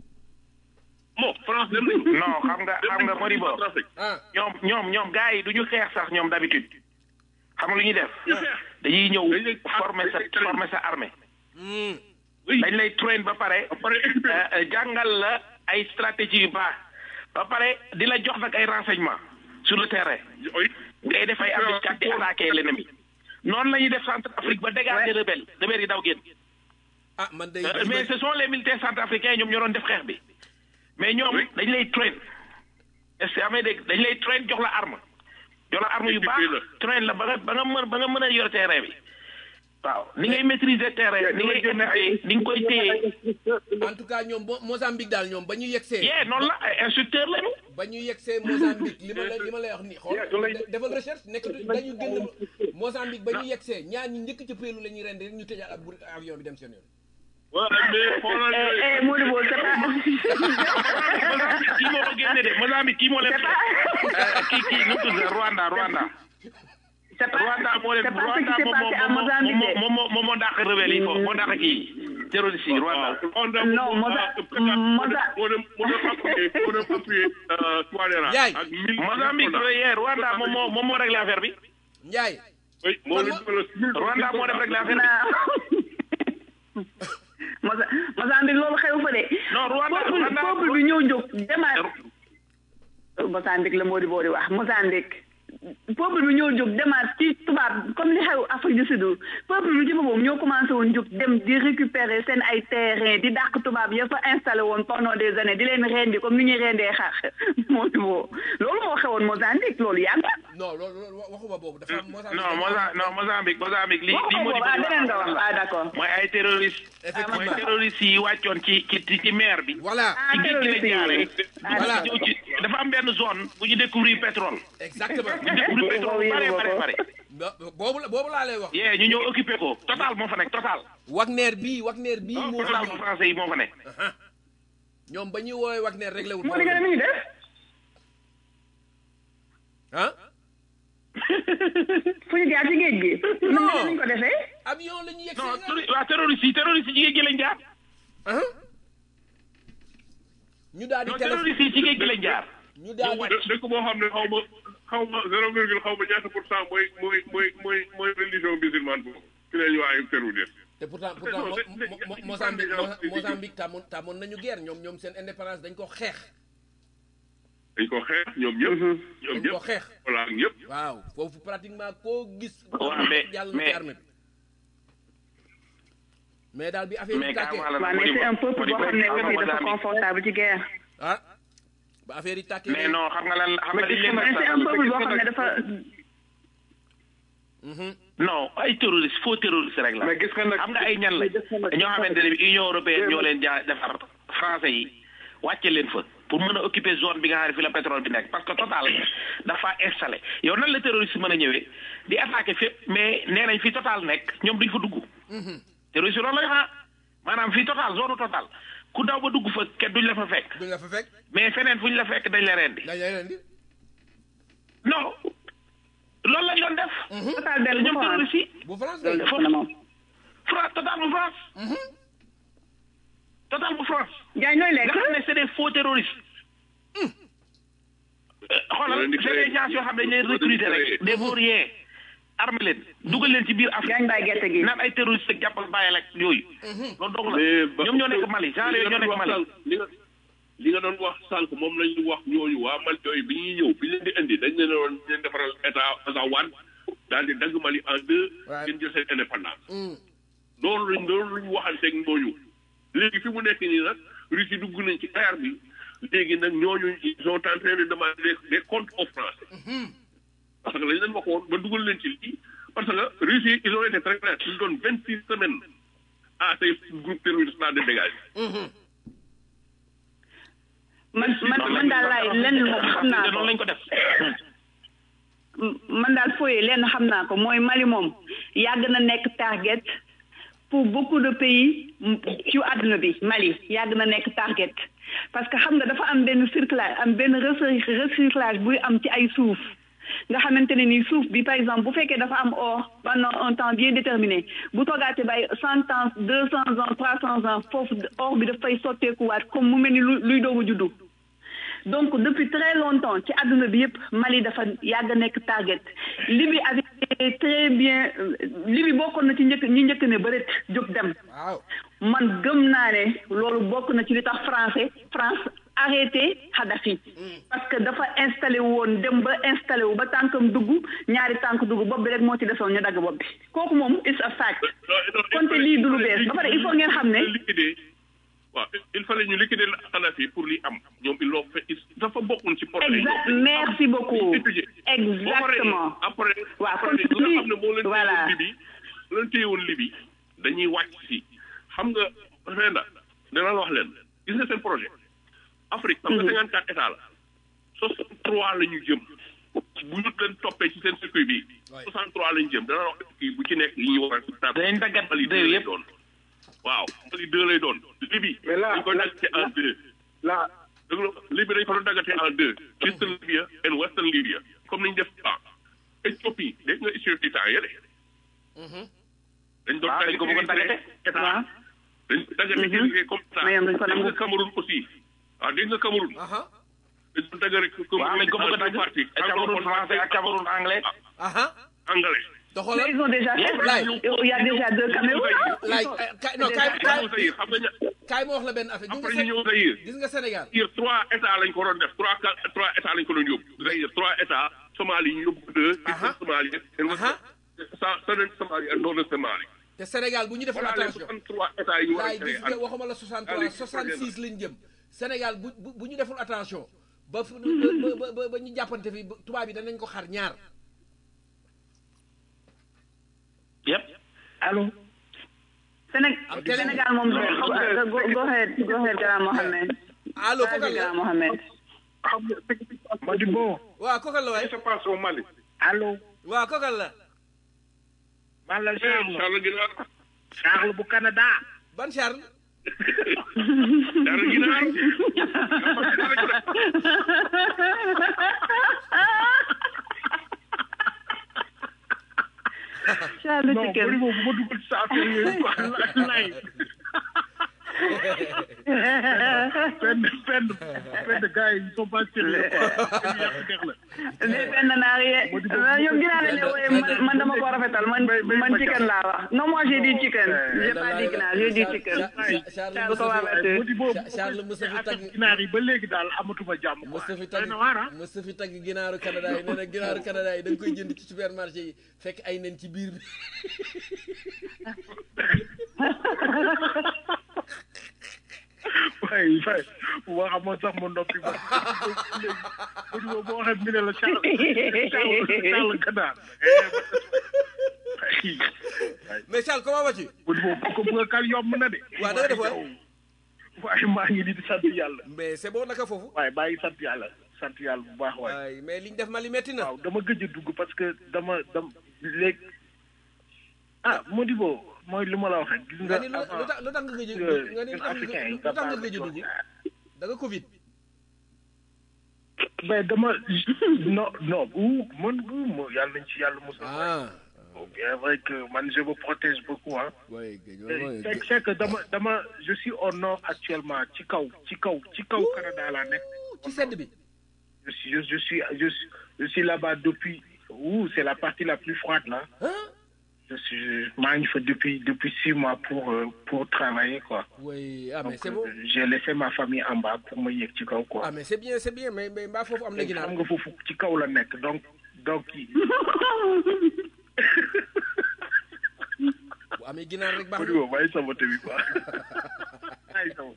Speaker 1: bon France dem nañu.
Speaker 5: non xam nga xam nga Modibo
Speaker 1: Centrafrique.
Speaker 3: ah
Speaker 5: ñoom ñoom ñoom gars yi du ñu xeex sax ñoom d'habitude xam nga lu ñuy def dañuy ñëw
Speaker 1: Dañ lay-
Speaker 5: former sa former sa armée
Speaker 3: hmm.
Speaker 1: oui
Speaker 5: dañ lay train ba pare
Speaker 1: ba pare équipé.
Speaker 5: euh, euh, jàngal la ay stratégie yu baax ba pare di la jox nag ay renseignements sur le terrain
Speaker 1: oui.
Speaker 5: ngay def ay embuscade di attaquer l'ennemi noonu la ñuy def Centrafrique ba dégager rebelle rebelle yi daw génn
Speaker 3: ah man day
Speaker 5: Euh, mais ce sont les militaires centrafricains ñoom ñoo doon def xeex bi mais ñoom
Speaker 1: Oui.
Speaker 5: dañ lay train est-ce que amee dégg dañ lay train jox la arme jox la arme yu baax
Speaker 1: Équipé la.
Speaker 5: train la ba nga ba nga mën ba nga mën a yor terrain bi waaw ni ngay maîtriser terrain ni ngay équiper ni nga koy téye
Speaker 3: en tout cas ñoom Mo- Mozambique daal ñoom ba ñu yegsee
Speaker 5: yee noonu la ay instructeur lañu
Speaker 3: ba ñu yegsee Mozambique li ma la li ma lay wax nii xool de- defal recherche nekk dañu génn Mozambique ba ñu yegsee ñaar ñi njëkk ca péelu la ñuy rendi rek ñu tëjaat ab avion bi dem seen yoon
Speaker 1: waaw mais xoolal
Speaker 4: eh
Speaker 1: yooyu.
Speaker 4: eh Modibo c'est pas
Speaker 5: Mozambique kii moo ko génne de Mozambique kii moo leen
Speaker 4: c'est pas
Speaker 5: kii kii nu mu tudd Rwanda Rwanda
Speaker 4: c'est pas
Speaker 5: Rwanda moo leen
Speaker 4: c'est pas ce
Speaker 5: Rwanda
Speaker 4: qui s'est
Speaker 5: moom
Speaker 4: passé à
Speaker 5: moo
Speaker 4: Mozambique
Speaker 5: moo
Speaker 4: de.
Speaker 5: moo moo moo moo dàq rebelle yi foofu moo dàq kii terroriste yi Rwanda
Speaker 1: Rwanda
Speaker 4: Non, Moza- Moza-
Speaker 1: moo dem moo dem appuyer moo dem appuyer Touadéra
Speaker 3: Yaay.
Speaker 1: ak mille
Speaker 5: Mozambique yee Rwanda moom moo moom moo réglé affaire bi
Speaker 3: Njaay
Speaker 1: oui moo leen dugal mille
Speaker 5: Rwanda moo def réglé affaire bi
Speaker 4: non Moza Mozambique loolu xew fa de.
Speaker 5: Non, Rwanda-
Speaker 4: peuple
Speaker 5: Rwanda-
Speaker 4: peuple bi ñëw jóg demaat. Mozambique la Modibo di wax Mozambique peuple bi ñoo jóg demaat ci tubaab comme li xew Afrique du Sud peuple bi ci boppam ñoo commencé woon jóg dem di récupérer seen ay terrain di dàq tubaab ya fa installé woon pendant des années di leen rendi comme ni ñuy rendee xar moo moo loolu moo xewoon Mozambique loolu yàgg na.
Speaker 3: non loolu loolu waxuma boobu dafa am
Speaker 5: non Moza non Mozambique Mozambique li li
Speaker 4: waxuma
Speaker 5: moo di
Speaker 4: boobu ah beneen nga wax ah d'accord.
Speaker 5: mooy ay terroriste mooy terroriste yi wàccoon ci ci ci mer bi
Speaker 3: voilà
Speaker 4: ah
Speaker 5: ci géej gi
Speaker 4: terroriste
Speaker 5: la jaare
Speaker 4: yi. ah
Speaker 3: Voilà.
Speaker 5: ñëw ci dafa am benn zone bu ñu découvrir pétrole
Speaker 3: exactement
Speaker 5: ñu découvrir pétrole
Speaker 4: Boobu
Speaker 5: bare
Speaker 4: yëngu
Speaker 5: bare
Speaker 4: ko.
Speaker 5: bare
Speaker 3: Bo- boobu la boobu laa lay wax
Speaker 5: yee ñu ñëw occupé ko total moo fa nekk total
Speaker 3: Wagner bii Wagner bii moo fa
Speaker 5: total bu
Speaker 3: ñëw
Speaker 5: français yi moo fa nekk
Speaker 3: ñoom ba ñuy woowee Wagner réglé wut
Speaker 4: moo di gën a mi ngi def.
Speaker 3: ah
Speaker 4: fu ñu jaar ci géej gi.
Speaker 3: Non.
Speaker 4: nan lañ ko defee.
Speaker 3: avion la ñu yegg
Speaker 5: non terro- waa terroriste yi terroriste yi ci géej gi lañ jaar
Speaker 3: ñu daal di
Speaker 5: non
Speaker 3: téléphone
Speaker 5: terroriste yi ci géej gi lañ jaar
Speaker 3: ñu daal di
Speaker 1: dë- dëkk boo xam ne xaw ma xaw ma zéro virgule xaw ma ñaata pour cent mooy mooy mooy mooy mooy religion musulmane boobu ci la ñu waaye terroriste
Speaker 3: te pourtant pourtant
Speaker 1: Non,
Speaker 3: Mo-
Speaker 1: c'est- c'est-
Speaker 3: Mo- Mo-
Speaker 1: c'est-
Speaker 3: Mozambique
Speaker 1: c'est-
Speaker 3: Mo-
Speaker 1: c'est-
Speaker 3: Mozambique tàmmoon tàmmoon nañu guerre ñoom ñoom seen indépendance dañ ko xeex
Speaker 1: dañ ko xeex ñoom ñëpp ñoom
Speaker 3: dañ ko
Speaker 1: ñëpp
Speaker 3: xeex
Speaker 1: voilà ak ñëpp
Speaker 3: waaw foofu pratiquement koo gis
Speaker 5: waaw mais
Speaker 3: yàlla na
Speaker 5: mais
Speaker 3: ci armée bi mais daal bi affaire
Speaker 5: mais
Speaker 3: yi tàkkee
Speaker 5: carrément la
Speaker 4: waaw mais c'est un peuple boo xam ne aussi dafa confortable ci guerre.
Speaker 3: ah ba affaire yi tàkkee
Speaker 5: mais non xam nga lan xam nga dañ leen
Speaker 4: mais c'est un peuple boo xam ne dafa.
Speaker 5: non ay terroriste faux terroriste rek la
Speaker 8: mais gis nga nag
Speaker 5: xam nga ay ñan la ñoo xamante ne bi Union européenne ñoo leen jaa defar français yi wàcce leen fa pour mën a occuper zone bi nga xam ne fi la pétrole bi nekk parce que Total dafa installé yow nan la terroriste mën a ñëwee di attaqué fépp mais nee nañ fi Total nekk ñoom duñ fa dugg terroriste loolu lay xaa maanaam fii Total zone Total ku daw ba dugg fa kenn duñ la fa fekk
Speaker 3: duñ la fa fekk
Speaker 5: mais feneen fu ñu la fekk dañ la rendi
Speaker 3: dañ lay leen di
Speaker 5: non loolu lañ doon def
Speaker 4: Total benn
Speaker 5: ñoom
Speaker 4: bu France.
Speaker 5: terroriste yi
Speaker 3: bu France
Speaker 4: loolu
Speaker 3: de
Speaker 4: def na moom.
Speaker 5: France Total bu France Total bu France
Speaker 4: Jaay ñooy
Speaker 5: nga
Speaker 4: lekk.
Speaker 5: xam ne c'est des faux terroristes xoolal
Speaker 1: Loolu di
Speaker 5: c'est des gens yoo xam ne dañ leen recruter rek des vauriens armé leen dugal leen ci biir Afrique
Speaker 4: Gaañ baay gerte gi.
Speaker 5: naan ay terroristes ak jàppal bàyyil ak yooyu loolu dong la
Speaker 1: mais ba-
Speaker 5: ñoom ñoo nekk Mali genre yooyu ñoo nekk Mali
Speaker 1: li nga li nga doon wax sànq moom lañ ñu wax ñooñu waa Mali yooyu bi ñuy ñëw bi ñu leen di indi dañ leen doon leen defaral état Azawad daal di dagg Mali en deux
Speaker 3: Ouais.
Speaker 1: ngeen jël seen indépendance loolu lañ loolu lañ waxanteeg ñooñu léegi fi mu nekk nii nag Russie dugg nañ ci guerre bi léegi nag ñooñu ils sont en train de demander des des comptes aux Français parce que lañ leen waxoon ba dugal leen ci lii parce que Russie ils ont été très clairs ils donnent vingt six semaines à ces groupes terroristes là de dégager
Speaker 4: man man man daal laay lenn moom xam naa ko
Speaker 5: noonu lañ ko def
Speaker 4: man daal fooyee lenn xam naa ko mooy Mali moom yàgg na nekk target pour beaucoup de pays ci àdduna bi Mali yàgg na nekk target parce que xam nga dafa am benn circulage am benn recy- recyclage buy am ci ay suuf nga xamante ne ni suuf bi par exemple bu fekkee dafa am or pendant un temps bien déterminé bu toogaatee bay cent ans deux cent ans trois cent ans foofu or bi dafay sotteekuwaat comme mu mel ni lu luy doogu juddu donc depuis très longtemps ci àdduna bi yëpp Mali dafa yàgg nekk target Libye avait très bien euh, Libye bokkoon na ci njëkk ñi njëkk ne bëreet jóg dem
Speaker 3: waaw
Speaker 4: man gëm naa ne loolu bokk na ci li tax français France arrêté Kadhafi parce que dafa installé woon dem ba installé wu ba tànkam dugg ñaari tànk dugg bopp bi rek moo ci desoon ñu dagg bopp bi kooku moom is a fact konte lii du lu bees ba pare il faut ngeen xam ne
Speaker 1: liquider waaw il fallait ñu liquider la Kadhafi pour li am ñoom ils l'ont fait dafa bokkoon ci projet
Speaker 4: exact merci beaucoup exactement
Speaker 1: après
Speaker 4: waaw
Speaker 1: après
Speaker 4: kon
Speaker 1: li nga
Speaker 4: lii
Speaker 1: xam ne moo leen
Speaker 4: voilà
Speaker 1: téyewoon Libye moo leen téyewoon Libye dañuy wàcc si xam nga Renda dana la wax leen gis nga seen projet Afrique xam nga cinquante quatre états la soixante trois la ñu jëm bu ñu leen toppee ci seen circuit bi soixante trois la ñu jëm dana la wax kii bu ci nekk yi ñu war a
Speaker 5: dañ daggat
Speaker 1: Mali
Speaker 5: réew
Speaker 1: deux lay
Speaker 5: yëpp
Speaker 1: doon waaw Mali deux lay doon Libye
Speaker 8: Mais là-
Speaker 1: dañ koy daggate en deux
Speaker 8: là
Speaker 1: dëgg la Libye dañ ko doon daggate en deux Eastern Libya and Western Libya comme niñ def ah Éthiopie dégg nga Éthiopie temps yële dañ doon
Speaker 5: waaw dañ ko bëggoon daggate.
Speaker 1: état
Speaker 4: waaw
Speaker 1: dañ ko daggate kii comme ça
Speaker 4: Mais ñoom dañ ko
Speaker 1: dégg
Speaker 4: nangu.
Speaker 1: nga Cameroun aussi waaw dégg nga Cameroun
Speaker 3: aha
Speaker 1: dañ doon daggate
Speaker 5: waaw dañ ko bëgg a dagg
Speaker 1: parti
Speaker 5: ak Cameroun français ak Cameroun anglais
Speaker 3: aha
Speaker 1: anglais
Speaker 3: te
Speaker 4: mais
Speaker 3: xoolal
Speaker 4: ils ont déjà fait
Speaker 3: Laay.
Speaker 4: il y a déjà deux Cameroun hein?
Speaker 3: laay kay non kay
Speaker 1: ñu
Speaker 3: kay
Speaker 1: ñëw Zaïre xam nga ña-
Speaker 3: kaay ma wax la benn affaire gis nga
Speaker 1: après ñu
Speaker 3: Sé-
Speaker 1: ñëw Zaïre
Speaker 3: gis nga Sénégal
Speaker 1: Zaïre trois états lañ ko doon def trois quatre trois états lañ ko doon yóbbu Zaïre trois états Somalie ñu yóbbu ko deux
Speaker 3: Aha.
Speaker 1: Somalie and
Speaker 3: Aha.
Speaker 1: southern Somalie and northern Somalie
Speaker 3: te Sénégal bu ñu deful
Speaker 1: voilà les
Speaker 3: attention
Speaker 1: 63 états yi ñu war a
Speaker 3: laay
Speaker 1: créer
Speaker 3: gis nga waxuma la 63
Speaker 1: Allez,
Speaker 3: 66 lañ jëm Sénégal bu bu bu ñu deful attention ba fu ba ba ba ba ñu jàppante fi ba- tubaab yi danañ ko xar ñaar
Speaker 5: yëpp
Speaker 6: allo
Speaker 4: Séné-
Speaker 3: Am télé.
Speaker 4: Sénégal moom
Speaker 6: Non, xam nga-
Speaker 4: go go ahead go ahead Grand Mohamed
Speaker 3: allo
Speaker 4: Vas-y,
Speaker 3: kokal la
Speaker 4: Grand Mohamed
Speaker 8: xam nga ce qui se passe
Speaker 6: Modibo
Speaker 3: waaw kokal la
Speaker 8: ce
Speaker 3: waay
Speaker 8: qui se passe au Mali
Speaker 6: allo
Speaker 3: waaw kokal la
Speaker 6: man la Charles
Speaker 1: Charles Guinaar
Speaker 6: Charles bu Canada
Speaker 3: ban Charles
Speaker 1: Charles Guinaar
Speaker 4: Charles
Speaker 6: non
Speaker 4: Chicken
Speaker 6: Modibo bu ma dugal ci sa affaire yooyu quoi lay benn benn benn gars yi ils sont pas sérieux quoi dañu yàq der la
Speaker 4: mais benn naar ye ñoom ginaar la ne wooye man man dama ko rafetal man man chicken laa wax non moi j'ai dit chicken j'ai pas dit ginaar j'ai dit chicken
Speaker 3: Charles
Speaker 4: Charles ko waa
Speaker 3: Moustapha
Speaker 6: Modibo
Speaker 3: Charles Moustapha tagg
Speaker 6: ginaar yi ba léegi daal amatuma jàmm quoi
Speaker 3: Moustapha
Speaker 6: doy
Speaker 3: tagg
Speaker 6: na waar ah
Speaker 3: Moustapha tagg ginaaru Canada yi nee na ginaaru Canada yi da nga koy jënd ci supermarché yi fekk ay nen ci biir bi
Speaker 6: waaye fay waa xamoon sax ma noppi ba Modibo boo waxee mi ne la Charles Charles Charles ganaar
Speaker 3: mais Charles comment vas-tu
Speaker 6: Modibo boo ko bëgg a kal yomb na de
Speaker 3: waaw da nga def waay
Speaker 6: waaye maa ngi di sant yàlla
Speaker 3: mais c'est bon naka foofu
Speaker 6: waaye baa ngi sant yàlla sant yàlla bu baax waaye
Speaker 3: waay mais liñ def Mali metti na
Speaker 6: waaw dama gëj a dugg parce que dama dam léegi ah Modibo mooy li ma la wax rek gis nga
Speaker 3: nga ni lu lu tax lu tax nga gëj a nga ni lu tax nga lu tax nga gëj a dugg da nga Covid
Speaker 6: mais dama non non bu man bu mo yàlla nañ ci yàlla mos
Speaker 3: ah
Speaker 6: bien vrai que man je me protège beaucoup hein
Speaker 3: waay gëj
Speaker 6: c'est c'est que dama dama je suis au nord actuellement ci kaw ci kaw ci kaw Canada laa nekk
Speaker 3: ci sedd bi
Speaker 6: je suis je, je suis je suis je suis là-bas depuis ouh c'est la partie la plus froide là
Speaker 3: ah
Speaker 6: je suis maa ngi fa depuis depuis six mois pour euh, pour travailler quoi
Speaker 3: oui ah mais
Speaker 6: donc
Speaker 3: c'est bon
Speaker 6: euh, j'ai laissé ma famille en bas pour ma yéeg ci kaw quoi
Speaker 3: ah mais c'est bien c'est bien mais mais mbaa foofu am na
Speaker 6: léegi
Speaker 3: ginaar
Speaker 6: xam nga foofu ci kaw la nekk donc donc
Speaker 3: bu amee ginaar rek baax
Speaker 6: Modi
Speaker 3: na
Speaker 6: boobu bàyyi sama bi quoi bàyyi sama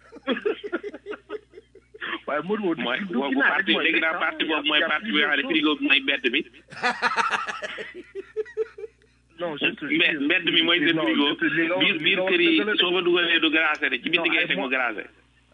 Speaker 6: waaye Modi boobu
Speaker 5: mooy
Speaker 6: du
Speaker 5: boobu
Speaker 6: ginaar rek
Speaker 5: parti
Speaker 6: mooy
Speaker 5: dégg naa
Speaker 6: lekk,
Speaker 5: parti
Speaker 6: ah.
Speaker 5: boobu mooy
Speaker 6: Y a
Speaker 5: parti bi nga xam ne
Speaker 6: plusieurs
Speaker 5: frigo bi mooy mbedd mi
Speaker 6: non je te
Speaker 5: mbedd mbedd mi mooy seen
Speaker 6: non,
Speaker 5: frigo
Speaker 6: je te- li nga wax-
Speaker 5: biir
Speaker 6: li
Speaker 5: biir
Speaker 6: nga wax
Speaker 5: kër yi
Speaker 6: dëgg la de.
Speaker 5: soo fa dugalee du glacé de ci biir
Speaker 6: Non,
Speaker 5: ngay
Speaker 6: ay
Speaker 5: teg mu
Speaker 6: mo-
Speaker 5: glacé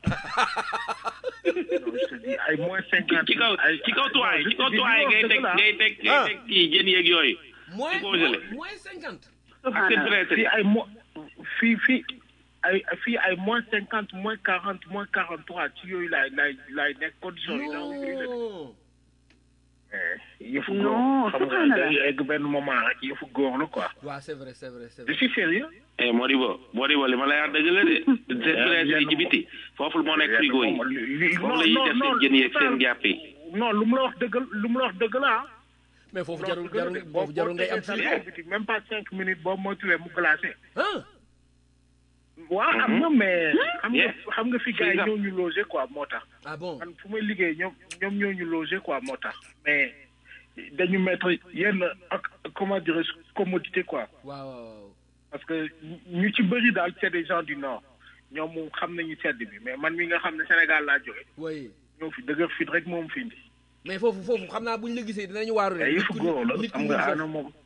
Speaker 6: non, je te dis ay moins cinquante
Speaker 5: ci kaw
Speaker 6: ay-
Speaker 5: ci kaw tuwaay
Speaker 6: non,
Speaker 5: ci kaw
Speaker 6: je te dis,
Speaker 5: tuwaay
Speaker 6: li
Speaker 5: ngay
Speaker 6: nga
Speaker 5: teg
Speaker 6: wax dëgg la.
Speaker 5: ngay teg ngay
Speaker 3: Ah.
Speaker 5: teg kii jën yeeg yooyu
Speaker 3: moins
Speaker 5: congelé.
Speaker 3: moins cinquante
Speaker 5: ak seen presse
Speaker 6: fii ay mo fii fii ay fii ay moins cinquante moins quarante moins quarante trois ci yooyu laay laay laay nekk condition yi daal
Speaker 3: non
Speaker 6: yëfu
Speaker 4: Non,
Speaker 6: góor xam nga
Speaker 4: subhanallah.
Speaker 6: day egg benn moment rek yëfu góor la quoi
Speaker 3: waaw c'est vrai c'est vrai c'est
Speaker 6: je
Speaker 3: vrai
Speaker 6: suis sérieux
Speaker 5: eh Modibo Modibo li ma lay wax dëgg la de seen presse yi ci biti foofu moo nekk frigo yi foofu la ñuy def seen jën yeeg seen jàpp yi
Speaker 6: non lu mu la wax dëgg lu mu la wax dëgg la ah
Speaker 3: mais foofu jarul
Speaker 6: Loolu dëgg la
Speaker 3: jarul
Speaker 6: de. boo
Speaker 3: foofu jarul ngay am
Speaker 6: boo
Speaker 3: frigo
Speaker 6: tegee sa biti, même pas cinq minutes boo moytuwee mu glacé
Speaker 3: ah
Speaker 6: waaw am na mais xam nga
Speaker 5: Yes.
Speaker 6: xam nga fi gars yi
Speaker 5: Freeze up.
Speaker 6: ñoo ñu logé quoi moo tax
Speaker 3: ah bon
Speaker 6: man fu may liggéey ñoom ñoom ñoo ñu logé quoi moo tax mais dañu mettre yenn ak comment dirais commodité quoi
Speaker 3: waaw waaw waaw
Speaker 6: parce que ñu ci bëri daal c'est des gens du nord ñoom moom xam nañu sedd bi mais man mi nga xam ne Sénégal laa jóge
Speaker 3: oui
Speaker 6: ñoo fi dëgër fit rek moom fi indi
Speaker 3: mais foofu foofu xam naa buñ la gisee dinañu waaru
Speaker 6: mais
Speaker 3: rek
Speaker 6: yëfu góor la
Speaker 3: nit ku
Speaker 6: xam nga
Speaker 3: ñuul
Speaker 6: ana
Speaker 3: foofu.
Speaker 6: moom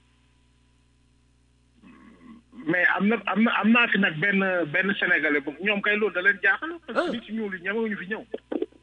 Speaker 6: mais am na am na am naa fi nag benn benn sénégalais bu ñoom kay loolu da leen jaaxal parce
Speaker 3: Ah.
Speaker 6: que nit ci ñuul yi ñemewuñu fi ñëw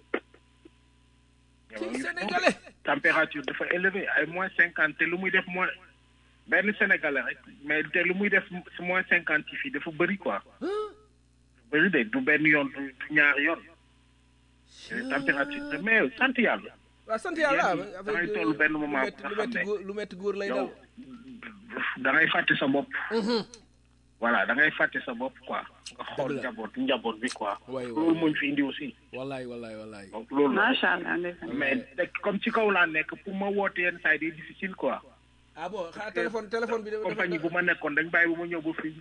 Speaker 3: ci
Speaker 6: ñemewuñu fi ñëw.
Speaker 3: sénégalais
Speaker 6: température dafa élevé ay moins cinquante te lu muy def moins benn sénégalais rek mais te lu muy def si moins cinquante yi fii dafa bëri quoi bëri de du benn yoon du du ñaari yoon température mais sant yàlla
Speaker 3: waaw sant yàlla
Speaker 6: Yéen da ngay toll benn moment
Speaker 3: lu metti
Speaker 6: nga
Speaker 3: lu
Speaker 6: xam
Speaker 3: metti
Speaker 6: ne
Speaker 3: góor lu metti góor lay dal
Speaker 6: yow da ngay fàtte sa bopp voilà da ngay fàtte sa bopp quoi nga xool
Speaker 3: Dëgg la.
Speaker 6: njaboot njaboot bi quoi
Speaker 3: waay
Speaker 6: loolu
Speaker 3: waay
Speaker 6: moo ñu fi indi aussi
Speaker 3: wallaay wallaay wallaay
Speaker 6: donc loolu la
Speaker 4: macha allah ndeysaan.
Speaker 6: mais te comme ci kaw laa nekk pour ma woote yenn saa yi day difficile quoi
Speaker 3: ah bon xanaa téléphone téléphone bi dafa
Speaker 6: compagnie bu ma nekkoon dañ bàyyi bu ma ñëw ba fii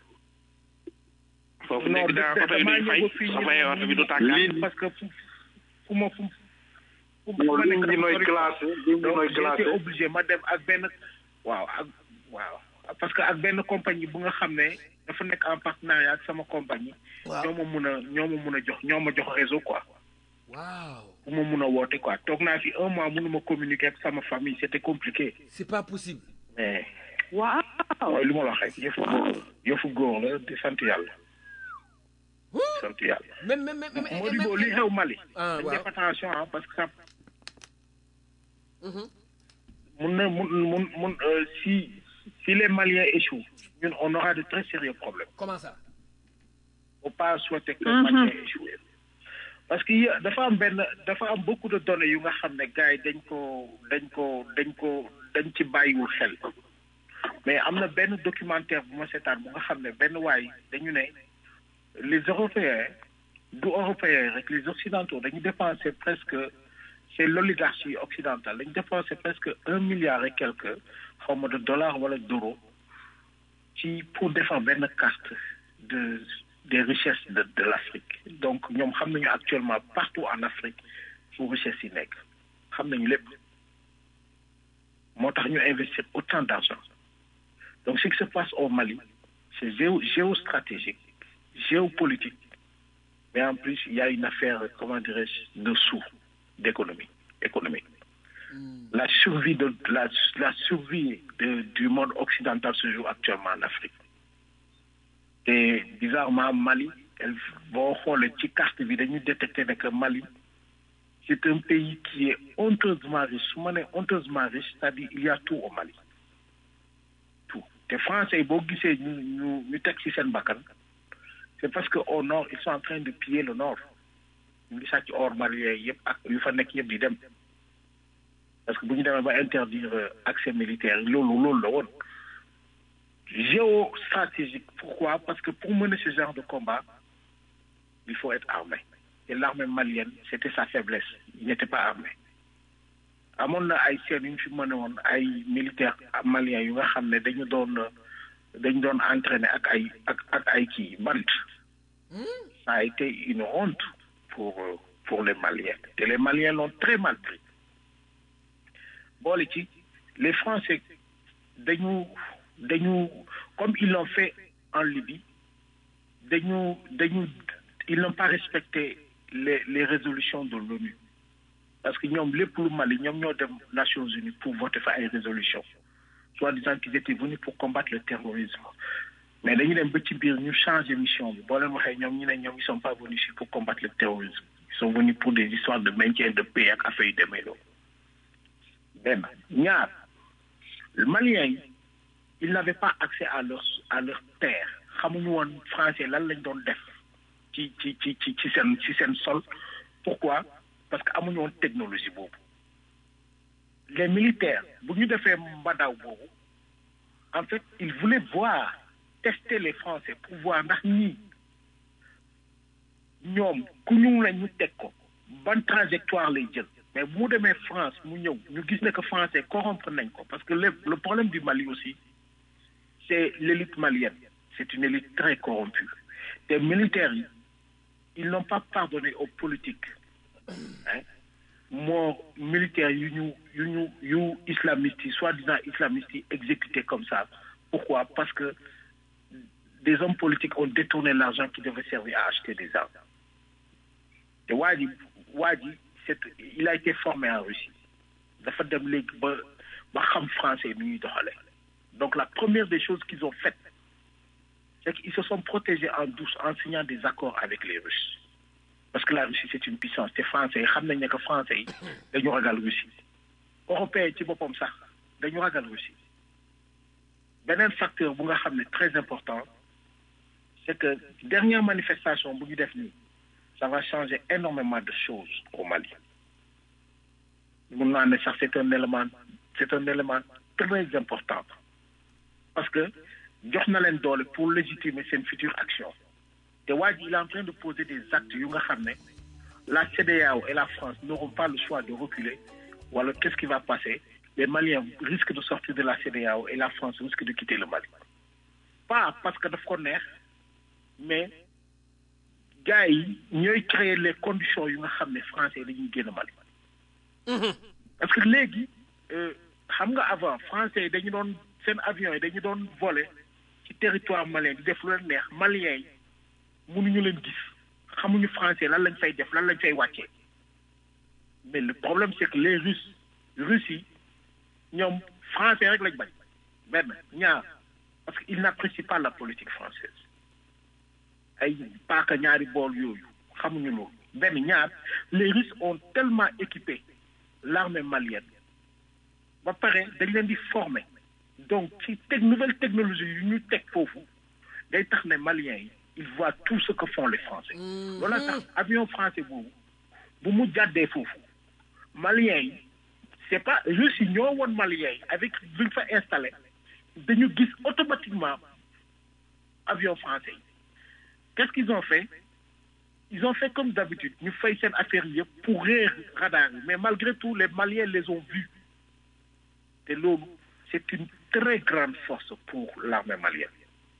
Speaker 5: foofu
Speaker 6: non
Speaker 5: nekk daa
Speaker 6: de-
Speaker 5: oto yi
Speaker 6: damaa
Speaker 5: duñ
Speaker 6: ñëw
Speaker 5: fay
Speaker 6: ba fii
Speaker 5: soo
Speaker 6: ñu
Speaker 5: fayee
Speaker 6: ne
Speaker 5: oto bi du
Speaker 6: ma-
Speaker 5: tàkkaat
Speaker 6: parce que fu fu ma fu
Speaker 8: Non,
Speaker 9: ma nekk
Speaker 8: ligne bi
Speaker 9: dafa
Speaker 8: nooy
Speaker 9: sori
Speaker 8: classé,
Speaker 9: quoi.
Speaker 8: ligne bi
Speaker 9: donc
Speaker 8: nooy
Speaker 9: j'ai été
Speaker 8: classé.
Speaker 9: obligé ma dem ak benn waaw ak waaw parce que ak benn compagnie bu nga xam ne dafa nekk en partenariat ak sama compagnie
Speaker 3: Waaw.
Speaker 9: ñoo ma mun a ñoo ma mun a jox ñoo ma jox réseau quoi
Speaker 3: waaw
Speaker 9: bu ma mun a woote quoi toog naa fi un mois mënuma communiquer ak sama famille c'était compliqué
Speaker 3: c'est pas possible
Speaker 9: mais
Speaker 4: waaw
Speaker 9: mooy li ma la wax rek yëfu góor yëfu góor la di sant yàlla sant yàlla
Speaker 3: même même même
Speaker 9: moo di boo li xew Mali
Speaker 3: Ah,
Speaker 9: dañ
Speaker 3: waaw.
Speaker 9: def attention ah parce que ça mun na mun mun mun euh, si si les Maliens échouent ñun on aura de très sérieux problèmes
Speaker 3: comment ça
Speaker 9: faut pas souhaiter que les Maliens échouent parce que y- dafa am benn dafa am beaucoup de données yu nga xam ne gars yi dañ ko dañ ko dañ ko dañ ci bàyyiwul xel mais am na benn documentaire bu ma seetaan bu nga xam ne benn waay dañu ne les Européens du Européens rek les Occidentaux dañu dépenser presque c'est l'oligarchie occidentale dañu dépenser presque un milliard et quelques xaw ma de dollars wala d'euros ci pour defar benn carte de des richesses de de l'Afrique donc ñoom xam nañu actuellement partout en Afrique fu richesses yi nekk xam nañu lépp moo tax ñu investir autant d'argent donc ce qui se passe au Mali c'est géo géostratégique géopolitique mais en plus il y a une affaire comment dirais-je de sous d'économie économique la survie de la la survie de du monde occidental se joue actuellement en Afrique te bizarrement Mali elle boo xoolee ci carte bi dañuy détecter ne que Mali c'est un pays qui est honteusement riche su ma nee honteusement riche c'est-à-dire il y a tout au Mali tout te français yi boo gisee ñu ñu ñu teg ci seen bakkan c'est parce que au nord ils sont en train de piller le nord ñu ngi sàcc or malien yëpp ak yu fa nekk yëpp di dem parce que bu ñu demee ba interdire euh, accès militaire loolu loolu la woon géostratégique pourquoi parce que pour mener ce genre de combat il faut être armé et l'armée malienne c'était sa faiblesse il n'était pas armé amoon na ay seen yu ñu fi mëne woon ay militaires maliens yu nga xam ne dañu doon dañu doon entraîner ak ay ak ak ay kii bant ça a été une honte pour euh, pour les Maliens et les Maliens l'ont très mal pris boole ci les Français dañu dañu comme ils l'ont fait en Libye dañu dañu ils n'ont pas respecté les les résolutions de l'ONU parce que ñoom lépp lu Mali ñoom ñoo dem Nations Unies pour voter fa ay résolutions soit disant qu'ils étaient venus pour combattre le terrorisme mais dañu dem ba ci biir ñu changer mission bi boo leen waxee ñoom ñu ne ñoom ils sont pas venus ici pour combattre le terrorisme ils sont venus pour des histoires de maintien de paix ak affaire yu demee loolu benn ñaar Maliens yi ils n'avaient pas accès à leur à leur terre xamuñu woon français lan lañ doon def ci ci ci ci ci seen ci seen sol pourquoi parce que amuñu woon technologie boobu les militaires bu ñu defee mbadaw boobu en fait ils voulaient voir tester les français pour voir ndax ñii ñoom ku ñu la ñu teg ko ban trajectoire lay jël mais bu mu demee France mu ñëw ñu gis ne que français corrompre nañ ko parce que le le problème du Mali aussi c'est l'élite malienne c'est une élite très corrompue te militaires yi ils n'ont pas pardonné aux politiques hein moo militaires yu ñu yu ñu yu islamistes yi soi-disant islamistes yi exécutés comme ça pourquoi parce que des hommes politiques ont détourné l'argent qui devait servir à acheter des armes te waa ji waa ji c'est il a été formé en Russie dafa dem léegi ba ba xam français ni ñuy doxale donc la première des choses qu'ils ont faites c'est qu'ils se sont protégés en douce en signant des accords avec les Russes parce que la Russie c'est une puissance te français yi xam nañ ne que français yi dañu ragal Russie européens yi ci boppam sax dañu ragal Russie beneen facteur bu nga xam ne très important c'est que dernière manifestation bu ñu def nii ça va changer énormément de choses au Mali mun naa ne sax c'est un élément c'est un élément très important parce que jox na leen doole pour légitimer seen future action te waa ji il est en train de poser des actes yu nga xam ne la CEDEAO et la France n'auront pas le choix de reculer wala qu'est-ce qui va passer les Maliens risquent de sortir de la CEDEAO et la France risque de quitter le Mali pas parce que daf ko neex mais gars yi ñooy créer les conditions yu nga xam ne français dañuy génn Mali parce que léegi euh, xam nga avant français yi dañu doon seen avion yi dañu doon voler ci territoire malien di def lu leen neex malien yi mënuñu leen gis xamuñu français lan lañ fay def lan lañ fay wàccee mais le problème c'est que les russes russes yi ñoom français rek lañ bañ benn ñaar parce que ils n'apprécient pas la politique française ay paaka ñaari bool yooyu xamuñu loolu benn ñaar les russes ont tellement équipé l'armée malienne ba pare dañ leen di former donc ci teg nouvelle technologie yu ñu teg foofu day tax ne maliens yi ils voient tout ce que font les français loolu tax avion français boobu bu mu jàddee foofu maliens yi c'est pas russes yi ñoo woon maliens yi avec luñ fa installé dañu gis automatiquement avion français yi qu'est-ce qu'ils ont fait ils ont fait comme d'habitude ñu fay seen affaire yëpp pour réer radar yi mais malgré tout les maliens les ont vus te loolu c'est une très grande force pour l'armée malienne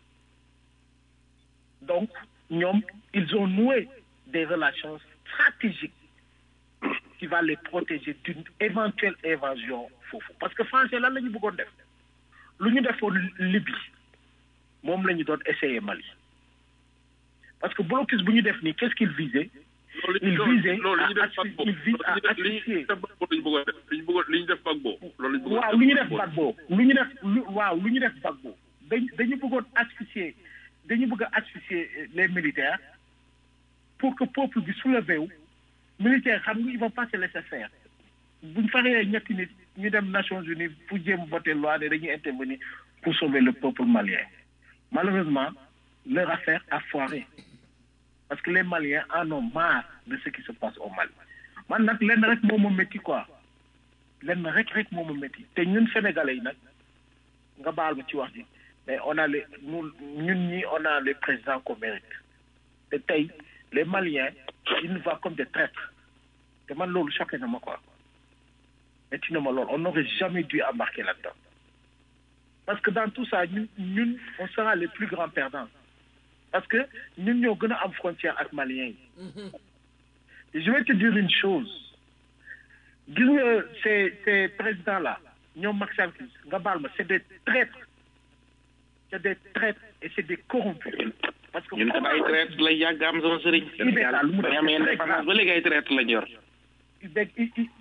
Speaker 9: donc ñoom ils ont noué des relations stratégiques qui va les protéger d'une éventuelle invasion foofu parce que français lan la ñu bëggoon def lu ñu defoon Libye moom la ñu doon essayer Mali parce que blocus bu ñu def nii qu'est-ce qu'il visait il visait
Speaker 1: loolu li ñu def
Speaker 9: à
Speaker 1: Gbagbo
Speaker 9: il vise à
Speaker 1: li ñu
Speaker 9: asphyxier
Speaker 1: def Gbagbo lañu bëggoon def li ñu bëggoon li ñu def Gbagbo loolu lañu bëggoon
Speaker 9: waaw lu ñu def Gbagbo lu ñu def lu waaw lu ñu def Gbagbo dañ dañu bëggoon asphyxier dañu bëgg a asphyxier euh, les militaires pour que peuple bi soulevé wu militaires xam nga ils vont pas se laisser faire buñ faree ñetti nit ñu dem Nations Unies pour jéem voter loi ne dañuy intervenir pour sauver le peuple malien malheureusement leur affaire a foiré parce que les Maliens en ont marre de ce qui se passe au Mali man nag lenn rek moo ma métti quoi lenn rek rek moo ma métti te ñun sénégalais yi nag nga baal ma ci wax ji mais on a les ñun ñun ñi on a les présidents qu'on mérite te tey les Maliens ils nous voient comme des traîtres te man loolu choqué na ma quoi métti na ma loolu on n'aurait jamais dû embarquer là-dedans parce que dans tout ça ñun ñun on sera les plus grands perdants parce que ñun ñoo gën a am frontière ak Maliens yi Et je vais te dire une chose gis nga ces ces présidents là ñoom Macky Sall nga baal ma c'est des traîtres c'est des traîtres et c'est des corrompus parce que
Speaker 5: ñun kat ay traite la yàgg am sama sëriñ.
Speaker 9: IBK lu mu def
Speaker 5: dañu am indépendance ba léegi ay traite la ñor.
Speaker 9: IBK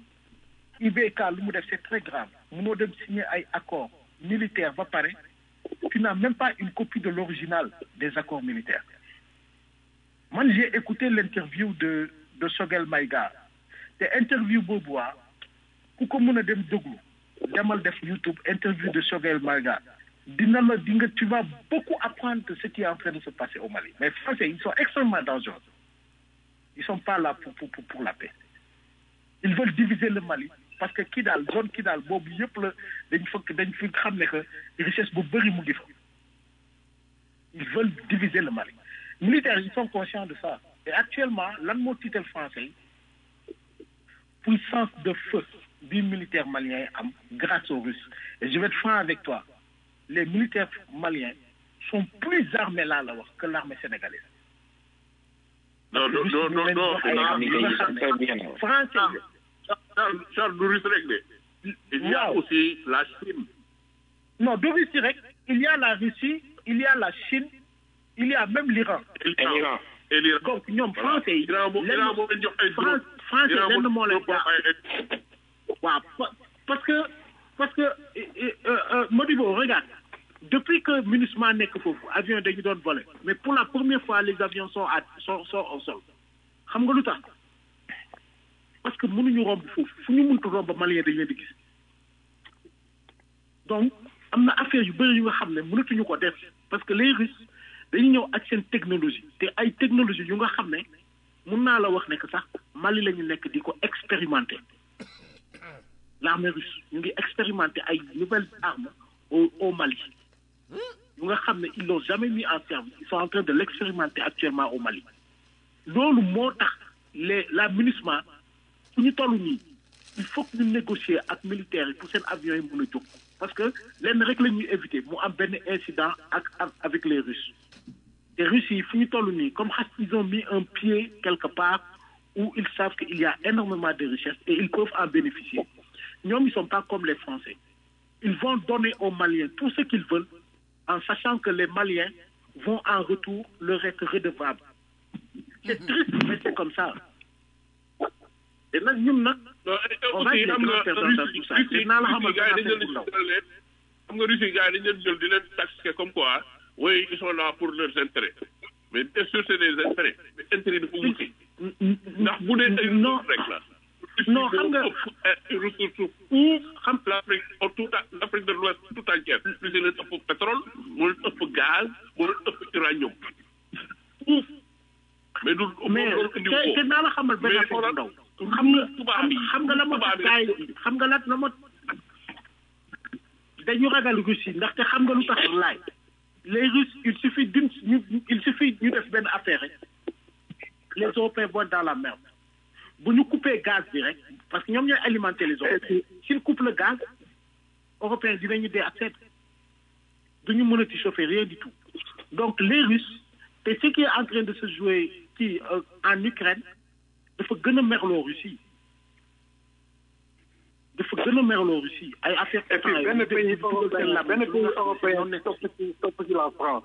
Speaker 9: IBK lu mu def c'est très grave mënoo dem signer ay accords militaires ba pare tu n'as même pas une copie de l'original des accords militaires man j'ai écouté l'interview de de Sogel Maïga te interview boobu waa ku ko mën a dem déglu demal def YouTube interview de Sogel Maïga dina la di nga tu vas beaucoup apprendre de ce qui est en train de se passer au Mali mais Français ils sont extrêmement dangereux ils sont pas là pour pour pour, pour la paix ils veulent diviser le Mali parce que kii daal zone kii daal boobu yëpp la dañ fekk dañ fi xam ne que richesse bu bëri mu ngi fa ils veulent diviser le Mali militaires ils sont conscients de ça et actuellement lan moo tiital français yi puissance de feu bi militaire malien yi am grâce aux Russes et je vais être franc avec toi les militaires maliens sont plus armés là la wax que l'armée sénégalaise
Speaker 1: non non non non non
Speaker 9: ay
Speaker 1: non
Speaker 9: am yi nga xam
Speaker 5: très bien.
Speaker 9: ne français
Speaker 1: Charles Charles du russe rek de il y a
Speaker 9: Waaw.
Speaker 1: aussi la Chine
Speaker 9: non de Russie rek il y a la Russie il y a la Chine il y a même l'Iran
Speaker 1: et l'Iran et l'Iran
Speaker 9: donc ñoom français yi
Speaker 1: Iran moo Iran moo leen jox ay
Speaker 9: Fran-
Speaker 1: drone
Speaker 9: français
Speaker 1: Iran
Speaker 9: lenn
Speaker 1: moo
Speaker 9: moo leen
Speaker 1: jox ay
Speaker 9: waaw pa- parce que parce que euh, euh, euh, Modibo regarde depuis que MINUSMA nekk foofu avion dañu doon voler mais pour la première fois les avions sont à sont sont au sol xam nga lu tax parce que mënuñu romb foofu fu ñu mëntu romb malien dañu leen di gis donc am na affaire yu bëri yu nga xam ne mënatuñu ko def parce que les Russes dañu ñëw ak seen technologie te ay technologie yu nga xam ne mun naa la wax ne que sax Mali la ñu nekk di ko expérimenter l'armée russe ñu ngi expérimenter ay nouvelles armes au au Mali yu nga xam ne ils l'ont jamais mis en service ils sont en train de l'expérimenter actuellement au Mali loolu moo tax les la MINUSMA fu ñu toll nii il faut que ñu négocier ak militaires yi pour seen avions yi mën a jóg parce que lenn rek la ñuy éviter mu am benn incident ak ak avec les Russes te Russes yi fu ñu toll nii comme xas ils ont mis un pied quelque part où ils savent qu'il y a énormément de richesses et ils peuvent en bénéficier. Ñoom, ils ne sont pas comme les Français. Ils vont donner aux Maliens tout ce qu'ils veulent en sachant que les Maliens vont en retour leur être redevables. C'est triste, mais c'est comme ça. Et nag ñun nag on va
Speaker 1: aussi
Speaker 9: être
Speaker 1: am
Speaker 9: les
Speaker 1: nga
Speaker 9: grands perdants dans tout ça.
Speaker 1: Russie
Speaker 9: Dinaa la xamal
Speaker 1: gars yi
Speaker 9: benn
Speaker 1: dañ
Speaker 9: affaire bu ndaw.
Speaker 1: leen leen xam nga Russie gars yi dañ leen jël di leen taxer comme quoi oui ils sont là pour leurs intérêts mais bien sûr c'est des intérêts mais intérêts dafa wuti ndax bu dee ay
Speaker 9: non
Speaker 1: rek la
Speaker 9: non xam nga
Speaker 1: ressources pour xam l'Afrique tout à l'Afrique de l'Ouest tout entière Russie leen ëpp pétrole moo leen ëpp gaz moo leen ëpp uranium mais du
Speaker 9: mais
Speaker 1: loolu indi
Speaker 9: te te naa la xamal benn
Speaker 1: mais
Speaker 9: affaire bu
Speaker 1: xoolal
Speaker 9: ndaw. xam nga
Speaker 1: tubaab yi
Speaker 9: xam nga la ma tax
Speaker 1: tubaab yi
Speaker 9: gars yi xam nga la la ma dañu ragal Russie ndaxte xam nga lu tax laay les Russes il suffit d'une ñu il suffit ñu def benn affaire rek les Européens vont dans la merde bu ñu couper gaz bi rek parce que ñoom ñooy alimenter les Européens s'ils coupent le gaz Européens dinañu dee ak seen duñu mënati chauffer rien du tout donc les Russes te ce qui est en train de se jouer ci euh, en Ukraine dafa gën a merloo Russie dafa gën a merloo Russie ay affaire
Speaker 8: et puis benn pays européen benn pays européen topp ci topp ci la France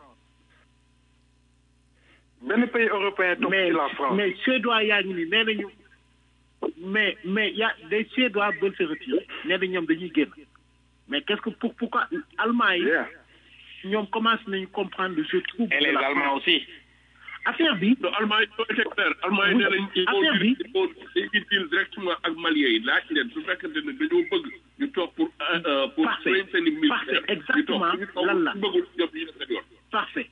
Speaker 8: benn pays européen topp
Speaker 9: mais
Speaker 8: ci la France
Speaker 9: mais Suédois yaa ngi ni nee nañu mais mais y a des Suédois veulent se retirer nee na ñoom dañuy génn mais qu'est-ce que pour pourquoi Allemand yi
Speaker 8: Yeah.
Speaker 9: ñoom commencé nañu comprendre le jeu trouble
Speaker 5: Et
Speaker 9: de
Speaker 5: les
Speaker 9: la
Speaker 5: Allemands
Speaker 9: France.
Speaker 5: aussi.
Speaker 9: affaire bi
Speaker 1: non Allemagne yi ñoo été clair Allemagne yi nee nañ il faut
Speaker 9: affaire bi
Speaker 1: il faut dañuy deal directement ak Maliens yi laaj leen su fekkente ne dañoo bëgg ñu toog pour euh, pour
Speaker 9: Parfait.
Speaker 1: train seen i militaire
Speaker 9: Parfait. Exactement.
Speaker 1: ñu toog
Speaker 9: Lan la.
Speaker 1: ñu bëggul ñoom ñu def seen yoon
Speaker 9: parfait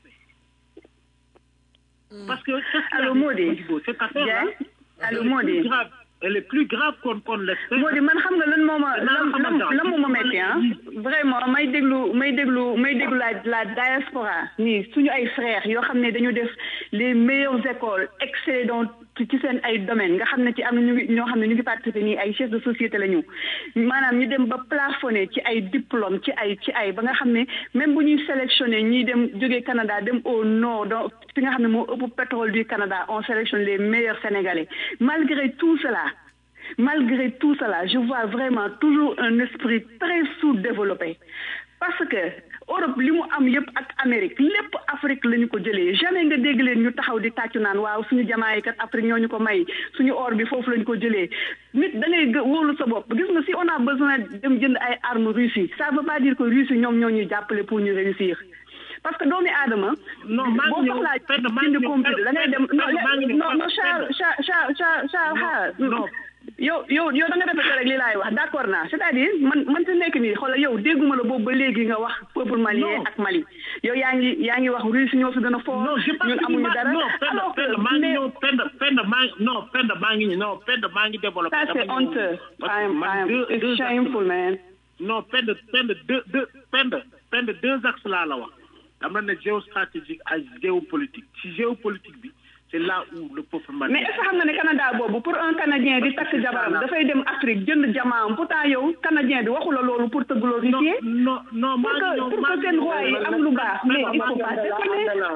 Speaker 9: parce que qu'est-ce qu'il y a
Speaker 4: Allô,
Speaker 9: dit,
Speaker 4: Modi.
Speaker 9: Modibo, cette affaire là
Speaker 4: Diagne Allô, Modi.
Speaker 9: grave elle est plus grave qu'on qu'on l'espère
Speaker 4: moo di man xam nga lan moo ma lan lan lan moo ma metti ah vraiment may déglu may déglu may déglu la la diaspora nii suñu ay frères yoo xam ne dañu def les meilleures écoles excellent dans ci ci seen ay domaines nga xam ne ci am na ñu ngi ñoo xam ne ñu ngi participer nii ay chefs de société la ñu maanaam ñu dem ba plafonné ci ay diplôme ci ay ci ay ba nga xam ne même bu ñuy sélectionné ñiy dem jógee Canada dem au nord donc fi nga xam ne moo ëpp pétrole du Canada on sélectionne les meilleurs Sénégalais malgré tout cela malgré tout cela je vois vraiment toujours un esprit très sous-développé parce que Europe li mu am yëpp ak Amérique lépp Afrique la ñu ko jëlee jamais nga dégg leen ñu taxaw di tàccu naan waaw suñu jamaa yi kat Afrique ñoo ñu ko may suñu or bi foofu la ñu ko jëlee nit da ngay gë- wóolu sa bopp gis nga si on a besoin dem jënd ay armes Russie ça veut pas dire que Russie ñoom ñoo ñuy jàppale pour ñu réussir parce que doomi aadama
Speaker 9: non maa
Speaker 4: boo
Speaker 9: ngi ñëw
Speaker 4: soxlaa
Speaker 9: Penda, maa ngi
Speaker 4: jënd
Speaker 9: ñëw,
Speaker 4: computer da ngay dem
Speaker 9: Penda,
Speaker 4: non
Speaker 9: maa ngi ñëw,
Speaker 4: non non
Speaker 9: Penda,
Speaker 4: Charles Charles Charles Charles Charles xaar
Speaker 9: non.
Speaker 4: yow yow yow da nga répété rek li laay wax d'accord naa c'est-à-dire man man fi nekk nii xoolal yow dégguma la boobu ba léegi nga wax peuple malien
Speaker 9: Non.
Speaker 4: ak Mali yow yaa ngi yaa ngi wax Russie ñoo fi gën a fort
Speaker 9: non j'ai pas
Speaker 4: ñun
Speaker 9: fini
Speaker 4: amuñu
Speaker 9: ma-
Speaker 4: dara
Speaker 9: non Penda
Speaker 4: alors que
Speaker 9: Penda maa ngi
Speaker 4: mais
Speaker 9: ñëw Penda Penda maa ngi non Penda maa ngi ñëw non Penda maa ngi développé
Speaker 4: ça
Speaker 9: dama
Speaker 4: c'est
Speaker 9: ñëw-
Speaker 4: honteux
Speaker 9: parce que
Speaker 4: I'm
Speaker 9: man
Speaker 4: I'm
Speaker 9: deux- deux
Speaker 4: it's shameful man
Speaker 9: non Penda Penda deux deux Penda Penda deux axes laa la wax dama ne géostratégique ak géopolitique ci géopolitique bi c'est là où le peuple malien
Speaker 4: mais est-ce que xam nga ne Canada boobu pour un Canadien di takk jabaram dafay dem Afrique jënd jamaam pourtant yow Canadien bi waxu la loolu pour te glorifier
Speaker 9: non non
Speaker 4: pour
Speaker 9: maa ngi
Speaker 4: que
Speaker 9: ñëw
Speaker 4: pour
Speaker 9: maa
Speaker 4: que
Speaker 9: ngi
Speaker 4: seen
Speaker 9: ñëw.
Speaker 4: roi yi am lu baax mais il faut pas déconner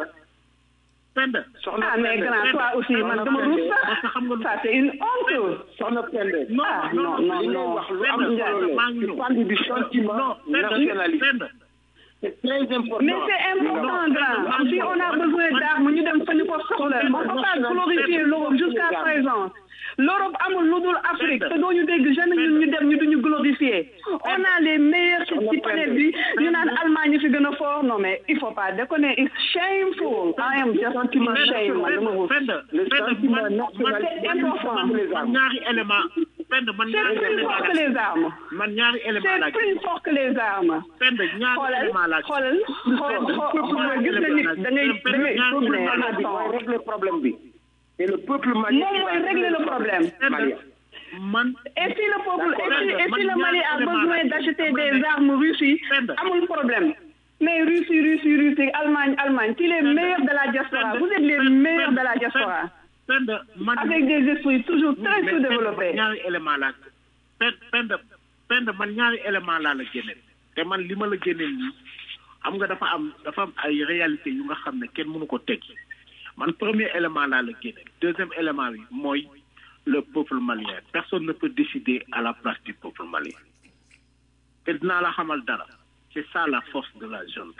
Speaker 9: Penda
Speaker 4: ah mais grand toi aussi man dama ruus
Speaker 9: parce que xam nga
Speaker 4: sax ça c'est une honte
Speaker 6: soxna Pende
Speaker 9: non
Speaker 4: ah
Speaker 9: non
Speaker 4: non non
Speaker 6: li ngay
Speaker 4: non
Speaker 6: wax lu am
Speaker 9: Penda
Speaker 6: solo
Speaker 9: maa
Speaker 6: la
Speaker 9: ngi
Speaker 6: tu
Speaker 9: ñëw
Speaker 6: parles du sentiment
Speaker 9: non Penda
Speaker 6: nationaliste
Speaker 9: Penda
Speaker 6: c'est très important
Speaker 4: mais c'est important grand si on a besoin d'armes ñu dem fa ñu ko soxla on peut pas glorifier l'Europe jusqu'à présent l'Europe amul lu dul Afrique te doo ñu dégg jamais ñun ñu dem ñu duñu glorifier on a les meilleurs ci ci planète bi ñu naan Allemagne ñu fi gën a fort non mais il faut pas déconner it's shameful I am just shame man dama ruus
Speaker 9: Penda
Speaker 6: le
Speaker 9: Penda
Speaker 6: sentiment
Speaker 9: man
Speaker 6: nationaliste
Speaker 4: c'est important.
Speaker 9: man ñaari élément Penda man
Speaker 4: c'est
Speaker 9: ñaari
Speaker 4: plus
Speaker 9: élément
Speaker 4: fort que les armes
Speaker 9: man ñaari élément
Speaker 4: c'est
Speaker 9: laa
Speaker 4: plus fort que les armes
Speaker 9: Penda ñaari
Speaker 4: xoolal
Speaker 9: élément laa
Speaker 4: xoolal xoolal xoolal gis nga nit da ngay da ngay
Speaker 6: le peuple
Speaker 4: mais
Speaker 6: malien bi mooy
Speaker 4: attends
Speaker 6: régler problème bi et le peuple malien
Speaker 4: moom mooy régler le problème
Speaker 6: malien
Speaker 9: man
Speaker 4: Et si le peuple, et si, et si le
Speaker 9: Man,
Speaker 4: Mali a
Speaker 9: ñaari
Speaker 4: besoin
Speaker 9: éléments
Speaker 4: d'acheter
Speaker 9: la-
Speaker 4: des armes Russie,
Speaker 9: Penda.
Speaker 4: amul problème. Mais Russie, Russie, Russie, Allemagne, Allemagne, qui les meilleurs de la diaspora. Vous êtes les meilleurs de la diaspora.
Speaker 9: Penda man
Speaker 4: Avec des esprits toujours très
Speaker 9: mais
Speaker 4: sous-développés.
Speaker 9: Penda, man ñaari élément laa pen Penda Penda man ñaari élément laa la génneel te man li ma la génneel nii xam nga dafa am dafa am ay réalité yu nga xam ne kenn mënu ko teggi man premier élément laa la génneel deuxième élément bi mooy le peuple malien personne ne peut décider à la place du peuple malien te dinaa la xamal dara c'est ça la force de la junte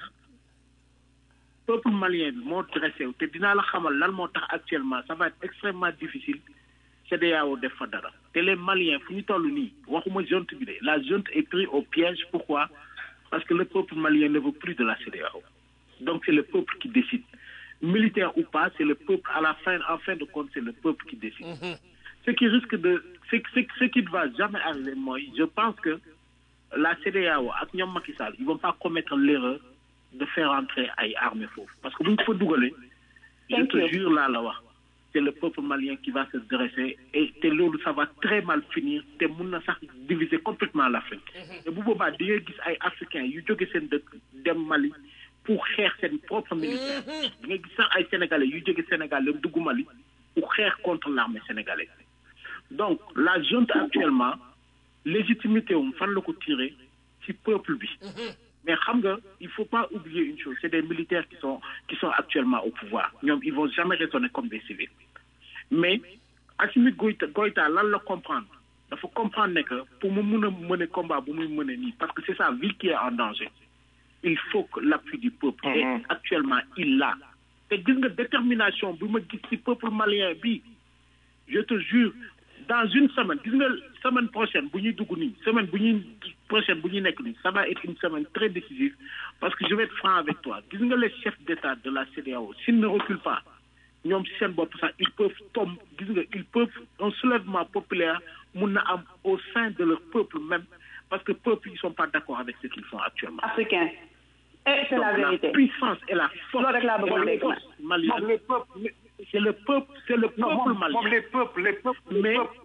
Speaker 9: peuple malien bi moo dressé wu te dinaa la xamal lan moo tax actuellement ça va être extrêmement difficile CEDEAO def fa dara te les maliens fu ñu toll nii waxuma junte bi de la junte est pris au piège pourquoi parce que le peuple malien ne veut plus de la CEDEAO donc c'est le peuple qui décide militaire ou pas c'est le peuple à la fin en fin de compte c'est le peuple qui décide ce qui risque de ce, ce, ce qui ne va jamais arriver moi je pense que la CEDEAO ak ñoom Macky Sall ils vont pas commettre l'erreur de faire entrer ay armées foofu parce que bu ñu ko fa dugalee je te jure laa la wax c'est le peuple malien qui va se dresser et te loolu ça va très mal finir te mun na sax diviser complètement l'Afrique te bu boobaa di nga gis ay africains yu jóge seen dëkk dem Mali pour xeex seen propre militaire di nga gis sax ay sénégalais yu jóge Sénégal dem dugg Mali pour xeex contre l'armée sénégalaise donc la junte actuellement légitimité wum fan la ko tiré ci peuple bi mais xam nga il faut pas oublier une chose c'est des militaires qui sont qui sont actuellement au pouvoir ñoom ils vont jamais raisonner comme des civils mais Assimi Goïta Goïta lan la comprendre dafa comprendre ne que pour mu mun a mener combat bu muy mener nii parce que c'est sa vie qui est en danger il faut que l'appui du peuple et actuellement il l'a te gis nga détermination bi ma gis ci peuple malien bi je te jure dans une semaine gis nga semaine prochaine bu ñuy dugg nii semaine bu ñuy prochaine bu ñuy nekk nii ça va être une semaine très décisive parce que je vais être franc avec toi gis nga les chefs d'État de la CEDEAO s'ils ne reculent pas ñoom si seen bopp sax ils peuvent tomber gis nga ils peuvent un soulèvement populaire mun na am au sein de leur peuple même parce que peuple ils sont pas d'accord avec ce qu'ils font actuellement.
Speaker 4: africain et c'est la
Speaker 9: Donc,
Speaker 4: vérité
Speaker 9: la puissance et la force
Speaker 4: loolu rek laa bëggoon
Speaker 9: et la
Speaker 4: dégg man.
Speaker 9: force malienne.
Speaker 8: les peuples
Speaker 9: c'est le peuple c'est le
Speaker 8: non
Speaker 9: peuple
Speaker 8: moom
Speaker 9: malien.
Speaker 8: moom les peuples les peuples les
Speaker 9: Mais-
Speaker 8: peuples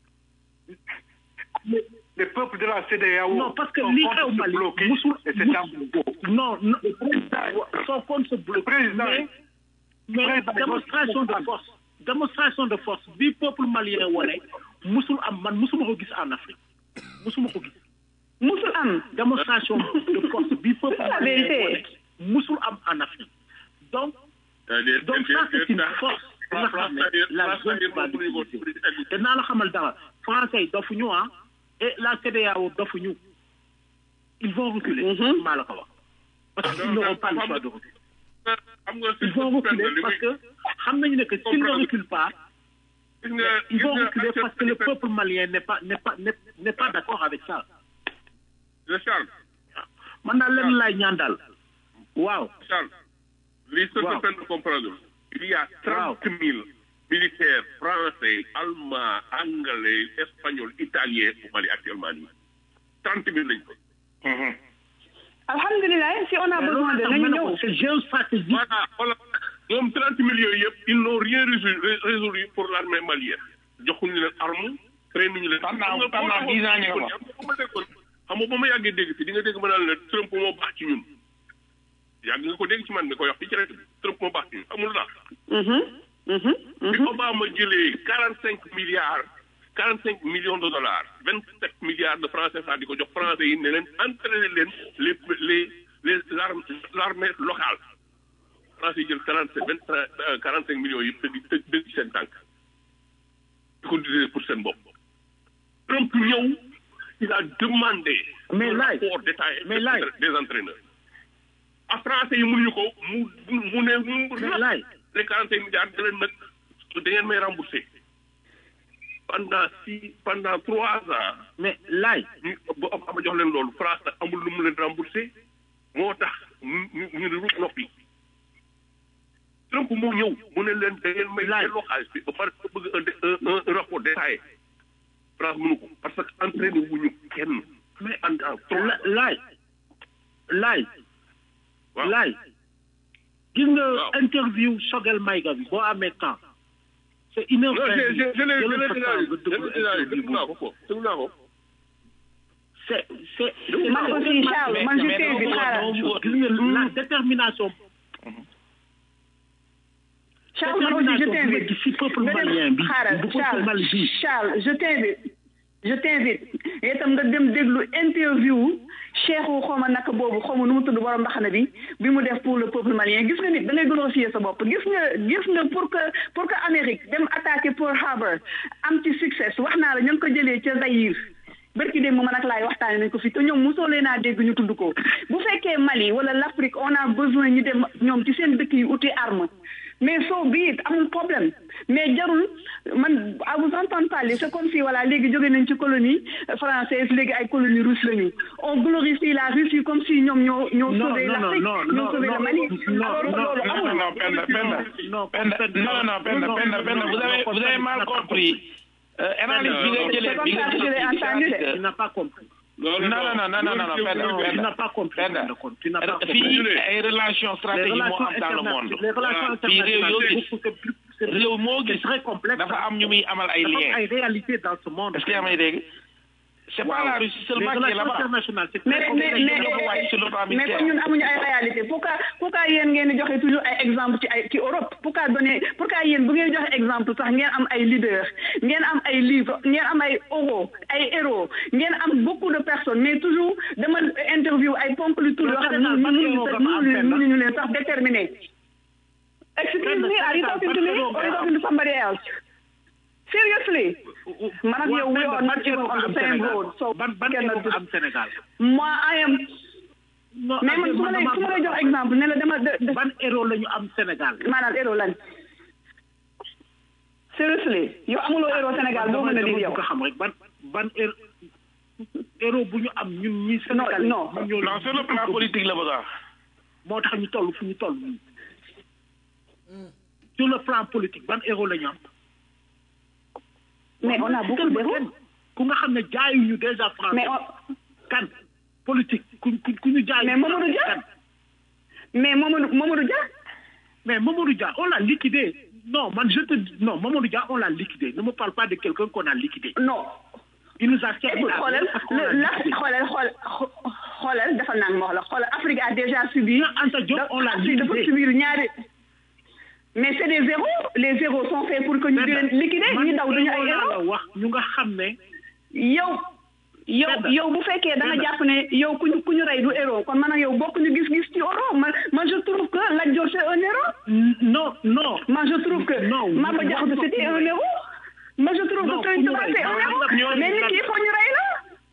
Speaker 8: les, les peuples de la CEDEAO
Speaker 9: non parce que
Speaker 8: sont
Speaker 9: li
Speaker 8: contre
Speaker 9: xew
Speaker 8: ce
Speaker 9: Mali
Speaker 8: bloqué
Speaker 9: musul
Speaker 8: et c'est un bloc.
Speaker 9: non non son compte se bloque
Speaker 8: président-
Speaker 9: mais mais
Speaker 8: président-
Speaker 9: démonstration de force démonstration de force bi peuple malien wone musul am man musuma ko gis en Afrique musuma ko gis
Speaker 4: musul am
Speaker 9: démonstration de force bi peuple
Speaker 4: C'est la
Speaker 9: malien
Speaker 4: vérité.
Speaker 9: wone musul am en Afrique donc donc ça c'est une force bi nga xam ne la zone va l'utiliser te naa la xamal dara français yi dofuñu ah et la CEDEAO dofuñu ils vont reculer maa la ko wax parce qu'ils n'auront pas le choix de reculer
Speaker 1: xam nga
Speaker 9: ils vont reculer parce que xam nañu ne que s'ils ne reculent pas
Speaker 1: gis nga
Speaker 9: ils vont
Speaker 1: gis nga
Speaker 9: reculer parce que le peuple malien n'est pas n'est pas n'est n'est pas d'accord avec ça
Speaker 1: le Charles
Speaker 9: man daal leen laay ñaan daal waaw
Speaker 1: Charles li ce
Speaker 9: Waaw.
Speaker 1: que peine de comprendre il y a
Speaker 9: Waaw.
Speaker 1: trente mille militaires français allemands anglais espagnols italiens au Mali actuellement nii trente mille lañ ko
Speaker 4: alhamdulilah si on a
Speaker 9: mais
Speaker 4: besoin
Speaker 9: loolu
Speaker 4: de
Speaker 9: tax
Speaker 4: nañu
Speaker 9: ma ne
Speaker 4: ñëw
Speaker 9: ko c'est géostratégique
Speaker 1: voilà voilà ñoom trente millions yooyu yëpp ils n'ont rien résolu résolu pour l'armée malienne joxuñu leen arme train nañu leen
Speaker 5: Pendant- pendant dix ans ñu ngi ko.
Speaker 1: ma déggoon xam nga ba ma yàggee dégg fi di nga dégg ma naan la Trump moo baax ci ñun yàgg nga ko dégg ci man mi koy wax fii ci rajo bi Trump moo baax ci ñun amul tax
Speaker 4: Mhm, mhm,
Speaker 1: bi
Speaker 4: mhm.
Speaker 1: Obama jëlee quarante cinq milliards quarante cinq millions de dollars vingt sept milliards de francs CFA di ko jox français yi ne leen entraîner leen les les les l'armée l'armée locale français yi jël quarante sept vingt quarante cinq millions yi tëgg tëgg dëgg ci seen tànk di ko utiliser pour seen bopp Trump ñëw il a demandé
Speaker 9: Mais
Speaker 1: un
Speaker 9: laaj,
Speaker 1: rapport détaillé
Speaker 9: mais laaj.
Speaker 1: des entraîneurs a français yi mënuñu ko mu mu ne mu
Speaker 9: mais laay
Speaker 1: les quarante cinq milliards da leen nag da ngeen may rembourser pendant six pendant trois ans
Speaker 9: mais laay
Speaker 1: ñu ba Obama jox leen loolu France nag amul lu mu leen rembourser moo tax ñu ñu ñu ne rut noppi Trump moo ñëw mu ne leen da ngeen may
Speaker 9: Laaj.
Speaker 1: delloo xaalis bi ba pare nga bëgg un un un rapport détaillé France mënu ko parce que entraîné wuñu kenn
Speaker 9: mais
Speaker 1: pendant trois
Speaker 9: la laay laay
Speaker 1: waaw
Speaker 9: laay gis nga
Speaker 1: Waaw.
Speaker 9: interview Choguel Maïga bi boo amee temps c'est une heure
Speaker 1: non
Speaker 9: vingt
Speaker 1: je je je l'ai je
Speaker 9: jëlal
Speaker 1: l'ai
Speaker 9: sa
Speaker 1: déjà
Speaker 9: temps
Speaker 1: eu
Speaker 9: nga
Speaker 1: je
Speaker 9: déglu
Speaker 1: l'ai déjà eu
Speaker 9: interview
Speaker 1: déglu naa ko
Speaker 9: boobu.
Speaker 1: ko déglu naa ko
Speaker 9: c'est c'est
Speaker 4: man aussi Charles man je t'invite xaaral
Speaker 9: gis nga la détermination
Speaker 4: Charles man aussi je
Speaker 9: détermination bi ma
Speaker 4: t'invite
Speaker 9: gis si peuple
Speaker 4: nga
Speaker 9: malien
Speaker 4: dem
Speaker 9: bi
Speaker 4: xaaral
Speaker 9: bu peuple Mali bi
Speaker 4: Charles Charles je t'invite je t'invite yow itam nga dem déglu interview cheikhu xawma naka boobu xawma nu mu tudd borom mbaxana bi bi mu def pour le peuple malien gis nga nit da ngay glorifier sa bopp gis nga gis nga pour que pour que Amérique dem attaquer Pearl Harbor am ci succès wax naa la ñu ngi ko jëlee ca Zaïre bërki démb man ak laay waxtaane nañ ko fi te ñoom mosoo leen a dégg ñu tudd ko bu fekkee Mali wala l'Afrique on a besoin ñu dem ñoom ci seen dëkk yi uti arme mais soo bii amul problème mais jarul man à vous entendre parler c'est comme si voilà léegi jóge nañ ci colonie française léegi ay colonie russe lañu on glorifie la Russie comme si ñoom ñoo ñoo
Speaker 9: Non,
Speaker 4: sauvé
Speaker 9: non,
Speaker 4: l'Afrique
Speaker 9: non,
Speaker 4: ñoo
Speaker 9: non,
Speaker 4: sauvé
Speaker 9: non,
Speaker 4: le Mali
Speaker 9: non,
Speaker 4: alors que
Speaker 9: non,
Speaker 4: loolu
Speaker 9: non,
Speaker 4: amul
Speaker 5: non, Penda, Penda.
Speaker 9: Non,
Speaker 5: Penda, non, non, Penda, Penda, Penda, vous avez, vous avez mal compris. Euh, analyse bi nga jëlee bi nga
Speaker 4: C'est comme ça que je l'ai entendu,
Speaker 5: jëlee
Speaker 9: Tu n'as pas compris.
Speaker 5: non non non non non non Penda
Speaker 9: Non, tu
Speaker 5: Penda
Speaker 9: n'as pas compris.
Speaker 5: Penda
Speaker 9: Tu n'as pas compris.
Speaker 5: fii ay relations
Speaker 9: Les
Speaker 5: stratégiques moo
Speaker 9: relations
Speaker 5: am dans le monde
Speaker 9: internationales, les relations
Speaker 5: fii réew yoo
Speaker 9: internationales,
Speaker 5: gis
Speaker 9: c'est beaucoup- c'est plus- c'est
Speaker 5: réew moo
Speaker 9: c'est
Speaker 5: gis
Speaker 9: très complexe.
Speaker 5: dafa am ñu muy amal ay
Speaker 9: Dafa am
Speaker 5: liens
Speaker 9: ay réalités dans ce monde.
Speaker 5: est-ce que yaa may dégg c'est pas la Russie
Speaker 9: Les
Speaker 5: seulement qui est
Speaker 9: relations
Speaker 5: là-bas
Speaker 9: internationales, c'est
Speaker 4: mais
Speaker 9: très
Speaker 4: mais
Speaker 9: complexe.
Speaker 4: mais
Speaker 5: dafa wàcc sur le plan
Speaker 4: mais
Speaker 5: militaire.
Speaker 4: comme ñun amuñu ay réalité pourquoi pourquoi yéen ngeen di joxe toujours ay exemple ci ay ci Europe pourquoi donner pourquoi yéen bu ngeen joxe exemple sax ngeen am ay leaders ngeen am ay livres ngeen am ay héros ay héros ngeen am beaucoup de personnes mais toujours dama interview ay ponk lu tur yoo xam ne mënuñu sax mënuñu mënuñu leen sax déterminer excuse me are you talking to me or are you talking to somebody else seriously man ak yow we are not even on the same road so
Speaker 9: ban ban
Speaker 4: cannot
Speaker 9: héros am Sénégal.
Speaker 4: moi I am
Speaker 9: Non,
Speaker 4: mais man su ma lay su ma lay jox exemple ne la dama de de
Speaker 9: ban héros la ñu am Sénégal.
Speaker 4: maanaam héros lan seriously yow amuloo héros Sénégal boo mën a di yow
Speaker 9: ko xam rek ban ban héros héros bu ñu am ñun ñi
Speaker 4: non
Speaker 9: Sénégal
Speaker 4: non
Speaker 9: ñun ñoo
Speaker 5: non sur le plan politique la bëgg a wax
Speaker 9: moo tax ñu toll fu ñu toll nii sur le plan politique ban héros la ñu am
Speaker 4: mais on a beaucoup d'héros
Speaker 9: ku nga xam ne jaayuñu déjà français
Speaker 4: mais on
Speaker 9: kan politique ku ku ku ñu jaay
Speaker 4: mais Mamadou Dia mais Mamadou Mamadou Dia
Speaker 9: mais Mamadou Dia on l'a liquidé non man je te dis non Mamadou Dia on l'a liquidé ne me parle pas de quelqu'un qu'on a liquidé
Speaker 4: non
Speaker 9: il nous a servi
Speaker 4: écoute
Speaker 9: à
Speaker 4: xoolal
Speaker 9: rien parce qu'on l'a
Speaker 4: le la
Speaker 9: liquidé.
Speaker 4: xoolal xool xoolal dafa naan ma wax la xoolal Afrique a déjà subi
Speaker 9: Anta Diop on l'a
Speaker 4: Afrique dafa
Speaker 9: liquidé
Speaker 4: subir ñaari mais c'est des héros les héros sont faits pour que ñu di leen liquider ñi daw duñu ay
Speaker 9: man
Speaker 4: héros
Speaker 9: la wax ñu nga xam ne
Speaker 4: yow yow
Speaker 9: Penda.
Speaker 4: yow bu fekkee da nga
Speaker 9: Penda.
Speaker 4: jàpp ne yow ku ñu ku ñu rey du héros kon man ak yow bokk ñu gis-gis ci héros man man je trouve que Lat Dior c'est un héros
Speaker 9: non non
Speaker 4: man je trouve que
Speaker 9: Non,
Speaker 4: Maba
Speaker 9: non,
Speaker 4: Diakhou
Speaker 9: non,
Speaker 4: c'était
Speaker 9: non,
Speaker 4: un héros man je trouve
Speaker 9: Non,
Speaker 4: que Serigne
Speaker 9: ku ñu
Speaker 4: Touba
Speaker 9: rey,
Speaker 4: c'est un
Speaker 9: non,
Speaker 4: héros
Speaker 9: ñooñu
Speaker 4: mais nit
Speaker 9: lan-
Speaker 4: ki il faut ñu rey la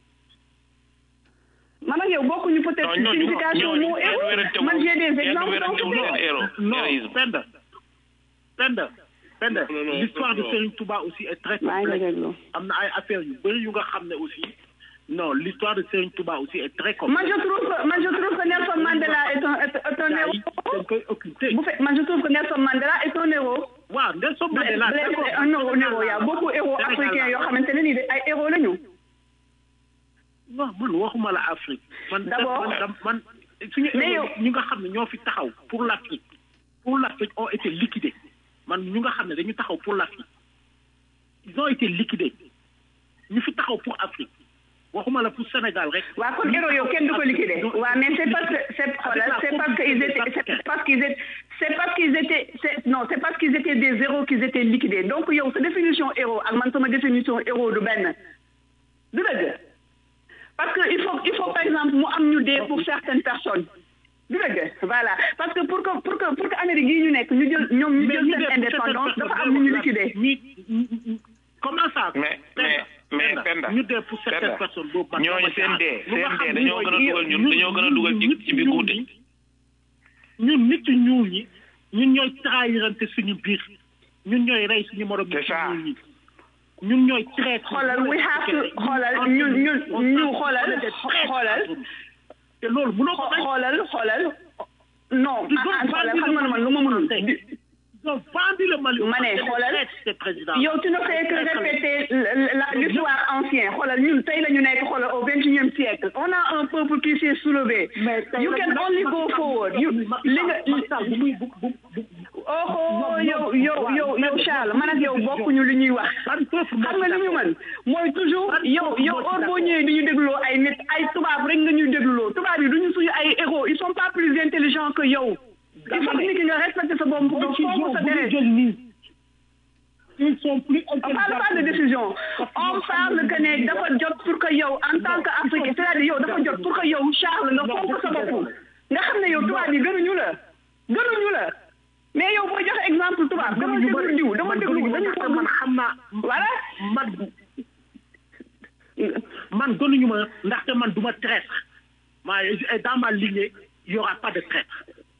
Speaker 4: man ak yow bokkuñu peut-être
Speaker 5: non ñooñu
Speaker 4: signification
Speaker 5: ñooñu
Speaker 4: mu
Speaker 5: kenn
Speaker 4: héros
Speaker 5: wérantewul
Speaker 4: man j'ai des
Speaker 5: kenn
Speaker 4: exemples dans
Speaker 5: wérantewul
Speaker 4: ce
Speaker 5: seen
Speaker 4: pays.
Speaker 5: héros
Speaker 9: non
Speaker 5: héroïsme
Speaker 9: Penda Penda Penda
Speaker 1: Non, non,
Speaker 9: l'histoire de
Speaker 1: non.
Speaker 9: Serigne Touba aussi est très
Speaker 4: maa ngi lay
Speaker 9: complexe
Speaker 4: déglu.
Speaker 9: am na ay affaires yu bëri yu nga xam ne aussi non l'histoire de Serigne Touba aussi est très complexe
Speaker 4: man je trouve que man je trouve que Nelson Mandela est un est est un héros
Speaker 9: dañ koy occulter
Speaker 4: bu fe man je trouve que Nelson Mandela est un héros
Speaker 9: waaw Nelson Mandela
Speaker 4: Blaise
Speaker 9: d'accord.
Speaker 4: est un héros héros y a beaucoup héros
Speaker 9: Sénégal
Speaker 4: africains yoo xamante ne nii ay héros lañu
Speaker 9: non man waxuma la Afrique man
Speaker 4: D'abord.
Speaker 9: man man suñu
Speaker 4: Mais yow-
Speaker 9: ñu nga xam ne ñoo fi taxaw pour l'Afrique pour l'Afrique ont été liquidés man ñu nga xam ne dañu taxaw pour l'Afrique ils ont été liquidés ñu fi taxaw pour Afrique waxuma la pour Sénégal rek
Speaker 4: waa kon héros yow kenn du ko liquider waa mais c'est parce que c'est xoolal c'est parce que ils étaient c'est parce qu'ils étaient c'est parce qu'ils étaient c'est non c'est parce qu'ils étaient des héros qu'ils étaient liquidés donc yow sa définition héros ak man sama définition héros du benn du dëgg parce que il faut il faut par exemple mu am ñu dee pour certaines personnes du dëgg voilà parce que pour que pour que pour que Amérique yi ñu nekk ñu jël ñoom ñu jël seen indépendance dafa am ñu ñu liquider
Speaker 9: ñi comment ça
Speaker 5: mais mais mais Penda
Speaker 9: ñu dee pour certaines
Speaker 5: Penda
Speaker 9: personnes boobu man
Speaker 5: ñooñu
Speaker 9: dama
Speaker 5: seen
Speaker 9: jaaxal.
Speaker 5: dee
Speaker 9: lu nga
Speaker 5: seen
Speaker 9: xam
Speaker 5: dee
Speaker 9: ni
Speaker 5: dañoo gën a
Speaker 9: mooy-
Speaker 5: dugal ñun dañoo gën a dugal ci ci biir guddi
Speaker 9: ñun nit ñu ñuul ñi ñun ñooy trahirante suñu biir ñun ñooy rey suñu morom
Speaker 5: C'est
Speaker 9: nit ñu
Speaker 5: ça.
Speaker 9: ñuul ñi ñun ñooy traître
Speaker 4: xoolal we have to xoolal ñun ñun ñu xoolal xoolal
Speaker 9: te loolu mënoo ko bañ
Speaker 4: xoolal xoolal non
Speaker 9: Ils ont
Speaker 4: ah xoolal
Speaker 9: vendu
Speaker 4: xam nga ne man lu ma mënul
Speaker 9: ils ont vendu le Mali
Speaker 4: ma ne xoolal yow tu ne fais que répéter la- la- l'histoire ancienne xoolal ñun tey la ñu nekk xoolal au vingt et unième siècle on a un peuple qui s'est soulevé you can only go forward you li nga oh oh yow yow yow yow Charles man ak yow bokkuñu li ñuy wax xam nga li ñu mën mooy toujours yow yow heure boo ñëwee di ñu dégloo ay nit ay tubaab rek nga ñuy dégloo tubaab yi duñu suñu ay héros ils sont pas plus intelligents que yow il faut que nit ki nga respecter sa bopp nga fonk sa deret
Speaker 9: ils sont plus
Speaker 4: on parle pas de décision on parle que ne dafa jot pour que yow en tant que africain c'est-à-dire yow dafa jot pour que yow
Speaker 9: man gënuñu ma ndaxte man du ma traître ma dans ma lignée il y aura pas de traître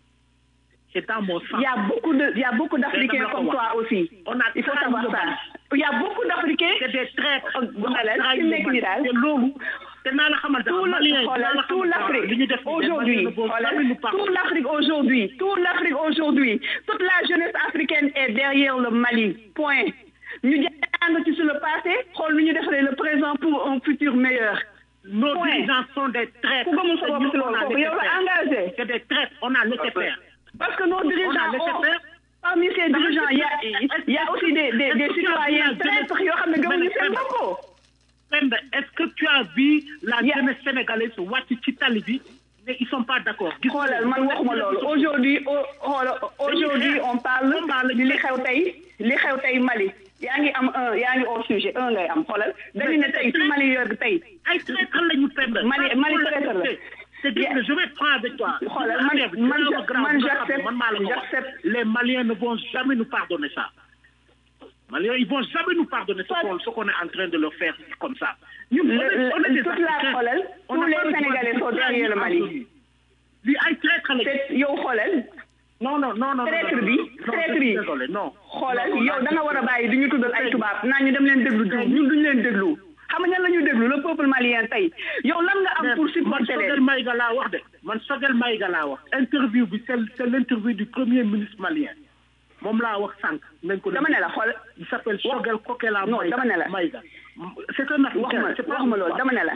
Speaker 9: c'est dans mon sang
Speaker 4: Il y a beaucoup de, il y a beaucoup d'Africains comme toi aussi.
Speaker 9: On a
Speaker 4: Il faut
Speaker 9: trahi
Speaker 4: savoir
Speaker 9: le
Speaker 4: ça.
Speaker 9: Mali.
Speaker 4: Il y a beaucoup d'Africains.
Speaker 9: c'est des traîtres
Speaker 4: Voilà,
Speaker 9: On a trahi
Speaker 4: fi
Speaker 9: le
Speaker 4: nekk
Speaker 9: Mali.
Speaker 4: nii daal.
Speaker 9: te loolu te naa la xamal dara
Speaker 4: tout
Speaker 9: Maliens yi,
Speaker 4: la-
Speaker 9: dinaa la
Speaker 4: tout
Speaker 9: xamal dara. li ñu
Speaker 4: l'Afrique
Speaker 9: def nii, les
Speaker 4: aujourd'hui,
Speaker 9: Maliens ne vont
Speaker 4: voilà,
Speaker 9: jamais nous pardonner.
Speaker 4: tout l'Afrique aujourd'hui, tout l'Afrique aujourd'hui, toute la jeunesse africaine est derrière le Mali. Point. ñu jàng ci sur le passé, xool nu ñu defaree le présent pour un futur meilleur.
Speaker 9: Nos
Speaker 4: Point.
Speaker 9: dirigeants sont des traîtres.
Speaker 4: Ku gëmul sa bopp
Speaker 9: Nous,
Speaker 4: si
Speaker 9: on
Speaker 4: loolu
Speaker 9: a
Speaker 4: kooku
Speaker 9: laissé
Speaker 4: yow la
Speaker 9: faire.
Speaker 4: engagé.
Speaker 9: C'est des traîtres, on a laissé faire.
Speaker 4: Parce que nos dirigeants,
Speaker 9: laissé
Speaker 4: ont-
Speaker 9: faire.
Speaker 4: parmi ces dirigeants, il y a, il y a aussi des, des, des citoyens traîtres yoo xam ne gëmuñu seen bopp.
Speaker 9: Penda, Est-ce que tu as vu la
Speaker 4: Yeah.
Speaker 9: jeunesse sénégalaise wàcc ci tali bi mais ils sont pas d'accord. Gis nga-
Speaker 4: xoolal man waxuma loolu aujourd'hui au- xoolal aujourd'hui on parle di li xew tey li xew tey Mali yaa ngi am un yaa ngi au sujet un ngay am xoolal dañu ne tey si Mali yor tey
Speaker 9: ay traître lañu Penda.
Speaker 4: Mali- Mali traître la.
Speaker 9: C'est dire que je vais prendre avec toi.
Speaker 4: Xoolal, man-
Speaker 9: Affaire bi,
Speaker 4: man
Speaker 9: dina la
Speaker 4: je-
Speaker 9: grave,
Speaker 4: man
Speaker 9: nga xam,
Speaker 4: j'accepte-
Speaker 9: man maa la ko wax.
Speaker 4: j'accepte.
Speaker 9: Les Maliens ne vont jamais nous pardonner ça. Maliens, ils vont jamais nous pardonner ce qu'on ce qu'on est en train de leur faire comme ça. Ñun, on
Speaker 4: Le-
Speaker 9: est- on est
Speaker 4: le-
Speaker 9: des
Speaker 4: toute la
Speaker 9: Africains.
Speaker 4: xoolal
Speaker 9: On
Speaker 4: tous
Speaker 9: n'a
Speaker 4: les
Speaker 9: pas le droit
Speaker 4: Sénégalais
Speaker 9: de
Speaker 4: sont
Speaker 9: trahir
Speaker 4: derrière le Mali.
Speaker 9: Anthony. Lii ay traître lañu.
Speaker 4: te yow xoolal
Speaker 9: non non non non
Speaker 4: traître
Speaker 9: non,
Speaker 4: bi
Speaker 9: non, non,
Speaker 4: traître
Speaker 9: je suis
Speaker 4: yi
Speaker 9: désolé non
Speaker 4: xoolal
Speaker 9: Non,
Speaker 4: yow da nga war a bàyyi di ñu tuddal ay tubaab naan ñu dem leen déglu diw ñun duñu leen déglu xam nga ñan la ñuy déglu le peuple malien tey yow lan nga am pour
Speaker 9: man
Speaker 4: supporter
Speaker 9: Sogel
Speaker 4: leen
Speaker 9: Maïga laa wax de man Sogel Maïga laa wax interview bi c'est c'est l'interview du premier ministre malien moom laa wax sànq nañ ko
Speaker 4: dama ne la xool
Speaker 9: il s'appelle Sogel Kokela
Speaker 4: Non,
Speaker 9: Maïga
Speaker 4: dama ne la.
Speaker 9: Maïga c'est un
Speaker 4: wax
Speaker 9: africain
Speaker 4: ma
Speaker 9: c'est pas
Speaker 4: wax ma loolu dama ne la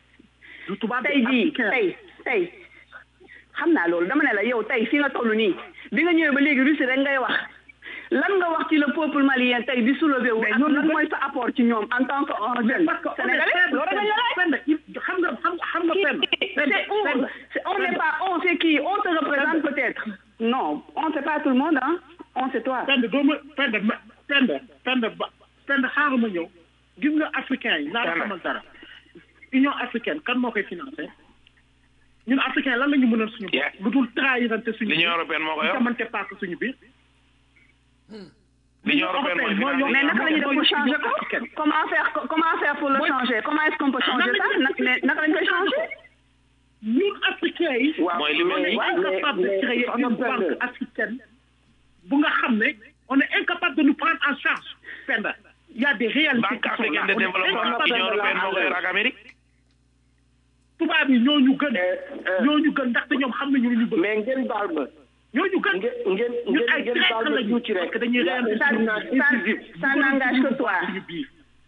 Speaker 9: du tubaab
Speaker 4: tey jii
Speaker 9: africain.
Speaker 4: tey tey xam naa loolu dama ne la yow tey fi nga toll nii bi nga ñëwee ba léegi Russie rek ngay wax lan nga wax ci le peuple malien tey di soulever wu ak lan mooy sa apport ci ñoom en tant que un jeune
Speaker 9: parce que on est
Speaker 4: sénégalais
Speaker 9: faible,
Speaker 4: loolu rek nga laaj
Speaker 9: Penda, il- xam nga xam xam nga Penda
Speaker 4: c'est où c'est- on n'est pas on c'est qui on te représente peut-être non on sait pas tout le monde hein on c'est toi
Speaker 9: Penda doo ma Penda ma Penda Penda ba Penda xaaral ma ñëw gis nga africain yi naa la
Speaker 5: Penda.
Speaker 9: xamal dara Union africaine kan moo koy financé ñun africain lan la ñu mënal suñu
Speaker 5: Yeah.
Speaker 9: bopp lu dul trahirante suñu
Speaker 5: L'Union européenne moo ko yor.
Speaker 9: jamante paak suñu biir
Speaker 5: L'Union européenne mooy
Speaker 9: moo yor-
Speaker 4: mais naka la ñuy def pour
Speaker 9: Union
Speaker 4: changer ko
Speaker 9: africaine.
Speaker 4: comment faire comment faire pour le changer comment est-ce qu'on peut changer ça naka naka lañ koy changer
Speaker 9: ñun africains yi
Speaker 5: mooy li mel
Speaker 9: on
Speaker 5: ni
Speaker 9: est incapable de créer une banque africaine bu nga xam ne on est incapable de nous prendre en charge Penda il y a des réalités
Speaker 5: banque
Speaker 9: qui sont là.
Speaker 5: africaine de
Speaker 9: On est
Speaker 5: développement
Speaker 9: incapable
Speaker 5: Union
Speaker 9: de
Speaker 5: européenne
Speaker 9: la-
Speaker 5: moo ko yor ak Amérique
Speaker 9: tubaab yi ñoo ñu gën ñoo ñu gën ndaxte ñoom xam nañu lu ñu bëgg
Speaker 6: mais ngeen baal ma
Speaker 9: ñoo ñu gën
Speaker 6: ngeen ngeen
Speaker 9: ñun ay
Speaker 6: ngeen ngeen baal
Speaker 9: traître
Speaker 6: ma
Speaker 9: lañu
Speaker 6: tuuti
Speaker 9: parce
Speaker 6: rek
Speaker 9: que dañuy
Speaker 6: y a un
Speaker 9: réaliser
Speaker 6: tournant décisif
Speaker 4: ça n'engage que toi
Speaker 9: suñu biir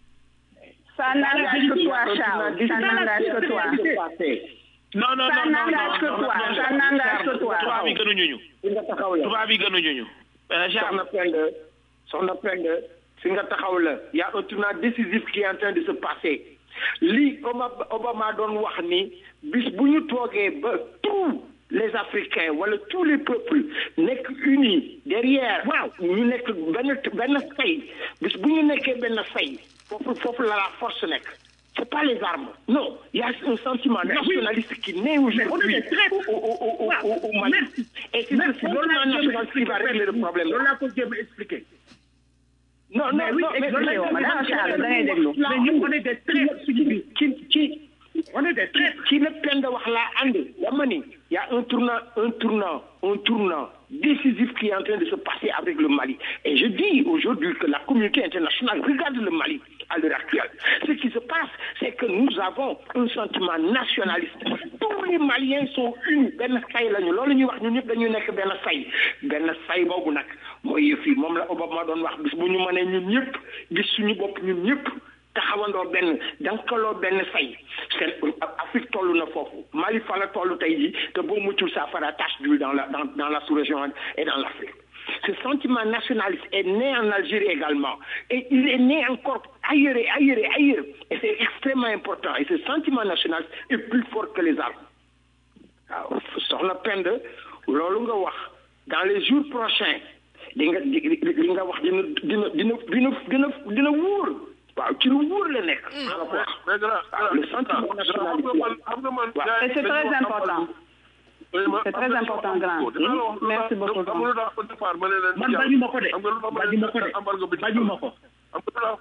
Speaker 4: ça n'engage que toi Charles ça n'engage que toi
Speaker 5: non non
Speaker 4: Ça
Speaker 5: non non
Speaker 4: n'engage que
Speaker 5: non,
Speaker 4: toi,
Speaker 5: non,
Speaker 4: ça
Speaker 5: non,
Speaker 4: n'engage que toi.
Speaker 5: tubaab yi gënuñu ñu
Speaker 6: fi nga taxaw la
Speaker 5: tubaab yi gënuñu ñu Euh, Charles
Speaker 6: soxna Penda soxna Penda fi nga taxaw la y a un tournant décisif qui est en train de se passer lii Obama Obama doon wax ni bis bu ñu toogee ba tous les Africains wala tous les peuples nekk unis derrière
Speaker 9: Waaw.
Speaker 6: ñu nekk benn benn say bis bu ñu nekkee benn say foofu foofu la la force nekk c'est pas les armes non il y a un sentiment
Speaker 9: Mais oui.
Speaker 6: nationaliste qui naît
Speaker 9: on
Speaker 6: aujourd'hui
Speaker 9: est des traîtres.
Speaker 6: au, au, au, au,
Speaker 9: Waaw.
Speaker 6: au, au Mali
Speaker 9: Merci.
Speaker 6: et c'est
Speaker 9: Merci.
Speaker 6: ce
Speaker 9: loolu laa
Speaker 6: sentiment
Speaker 9: jéem a
Speaker 6: nationaliste qui va régler le problème
Speaker 9: loolu laa ko jéem a expliquer
Speaker 6: non non
Speaker 9: mais oui
Speaker 6: non mais
Speaker 9: loolu laa
Speaker 4: yow,
Speaker 9: jéem a
Speaker 4: madame
Speaker 9: expliquer.
Speaker 4: Charles, da ngay déglu.
Speaker 9: mais ñun on est des traîtres suñu biir
Speaker 6: ci ci
Speaker 9: on est des traîtres
Speaker 6: ci la Penda wax laa ànd dama ni y a un tournant un tournant un tournant décisif qui est en train de se passer avec le Mali et je dis aujourd'hui que la communauté internationale regarde le Mali à l'heure actuelle ce qui se passe c'est que nous avons un sentiment nationaliste tous les Maliens sont unis benn say lañu loolu ñuy wax ñun ñëpp dañuy nekk benn say benn say boobu nag mooy yëf yi moom la Obama doon wax bis bu ñu mënee ñun ñëpp gis suñu bopp ñun ñëpp taxawandoo benn dankaloo benn say seen Afrique toll na foofu Mali fa la toll tey jii te boo muccul ça fera tache d'huile dans la dans dans la sous-région et dans l'Afrique ce sentiment nationaliste est né en Algérie également et il est né encore ailleurs et ailleurs et ailleurs et c'est extrêmement important et ce sentiment nationaliste est plus fort que les armes waaw soxna Penda loolu nga wax dans les jours prochains di nga di li nga wax dina dina dina dina dina dina wóor waaw ci lu wóor la nekk. maa la ko wax
Speaker 1: mais grand
Speaker 6: waaw le sentiment national
Speaker 1: xam nga man xam nga man.
Speaker 6: Waaw.
Speaker 1: gars yi
Speaker 4: Et c'est très
Speaker 1: dañoo am
Speaker 4: important.
Speaker 1: Oui, ma-
Speaker 4: C'est très
Speaker 1: am na
Speaker 4: important,
Speaker 1: am
Speaker 4: grand.
Speaker 1: ko. Dinaa la wax lu
Speaker 4: Merci
Speaker 1: tax-
Speaker 4: beaucoup,
Speaker 1: xam nga lu tax au départ ma ne leen
Speaker 9: man
Speaker 1: jàll.
Speaker 9: bañu ma ko de
Speaker 1: xam nga lu tax ma ne
Speaker 9: bañu ma ko
Speaker 1: leen
Speaker 9: de
Speaker 1: embargo bi
Speaker 9: bañu ma ko
Speaker 1: xam nga lu tax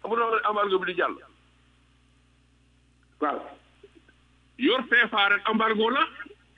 Speaker 1: amul embargo bi di jàll
Speaker 6: waaw
Speaker 1: yor CFA rek embargo la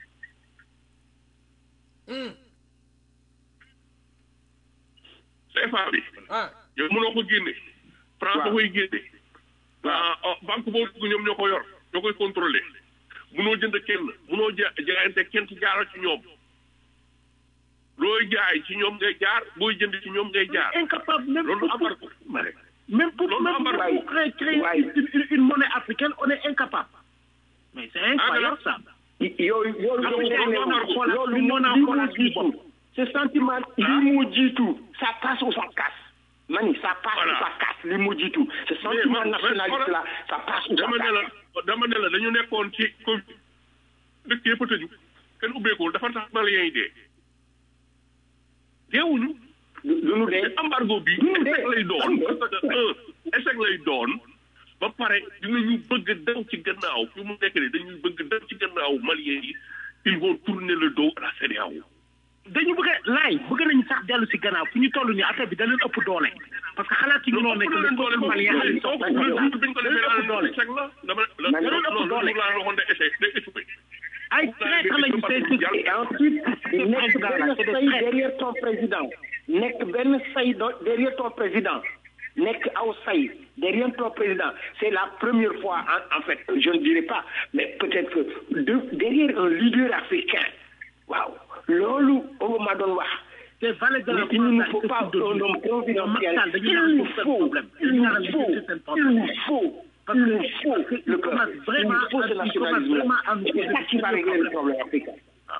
Speaker 1: CFA bi
Speaker 3: ah
Speaker 1: yow mënoo ko génne France da koy génne ah ah, banque boo dugg ñoom ñoo ko yor ñoo koy contrôlé mënoo jënd kenn mënoo ja jaayante kenn ci jaaral ci ñoom looy jaay ci ñoom ngay jaar booy jënd ci ñoom ngay jaar
Speaker 9: incapable même
Speaker 1: loolu
Speaker 9: pour-
Speaker 1: embargo
Speaker 9: Même pour,
Speaker 1: Loolu
Speaker 9: même pour
Speaker 1: embargo.
Speaker 9: créer, créer
Speaker 6: Ouais.
Speaker 9: une, une- une monnaie africaine, on est incapable. Mais c'est incroyable ça.
Speaker 6: yooyu yooyu
Speaker 9: Africain
Speaker 6: loolu
Speaker 9: yi mën a xoolaat
Speaker 6: loolu
Speaker 9: li mën a
Speaker 6: lii
Speaker 9: xoolaat
Speaker 6: moo
Speaker 9: suñu
Speaker 6: jiitu
Speaker 9: bopp.
Speaker 6: ce sentiment lii moo jiitu ça passe ou ça casse mani ça passe
Speaker 1: Voilà.
Speaker 6: ou ça casse lii moo jiitu ce sentiment
Speaker 1: man-
Speaker 6: nationaliste là ça passe ou ça
Speaker 1: dama ne
Speaker 6: casse
Speaker 1: la dama ne la dañu nekkoon ci Covid dëkk yëpp a tëju kenn ubbeekul dafa tax maliens yi dee deewuñu
Speaker 6: du du nu dee
Speaker 1: embargo bi
Speaker 6: du nu dee
Speaker 1: échec lay doon
Speaker 6: du nu dee.
Speaker 1: parce que un échec lay doon ba pare dinañu bëgg daw ci gannaaw fi mu nekk nii dañuy bëgg daw ci gannaaw maliens yi ils vont tourner le dos à la CEDEAO
Speaker 9: dañu bëgg a laay bëgg nañu sax dellu si gannaaw fu ñu toll nii affaire bi da leen ëpp doole parce que xalaat yi ñu noonu nekk le peuple malien a
Speaker 1: kooku
Speaker 9: soxla
Speaker 1: le jour bi ñu ko
Speaker 9: da leen ëpp
Speaker 1: defee
Speaker 9: doole
Speaker 1: échec la dama la
Speaker 6: Man-
Speaker 1: non
Speaker 9: ëpp
Speaker 1: non
Speaker 9: doole.
Speaker 1: le jour laa waxoon de échec day échoué
Speaker 9: ay traître lañu c'est
Speaker 6: et ensuite nekk benn say derrière ton président nekk benn say do- derrière ton président nekk aw say derrière ton président c'est la première fois en, en fait je ne dirais pas mais peut-être que de, derrière un leader africain waaw loolu Obama doon wax
Speaker 9: c'est valet de la
Speaker 6: Mais il ne
Speaker 9: France
Speaker 6: faut
Speaker 9: ak
Speaker 6: pas
Speaker 9: équipe de
Speaker 6: un
Speaker 9: Dieu.
Speaker 6: homme confidentiel.
Speaker 9: Macky Sall dañu
Speaker 6: Il
Speaker 9: naan
Speaker 6: nous
Speaker 9: pour seen
Speaker 6: faut,
Speaker 9: problème
Speaker 6: il
Speaker 9: dañu
Speaker 6: nous
Speaker 9: naan
Speaker 6: faut,
Speaker 9: lijjanti seen
Speaker 6: il
Speaker 9: problème
Speaker 6: nous faut,
Speaker 9: Parce
Speaker 6: il
Speaker 9: que-
Speaker 6: nous faut
Speaker 9: parce que
Speaker 6: le
Speaker 9: il
Speaker 6: peuple.
Speaker 9: commence
Speaker 6: Il
Speaker 9: vraiment
Speaker 6: nous faut ce
Speaker 9: à- il commence
Speaker 6: nationalisme.
Speaker 9: vraiment à nous
Speaker 6: C'est ça qui va
Speaker 9: poser
Speaker 6: régler
Speaker 9: des
Speaker 6: le problème africain.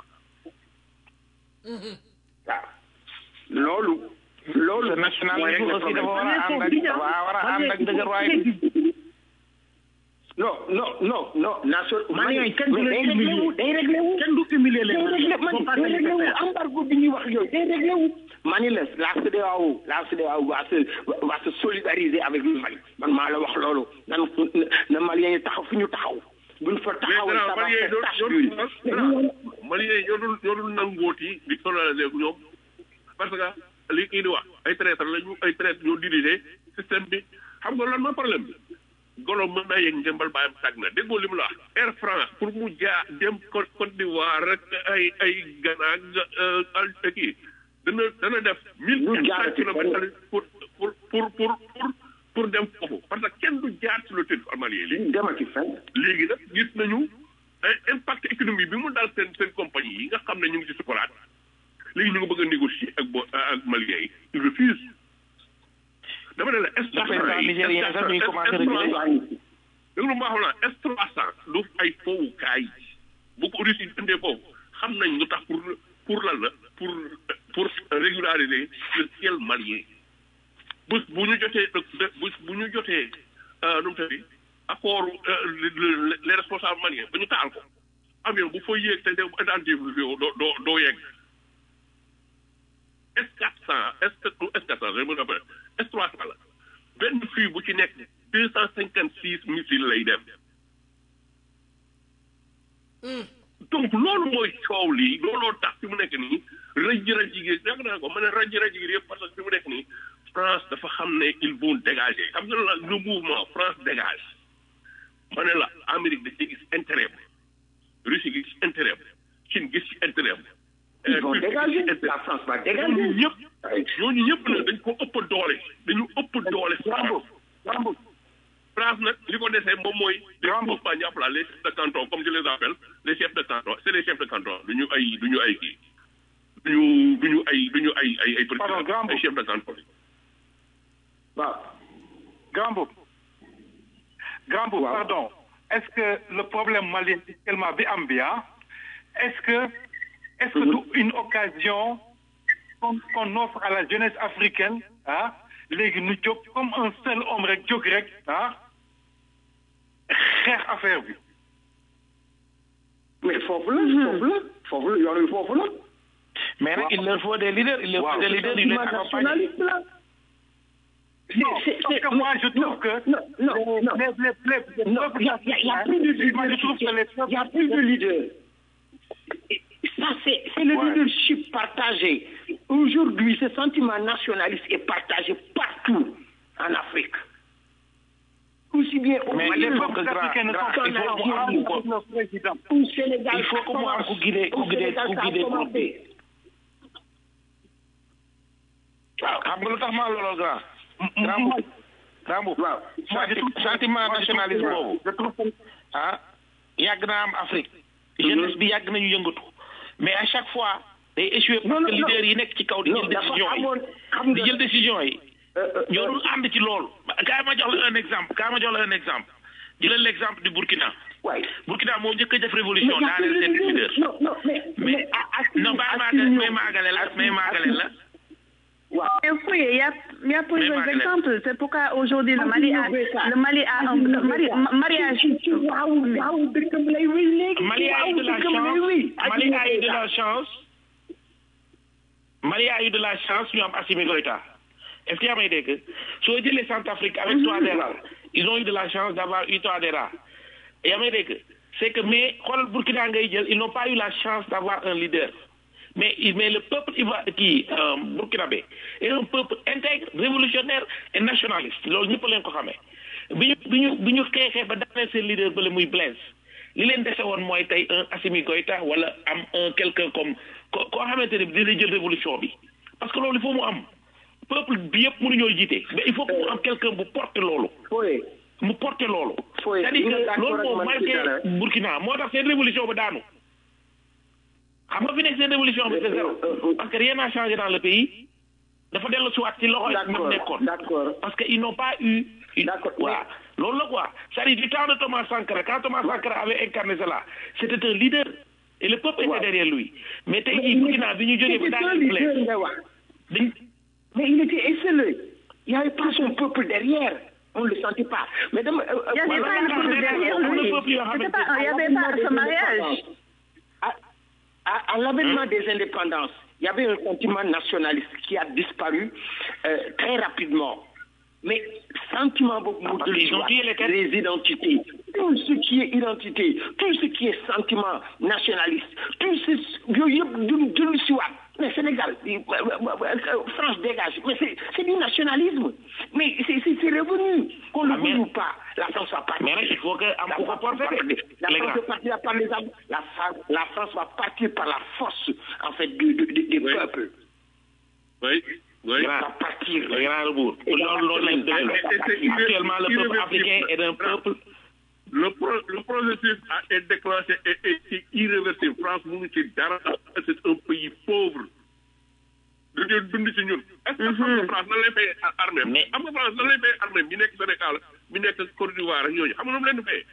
Speaker 6: waaw loolu. loolu
Speaker 5: Ce nationalisme
Speaker 6: mooy régler
Speaker 5: aussi dafa war a
Speaker 6: problème.
Speaker 5: ànd ak dafa war a ànd ak dëgërwaay bi.
Speaker 6: non non non non nation.
Speaker 9: Maliens yi kenn du
Speaker 6: mais
Speaker 9: leen
Speaker 6: day réglé wu
Speaker 9: humilier.
Speaker 6: day réglé wu.
Speaker 9: kenn du humilier
Speaker 6: day
Speaker 9: leen
Speaker 6: réglé man
Speaker 9: Faut pas
Speaker 6: day
Speaker 9: se
Speaker 6: réglé wu
Speaker 9: laisser faire.
Speaker 6: embargo bi ñuy wax yooyu day réglé wu. mani la la CEDEAO la CEDEAO va se va se solidariser avec le Mali man maa la wax loolu nan na Maliens yi taxaw fi ñu taxaw buñ fa
Speaker 1: mais
Speaker 6: taxawee
Speaker 1: dara
Speaker 6: ça va
Speaker 1: maliens yi
Speaker 6: faire tache
Speaker 1: ñoo
Speaker 6: d'huile.
Speaker 1: dul maliens yi ñoo dul ñoo dul nangooti di solidariser ak ñoom parce que li kii di wax ay traître lañu ay traître ñoo diriger système bi xam nga lan mooy problème bi golo mën naa yëg njëmbal bàyyam tàgg na déggoo li mu la wax Air France pour mu jaa dem Côte Côte d'Ivoire rek ay ay Ghana ak al kii dana dana def mille
Speaker 6: Ñu
Speaker 1: quatre
Speaker 6: jaar
Speaker 1: cent
Speaker 6: ci
Speaker 1: kilomètres
Speaker 6: fenn.
Speaker 1: pour pour pour pour pour pour dem foofu parce que kenn du jaar ci le territoire malien léegi
Speaker 6: demati fenn.
Speaker 1: léegi nag gis nañu un impact économique bi mu daal seen seen compagnie yi nga xam ne ñu ngi ci sukuraat léegi ñu ngi bëgg a négocier ak bo ak maliens yi ils refusent dama ne la S
Speaker 5: Le président nigérien sax mi ngi commencé reculer.
Speaker 1: dégg lu ma wax la S trois cent du ay fowukaay bu ko Russie indee foofu xam nañ lu tax pour pour lan la pour pour régulariser le ciel malien bés bu ñu jotee bés bu ñu jotee nu mu tëddi accord les responsables maliens ba ñu taal ko avion bu fa yéeg te de identifié doo doo doo yegg S quatre cent S S quatre cent je me rappelle S trois cent la benn fii bu ci nekk deux cent cinquante six missiles lay dem donc loolu mooy coow lii looloo tax fi mu nekk nii rëj rëj gi yàgg naa ko ma ne rëj rëj gi yëpp parce que fi mu nekk nii France dafa xam ne ils vont dégager xam nga la le mouvement France dégage ma ne la Amérique da ci gis intérêt Russie gis intérêt Chine gis ci intérêt
Speaker 6: Ils vont dégager. La France va dégager.
Speaker 1: ñooñu ñëpp ñooñu ñëpp nag dañ ko ëpp doole dañu ëpp doole France
Speaker 6: Rambo.
Speaker 1: France nag li ko desee moom mooy les groupements ñu appelé les chefs de canton comme je les appelle les chefs de canton c'est les chefs de canton du ñu ay du ñu ay kii du ñu du ñu ay du ñu ay ay ay
Speaker 8: Pardon, grand
Speaker 1: ay chefs de canton
Speaker 6: waaw.
Speaker 8: Grand Boub. Grand Boub,
Speaker 6: Waaw.
Speaker 8: pardon. Est-ce que le problème malien actuellement bi am bi ah, est-ce que est-ce que du une occasion qu'on qu'on offre à la jeunesse africaine ah léegi nu jóg comme un seul homme rek jóg rek ah xeex affaire bi.
Speaker 6: mais foofu la foofu la foofu la yoon wi foofu la.
Speaker 5: Mais nag, il leur faut des leaders, il leur faut des leaders, ils les
Speaker 6: Sentiment
Speaker 5: accompagnent.
Speaker 6: nationaliste là.
Speaker 8: Non,
Speaker 6: C'est-
Speaker 8: parce
Speaker 6: c'est-
Speaker 8: que moi je trouve
Speaker 6: non,
Speaker 8: que
Speaker 6: non, non, non.
Speaker 8: les, les, les, les
Speaker 6: Non,
Speaker 8: peuples
Speaker 6: il y a, il y a- il y a plus de
Speaker 8: Moi, je trouve que les
Speaker 6: leadership. Il y a plus de leader. Et Ça, c'est c'est le
Speaker 8: Ouais.
Speaker 6: leadership partagé. Aujourd'hui, ce sentiment nationaliste est partagé partout en Afrique. bien au
Speaker 5: mais
Speaker 6: Mali
Speaker 5: il faut que grand grand il faut mu am ko
Speaker 6: au Sénégal
Speaker 5: il faut que mu am ku guidé ku
Speaker 6: au
Speaker 5: guidé
Speaker 6: Sénégal
Speaker 5: ku
Speaker 6: ça a
Speaker 5: guidé groupe bi
Speaker 6: commencé.
Speaker 5: waaw xam nga lu tax ma looloo grand grand bu grand bu senti- sentiment nationalisme boobu ah yàgg naa am Afrique jeunesse bi yàgg nañu yëngatu mais à chaque fois day échoué parce que leader yi nekk ci kaw di
Speaker 6: non
Speaker 5: jël
Speaker 6: dafa
Speaker 5: décision
Speaker 6: amoon
Speaker 5: yi
Speaker 6: xam
Speaker 5: di
Speaker 6: nga
Speaker 5: jël décision yi ñoo dul ànd ci loolu kaay ma jox la un exemple kaay ma jox la un exemple jëlal l' exemple du Burkina
Speaker 6: waay
Speaker 5: Burkina moo njëkk a def révolution daaneel seen leader
Speaker 6: non non mais
Speaker 5: mais non bàyyi maagale may maagale la may maagale la
Speaker 4: Mais oui, il y a, il y a plusieurs
Speaker 5: Margaret.
Speaker 4: exemples. C'est pourquoi aujourd'hui le Mali a, le Mali a un le mari- ma- mariage.
Speaker 6: waaw waaw dëkkam lay wéy léegi
Speaker 5: Mali a eu de la
Speaker 6: dëkkam lay
Speaker 5: chance
Speaker 6: wéy
Speaker 5: Mali a eu de la chance Mali a eu de la chance ñu am Assimi Goïta est-ce que yaa may dégg soo jëlee Centrafrique avec Touadéra ils ont eu de la chance d'avoir eu Touadéra yaa may dégg c'est que mais xoolal Burkina ngay jël ils n'ont pas eu la chance d'avoir un leader mais il- mais le peuple ivoire kii euh, burkinabé est un peuple intègre révolutionnaire et nationaliste loolu ñëpp leen ko xamee bi ñu bi ñu bi ñu xeexee ba daaneel seen leader bële muy Blaise li leen dese woon mooy tey un Assimi Goïta wala am un quelqu'un comme ko koo xamante ne dina jël révolution bi parce que loolu il faut mu am peuple bi yëpp mënuñoo jiite mais il faut que mu am quelqu'un bu porte loolu
Speaker 6: Foye
Speaker 5: mu porte loolu
Speaker 6: Foye,
Speaker 5: c'est-à-dire
Speaker 6: ñu ngi
Speaker 5: que
Speaker 6: d'accord
Speaker 5: loolu
Speaker 6: ak
Speaker 5: moo
Speaker 6: man ci
Speaker 5: marqué
Speaker 6: dara.
Speaker 5: Burkina moo tax seen révolution ba daanu xam nga fi nekk seen révolution bi c'est zéro parce que rien n'a changé dans le pays dafa dellu siwaat ci loxo yi ñu
Speaker 6: d'accord
Speaker 5: nekkoon
Speaker 6: d'accord
Speaker 5: parce que ils n'ont pas eu une
Speaker 6: D'accord,
Speaker 5: voilà loolu la quoi c'est-à-dire du temps de Thomas Sankara quand Thomas Sankara avait incarné cela c'était un leader et le peuple était derrière lui mais tey jii Burkina bi ñu jógee ba
Speaker 6: C'était un
Speaker 5: daaneel
Speaker 6: leader
Speaker 5: Blaise
Speaker 6: nga wax
Speaker 5: dañ
Speaker 6: mais il était esselé il n'y avait pas son peuple derrière on ne le sentait pas mais dama euh,
Speaker 4: Il y avait
Speaker 6: euh,
Speaker 4: pas
Speaker 6: voilà,
Speaker 4: le peuple derrière lui. C'était pas, il y avait pas ce mariage.
Speaker 6: à, à- à l'avènement des indépendances, il y avait un sentiment nationaliste qui a disparu euh, très rapidement. Mais sentiment beaucoup
Speaker 5: parce qu'ils ont tué les têtes.
Speaker 6: les identités, tout ce qui est identité, tout ce qui est sentiment nationaliste, tout ce yooyu yëpp du du si waat mais Sénégal euh, euh, euh, France dégage mais c'est c'est du nationalisme mais c'est c'est c'est revenu qu'on le
Speaker 5: Ah, mais-
Speaker 6: veuille ou pas la France va partir.
Speaker 5: mais nag il faut que am
Speaker 6: La
Speaker 5: ku ko
Speaker 6: France
Speaker 5: porter
Speaker 6: va partir.
Speaker 5: de
Speaker 6: La
Speaker 5: les
Speaker 6: France
Speaker 5: gars
Speaker 6: va partir par les armes. La, Fra- la France va partir par la force, en fait, du- du- du- des
Speaker 1: Oui.
Speaker 6: peuples.
Speaker 1: oui oui
Speaker 6: Va partir.
Speaker 5: le grand rebours loolu loolu lañ dëgg la actuellement le peuple africain est un peuple
Speaker 1: le pro le processus a été déclenché et est irréversible France mënu ci dara c'est un pays pauvre dañoo dund ci ñun est-ce que xam nga France nan lay fay armée
Speaker 5: Mais-
Speaker 1: xam nga France nan lay fay armée bi nekk Sénégal bi nekk Côte d'Ivoire ak ñooñu xam nga nu mu leen di fayee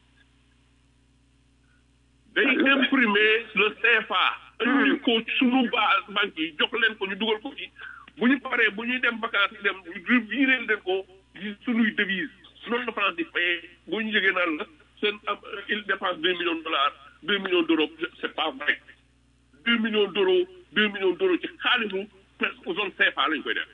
Speaker 1: day imprimer le CFA indi ko suñu base banque yi jox leen ko ñu dugal ko ci bu ñu paree bu ñuy dem vacances yi dem ñu viré leen ko ci suñuy devise noonu la France di fayee bu ñu jógee naan la seen am il dépense deux millions de dollars deux millions d'euros c'est pas vrai deux millions d'euros deux millions d'euros ci xaalisu presque zone CFA lañ koy def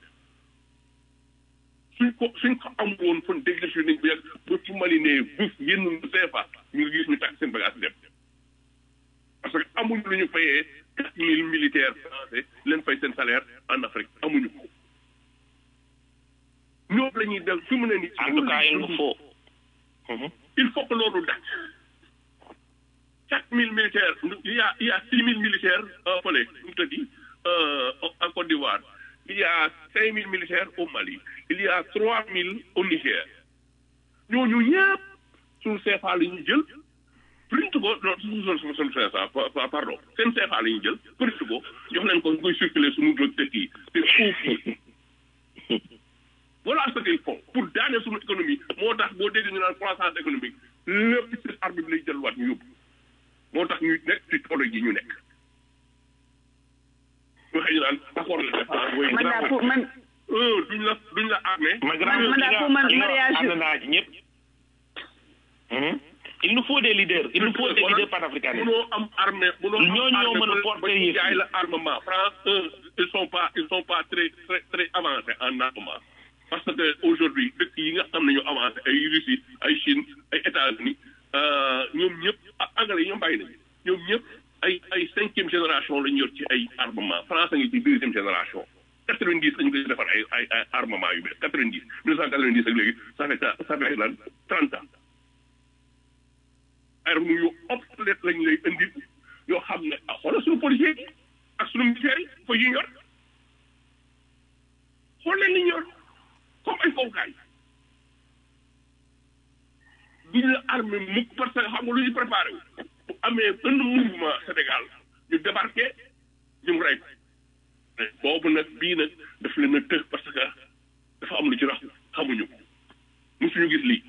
Speaker 1: suñ ko suñ ko am woon fan déglu nañ bu yàgg ba fu Mali ne buf génn lu CFA ñu ngi gis ñu takk seen bagage dem parce que amuñu lu ñu fayee quatre mille militaires français leen fay seen salaire en Afrique amuñu ko ñoom la ñuy del fi mu ne nii.
Speaker 5: en tout cas il nous faut Mhm.
Speaker 1: il faut que loolu dakk chaque mille militaires il y a il y a six mille militaires euh, fële nu mu tëddi euh, en Côte d'Ivoire il y a cinq mille militaires au Mali il y a trois mille au Niger ñooñu ñëpp suñu CFA la ñuy jël print ko non suñu suñu suñu CFA pa- pardon seen CFA la ñuy jël print ko jox leen ko ñu koy circuler suñu dëkk yi te foofu voilà ce qu'il faut pour daane suñu économie moo tax boo dégg ñu naan croissance économique lépp ci arme bi lay jëlwaat ñu yóbbu moo tax ñu nekk ci toolo ji ñu nekk waxee ñu naan accord de défense way
Speaker 4: Man daal pour man
Speaker 1: un duñ la duñ la armé
Speaker 5: ma grand
Speaker 4: man daal pour man mariage
Speaker 5: ànd naa ci ñëpp Mhm. il nous faut des leaders il nous faut des leaders panafricanistes
Speaker 1: mënoo am armée mënoo am
Speaker 5: Ñooñu ñoo
Speaker 1: armée
Speaker 5: mën a
Speaker 1: ba-
Speaker 5: porter
Speaker 1: ba ñu
Speaker 5: yëf
Speaker 1: jaay
Speaker 5: yi.
Speaker 1: la armement France un ils sont pas ils sont pas très très très avancés en armement parce que aujourd'hui dëkk yi nga xam ne ñoo avancé ay Russie ay Chine ay États-Unis euh, ñoom ñëpp ah, anglais yi ñoom bàyyi nañu ñoom ñëpp ay ay cinquième génération lañu yor ci ay armement France a ngi ci deuxième génération quatre-vingt-dix dañu koy defar ay ay ay armement yu bees quatre-vingt-dix mille neuf cent quatre-vingt-dix ak léegi ça fait ça fait lan trente ans ay armes yu obsolète lañ lay indi yoo xam ne ah xoolal suñu policiers yi ak suñu militaires yi fa yu ñor xool leen li ñor comme ay fowkaay duñ la armé mukk parce que xam nga lu ñu préparé wu bu amee benn mouvement Sénégal ñu débarqué ñu rey ko boobu nag bii nag daf leen a tëx parce que dafa am lu ci rax xamuñu ko musuñu gis lii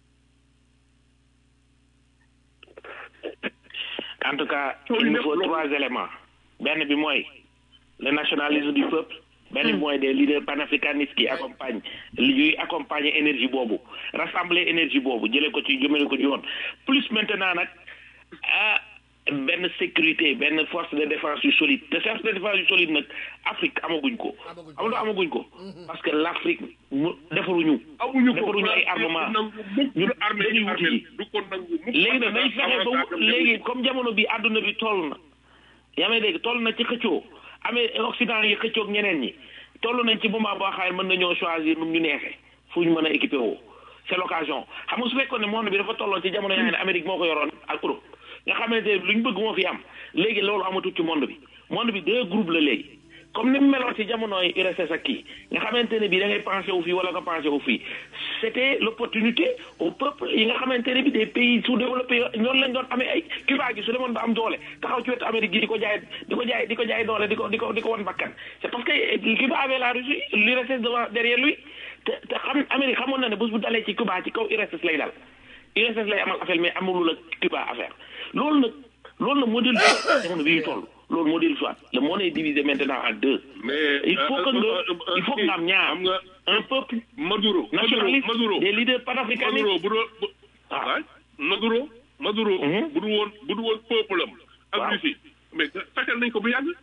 Speaker 5: en tout cas il nous faut trois éléments benn bi mooy le nationalisme du peuple benn bi mooy des leaders panafricanistes qui accompagnent yuy accompagner énergie boobu rassembler énergie boobu jëlee ko ci jëmale ko ci yoon plus maintenant nag ah benn sécurité benn force de défense yu solide te force de défense yu solide nag Afrique amaguñ ko amul amaguñ ko parce que l' Afrique mu defaruñu
Speaker 1: amuñu ko
Speaker 5: defaruñu ay armement ñu
Speaker 1: armée
Speaker 5: dañuy wuti
Speaker 1: armée
Speaker 5: yi
Speaker 1: du ko nangu mukk
Speaker 5: léegi nag nañ
Speaker 1: parce que
Speaker 5: fexe ba
Speaker 1: avantage
Speaker 5: wu-
Speaker 1: am
Speaker 5: léegi comme jamono bi àdduna bi toll na yaa may dégg toll na ci xëccoo amee Occident yi xëccoog ñeneen ñi toll nañ ci moment boo xam ne mën nañoo choisir nu mu ñu neexee fu ñu mën a équipé woo c' est l' occasion xam nga su fekkoon ne monde bi dafa tolloon ci jamono yaa ne Amérique moo ko yoroon ak Europe nga xamante ne lu ñu bëgg moo fi am léegi loolu amatul ci monde bi monde bi deux groupes la léegi comme ni mu meloon ci jamonoy URSS ak kii nga xamante ne bi da ngay pensé wu fii wala nga pensé wu fii c' était l' opportunité au peuple yi nga xamante ne bi des pays sous développés ñoonu lañ doon amee ay Cuba gi su demoon ba am doole taxaw ci wetu Amérique gi di ko jaay di ko jaay di ko jaay doole di ko di ko di ko wan bakkan c' est parce que Cuba avait la Russie l'URSS devant derrière lui te te xam Amérique xamoon na ne bés bu dalee ci Cuba ci kaw URSS lay dal URSS lay amal affaire mais amulul ak Cuba affaire loolu nag loolu nag moo dellu soit jamono bi ñu toll loolu moo dellu soit le monde est divisé maintenant en deux
Speaker 1: mais
Speaker 5: il faut que nga il faut que nga am ñaar
Speaker 1: xam nga
Speaker 5: un peuple
Speaker 1: Maduro
Speaker 5: nationaliste
Speaker 1: Maduro
Speaker 5: des leaders panafricanistes
Speaker 1: Maduro bu doon bu ah Maduro Maduro
Speaker 5: Mhm.
Speaker 1: bu dul woon bu dul woon peuple am ak
Speaker 5: Waaw.
Speaker 1: Russie mais fexeel nañ ko bu yàgg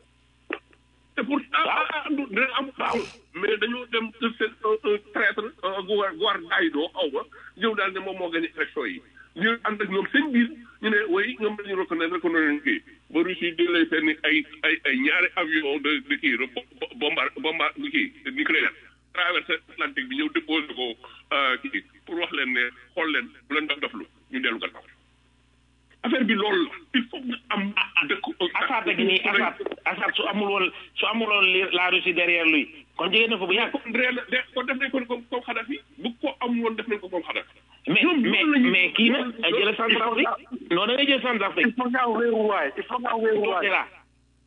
Speaker 1: te pour ah ah ah du dina am
Speaker 5: Waaw.
Speaker 1: mais dañoo dem de seen un un traître guwar guwar daayidoo xaw ma ñëw daal ne moom moo gagné élection yi ñu ànd ak ñoom seen biir ñu ne way ñoom dañu reconnaître reconnaître nañ kii ba Russie di lay seen ay ay ay ñaari avion de de kii de bombar bombar kii nucléaire traversé Atlantique bi ñëw déposé ko euh, kii pour wax leen ne xool leen bu leen dof doflu ñu dellu gannaaw affaire bi loolu la il faut nga am dëkk
Speaker 5: Assad ak nii Assad Assad su amul woon su amul woon li- la Russie derrière lui kon jege na fa bu yàgg
Speaker 1: kon réel de kon def nañ ko comme comme Kadhafi bu ko am woon def nañ ko comme Kadhafi
Speaker 5: mais
Speaker 1: ñoom
Speaker 5: mais
Speaker 1: noonu la ñuy-
Speaker 5: mais kii nag
Speaker 1: noonu-
Speaker 5: ay jële Centrafrique non da ngay jël Centrafrique
Speaker 8: il faut nga am wéeruwaay il faut nga am wéeruwaay
Speaker 5: c'est là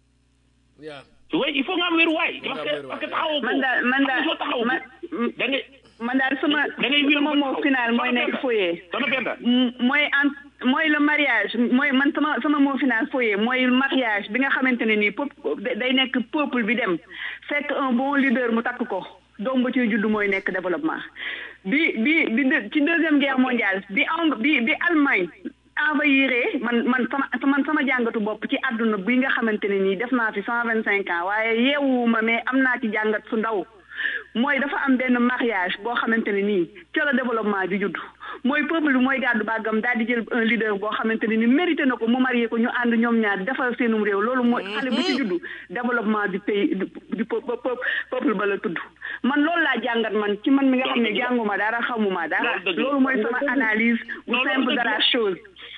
Speaker 3: yaa
Speaker 5: oui il faut nga am wéruwaay parce
Speaker 3: am
Speaker 5: que
Speaker 3: wéruwaay.
Speaker 5: parce que taxawoo ko
Speaker 4: man daal man daal
Speaker 5: soo taxawoo
Speaker 4: man
Speaker 5: ko da ngay
Speaker 4: man daal sama
Speaker 5: da ngay wéeru
Speaker 4: sama
Speaker 5: ba
Speaker 4: mot
Speaker 5: taxaw.
Speaker 4: final mooy
Speaker 5: Soxna
Speaker 4: nekk
Speaker 5: Penda.
Speaker 4: foyer
Speaker 5: Soxna Penda
Speaker 4: M- mooy en mooy le mariage mooy man sama sama mot final foyer mooy mariage bi nga xamante ne nii pop day nekk peuple bi dem fekk un bon leader mu takk ko doom ba ciy judd mooy nekk développement bi bi bi de- ci deuxième guerre mondiale bi en bi bi Allemagne envahiré man man sama man sama jàngatu bopp ci àdduna bi nga xamante ne nii def naa fi cent vingt cinq ans waaye yeewuma mais am naa ci jàngat su ndaw mooy dafa am benn mariage boo xamante ne nii ca la développement di judd mooy peuple bi mooy gàddu bàggam daal di jël un leader boo xamante ne ni mérité na ko mu marié ko ñu ànd ñoom ñaar defal seenum réew loolu mooy xale bu ci juddu développement du pays du du peu- peu- peuple ba la tudd man loolu laa jàngat man ci man mi nga xam ne jànguma dara xamuma dara
Speaker 5: Loolu dëgg la.
Speaker 4: loolu mooy sama analyse bu
Speaker 5: Loolu
Speaker 4: simple de
Speaker 5: dëgg
Speaker 4: la
Speaker 5: la.
Speaker 4: chose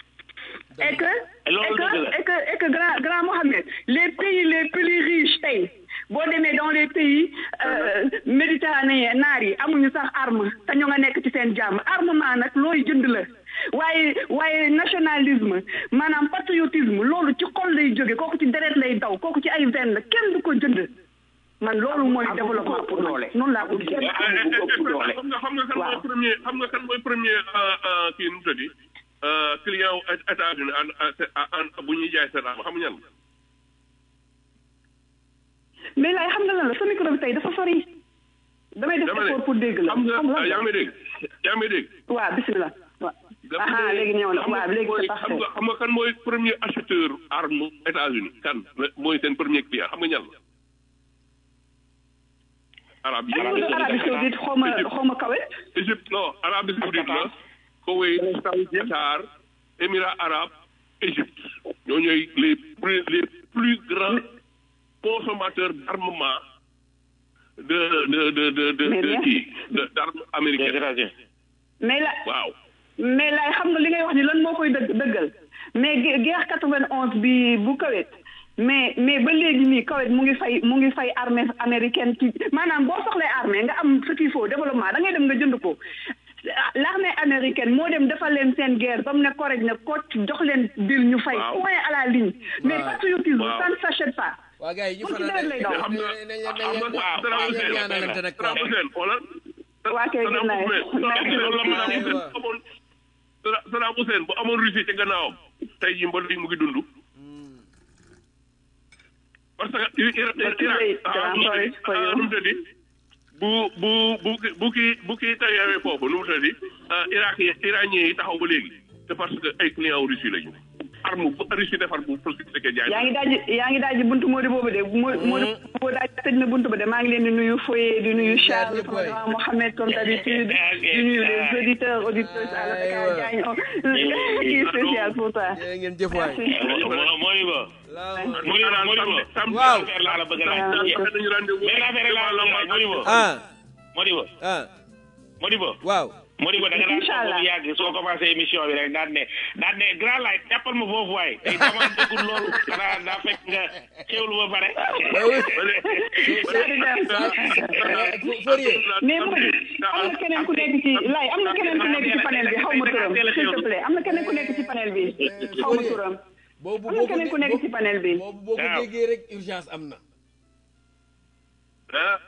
Speaker 4: et que
Speaker 5: Loolu
Speaker 4: et que
Speaker 5: dëgg la.
Speaker 4: et que et que grand grand Mohamed les pays les plus riches tey boo demee dans les pays euh, méditerranéens naar yi amuñu sax arme te ñu nga nekk ci seen jàmm armement nag looy jënd la waaye waaye nationalisme maanaam patriotisme loolu ci xol lay jóge kooku ci deret lay daw kooku ci ay veine la kenn du ko jënd man loolu mooy développement pour man noonu laa ko gisee.
Speaker 1: xam nga xam nga kan mooy
Speaker 4: Waaw.
Speaker 1: premier xam nga kan mooy premier euh, euh, kii nu mu tëddi euh, client wu États-Unis en en en bu ñuy jaay seen arme xam nga ñan la
Speaker 4: mais laay xam nga lan la sa micro bi tey dafa sori damay def
Speaker 1: dama ne
Speaker 4: effort pour dégg la
Speaker 1: xam nga
Speaker 4: xam nga
Speaker 1: yaa ngi may dégg yaa ngi may dégg
Speaker 4: waaw bisimilah waaw
Speaker 1: dama
Speaker 4: aha
Speaker 1: ne
Speaker 4: léegi ñëw na
Speaker 1: xam nga
Speaker 4: waaw léegi
Speaker 1: mooy-
Speaker 4: c'est
Speaker 1: xam
Speaker 4: parfait
Speaker 1: nga xam nga kan mooy premier acheteur arme États-Unis kan la- mooy seen premier client xam nga ñan la arab yi
Speaker 4: est-ce que Arabie Saoudite xaw ma xaw ma kawe
Speaker 1: Égypte non Arabie Saoudite la Koweït Qatar Émirats arabes Égypte ñoo ñooy les plus les plus grands consommateurs d'armement de de de de de
Speaker 4: Mais
Speaker 1: de
Speaker 4: bien.
Speaker 1: kii de d'armes américaines
Speaker 4: mais la
Speaker 1: waaw
Speaker 4: mais laay xam nga li ngay wax ni lan moo koy dëgg dëggal mais gue- guerre 91 bi bu Koweït mais mais ba léegi nii Koweït mu ngi fay mu ngi fay armée américaine ci maanaam boo soxlee armée nga am ce qu'il faut développement da ngay dem nga jënd ko l'armée américaine moo dem defal leen seen guerre ba mu ne correct ne ko jox leen bil ñu fay
Speaker 1: Waaw.
Speaker 4: point à la ligne mais
Speaker 3: Waaw.
Speaker 4: patriotisme
Speaker 1: Waaw.
Speaker 4: ça ne s'achète pas
Speaker 3: waa gars yi ñu
Speaker 4: Pour ci
Speaker 3: fanaan
Speaker 4: nawet lay daw.
Speaker 1: xam nga xam nga Saddam Hussein
Speaker 3: ñaanalante nag
Speaker 1: Saddam Hussein xoolal
Speaker 4: waa kay
Speaker 1: Saddam
Speaker 4: gën naa
Speaker 1: Hussein
Speaker 4: merci
Speaker 1: Saddam
Speaker 4: beaucoup.
Speaker 1: Hussein bu amoon Saddam Hussein bu amoon Russie ci gannaawam tey jii mbal mu ngi dund parce que Irak
Speaker 4: But too late, I'm sorry for you.
Speaker 1: nu mu tëddi bu bu bu ki- bu kii bu kii tawee foofu nu mu tëddi Irak yi iranien yi taxaw ba léegi c'est parce que ay clients Russie lañu arme bu Russie defar bu pour que jaay
Speaker 4: yaa ngi daaj yaa ngi daaj buntu Mody boobu de Mo- Mody boobu daaj tëj na buntu ba de maa ngi leen di nuyu Foye di nuyu Charles
Speaker 3: ñëpp waay.
Speaker 4: Fodra Mohamed comme d'habitude di nuyu les auditeurs auditrices à la Dakar
Speaker 3: Aywa.
Speaker 4: Diagne oh kii spécial pour toi
Speaker 3: jërë ngeen jëf waay
Speaker 4: merci
Speaker 5: Modibo
Speaker 3: Laa-
Speaker 5: Modibo Modibo
Speaker 3: Waaw.
Speaker 5: affaire laa la bëgg a laaj
Speaker 4: Salaamaaleykum.
Speaker 1: dañu rendez-vous
Speaker 5: benn affaire laa la bëgg a laaj Modibo
Speaker 3: ah
Speaker 5: Modibo
Speaker 3: ah
Speaker 5: Modibo
Speaker 3: waaw
Speaker 5: Modibo da nga daan toog
Speaker 4: Inch'Allah.
Speaker 5: bu yàgg soo commencé émission bi rek daan ne daan ne grand light jàppal ma foofu waay tey dama dëggul loolu xanaa daa fekk nga xewlu ba pare
Speaker 3: Fourier
Speaker 4: mais Mody am na keneen ku nekk ci lay am na keneen ku nekk ci panel bi xaw ma turam s'il te plaît am na keneen ku nekk ci panel bi xaw ma turam
Speaker 3: boobu
Speaker 4: am na
Speaker 3: boo ko
Speaker 4: keneen ku nekk ci panel bi
Speaker 3: boobu boo ko
Speaker 5: Waaw.
Speaker 3: déggee rek urgence am na
Speaker 1: ah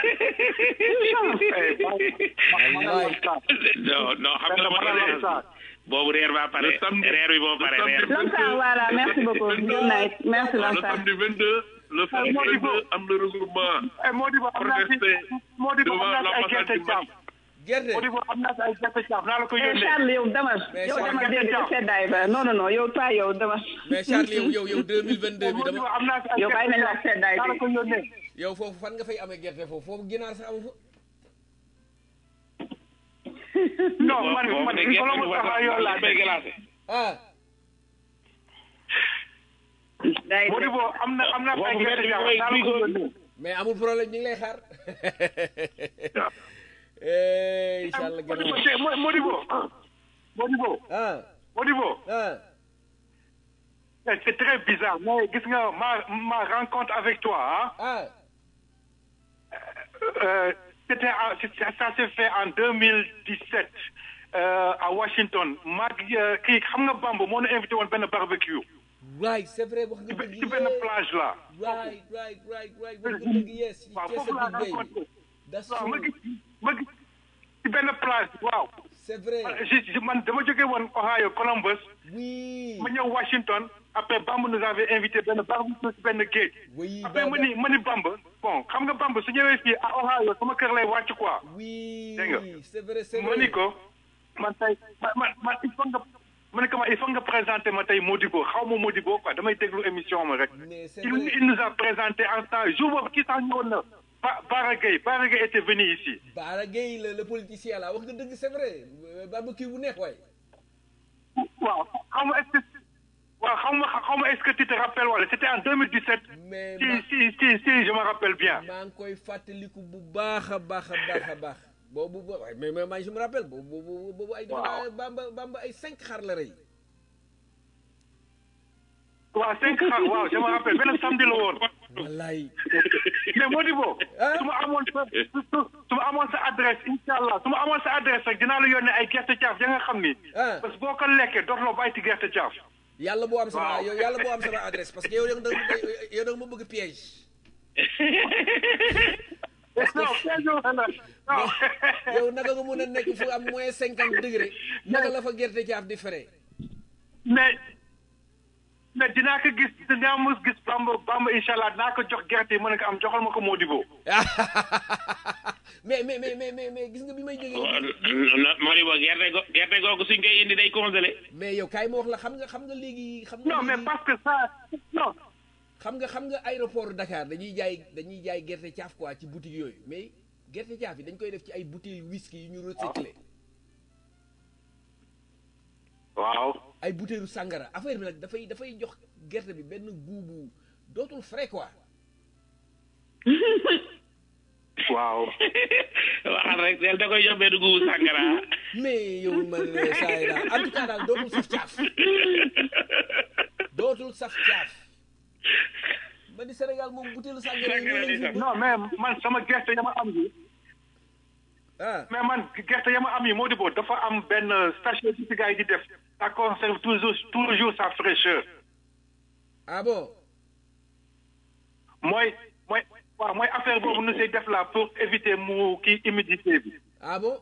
Speaker 3: wallaay
Speaker 5: non non xam nga la ma doon boobu reer ba pare
Speaker 1: Le samedi-
Speaker 5: reer bi boo pare
Speaker 1: le
Speaker 5: reer
Speaker 1: samedi-
Speaker 4: Lamsar voilà merci beaucoup good night merci
Speaker 1: le
Speaker 4: Lamsar
Speaker 1: samedi 22 le samedi 22 am na regroupement
Speaker 8: Modibo am naa ci
Speaker 1: protester
Speaker 8: Modibo
Speaker 1: devant
Speaker 8: am naa ci ay
Speaker 1: l'ambassade
Speaker 8: gerte
Speaker 1: du
Speaker 8: caaf
Speaker 1: Mali
Speaker 3: gerte
Speaker 8: Modibo am naa ci ay gerte caaf naa la ko
Speaker 4: Eh,
Speaker 8: yónnee
Speaker 4: Charles yow demal
Speaker 3: Mais
Speaker 4: yow
Speaker 3: Charles,
Speaker 4: demal dégg nga seddaay ba non non non yow pas yow demal
Speaker 3: mais Charles yow yow yow 2022 bi
Speaker 8: Modibo
Speaker 3: dama
Speaker 8: am naa ci ay
Speaker 4: yow bàyyi nañ
Speaker 8: gerte
Speaker 4: la
Speaker 8: caaf
Speaker 4: seddaay
Speaker 8: naa la
Speaker 4: bi
Speaker 8: ko yónnee
Speaker 3: yow foofu fan nga fay amee gerte foofu foofu ginaar sax amu fa
Speaker 8: non man
Speaker 5: boobu
Speaker 8: man
Speaker 5: de
Speaker 8: il faut
Speaker 5: gerte
Speaker 8: mu
Speaker 5: bi
Speaker 8: taxaw yow laa
Speaker 5: bay glacé
Speaker 3: ah
Speaker 4: day
Speaker 8: Modibo am na am naa ci ay
Speaker 5: Boobu
Speaker 8: gerte
Speaker 5: mbedd bi
Speaker 8: caaf
Speaker 5: mooy
Speaker 8: naa la ko
Speaker 5: frigo.
Speaker 8: yónnee
Speaker 3: mais amul problème ñu ngi lay xaar eh incha allah
Speaker 8: Modibo
Speaker 3: gannaaw
Speaker 8: te- Mo- Modibo Modibo
Speaker 3: ah
Speaker 8: Modibo
Speaker 3: ah
Speaker 8: Eh, c'est très bizarre mais gis nga ma ma rencontre avec toi hein,
Speaker 3: ah
Speaker 8: euh, c'était en- c'est- ça, ça s'est fait en 2017 euh, à Washington maag euh, kii xam nga Bamba moo ñu invité woon benn barbecue
Speaker 3: right c'est vrai wax
Speaker 8: ci
Speaker 3: nga dëgg
Speaker 8: ci benn plage là
Speaker 3: right right right right wax nga dëgg yes
Speaker 8: waaw
Speaker 3: ci
Speaker 8: foofu laa
Speaker 3: Chesapeake Bay
Speaker 8: rencontré
Speaker 3: that's
Speaker 8: waaw ma
Speaker 3: true
Speaker 8: gis ma gis ci benn plage waaw
Speaker 3: c'est vrai
Speaker 8: je, je, man dama jógee woon Ohio Columbus
Speaker 3: oui
Speaker 8: ma ñëw Washington après Bamba nous avait invité benn barbecue ci benn géej
Speaker 3: oui
Speaker 8: après ma ni ma ni Bamba bon xam nga Bamba su ñëwee fii à Ohio sama kër lay wàcc quoi
Speaker 3: oui
Speaker 8: Dégg nga.
Speaker 3: c'est vrai c'est
Speaker 8: ma
Speaker 3: vrai
Speaker 8: ni ko man tey man man man il faut nga ma ne ko ma il faut nga présenter ma tey Modibo xaw ma Modibo quoi damay déglu émission ma rek
Speaker 3: mais c'est
Speaker 8: il,
Speaker 3: vrai
Speaker 8: il nous a présenté en temps jour boobu kii sax ñëwoon na Ba Bara Gueye Bara Gueye était venu ici
Speaker 3: Bara Gueye le le politicien là wax nga dëgg c'est vrai barbecue bu neex waay
Speaker 8: waaw xaw ma est-ce que waaw xaw ma xaw ma est-ce que tu te rappelles wala c'était en 2017
Speaker 3: mais
Speaker 8: si
Speaker 3: ma
Speaker 8: si si si je me rappelle bien
Speaker 3: maa ngi koy fàttaliku bu baax a baax a baax a baax boobu bo waaye mais mais man je me rappelle boobu boobu boobu ay defe naa bamba bamba ay cinq xar la rey
Speaker 8: waaw cinq xar waaw je me rappelle benn samedi la woon
Speaker 3: wallaay
Speaker 8: mais Modibo
Speaker 3: Ah.
Speaker 8: su ma amoon sa su su ma amoon sa adresse incha allah su ma amoon sa adresse rek dinaa la yónnee ay gerte caaf ya nga xam ni
Speaker 3: ah
Speaker 8: parce que boo ko lekkee dootuloo bàyyi ci gerte caaf
Speaker 3: yàlla boo am sama
Speaker 8: Waaw.
Speaker 3: yow yàlla boo am sama adresse parce que yow da nga yow da nga ma bëgg piège
Speaker 8: non piège la non
Speaker 3: yow naka nga mun a nekk fu am moins cinquante degré naka la fa gerte caaf di fere
Speaker 8: mais mais dinaa ko gis dinaa mos gis bamba bamba incha allah dinaa ko jox gerte yi mën ko am joxal ma ko Modibo
Speaker 3: mais mais mais mais mais mais gis nga bi may jógee
Speaker 5: Modibo gerte go gerte googu suñ koy indi day congelé
Speaker 3: mais yow kaay ma wax la xam nga xam nga léegi xam nga
Speaker 8: non mais
Speaker 3: léegi-
Speaker 8: parce que ça non
Speaker 3: xam nga xam nga aéroport Dakar dañuy jaay dañuy jaay gerte caaf quoi ci boutique yooyu mais gerte caaf yi dañ koy def ci ay bouteilles whisky yu ñu recyclé
Speaker 8: waaw
Speaker 3: ay bouteilles sangara affaire bi nag dafay dafay jox gerte bi benn goût bu dootul frais quoi
Speaker 8: waaw
Speaker 5: waxal rek del da koy jox benn guubu sàngara
Speaker 3: mais yow man saa yi daal en tout cas daal dootul saf caaf dootul saf caaf ba di Sénégal moom butéelu sàngara yi ñu leen fi
Speaker 8: non mais man sama gerte ya ma am yi
Speaker 3: ah
Speaker 8: mais man gerte ya ma am yi moo di boo dafa am benn sachet ci gars yi di def ça conserve toujours toujours sa fraîcheur
Speaker 3: ah bon
Speaker 8: mooy mooy waaw mooy affaire boobu nu say def la pour éviter mu kii humidité bi
Speaker 3: ah bon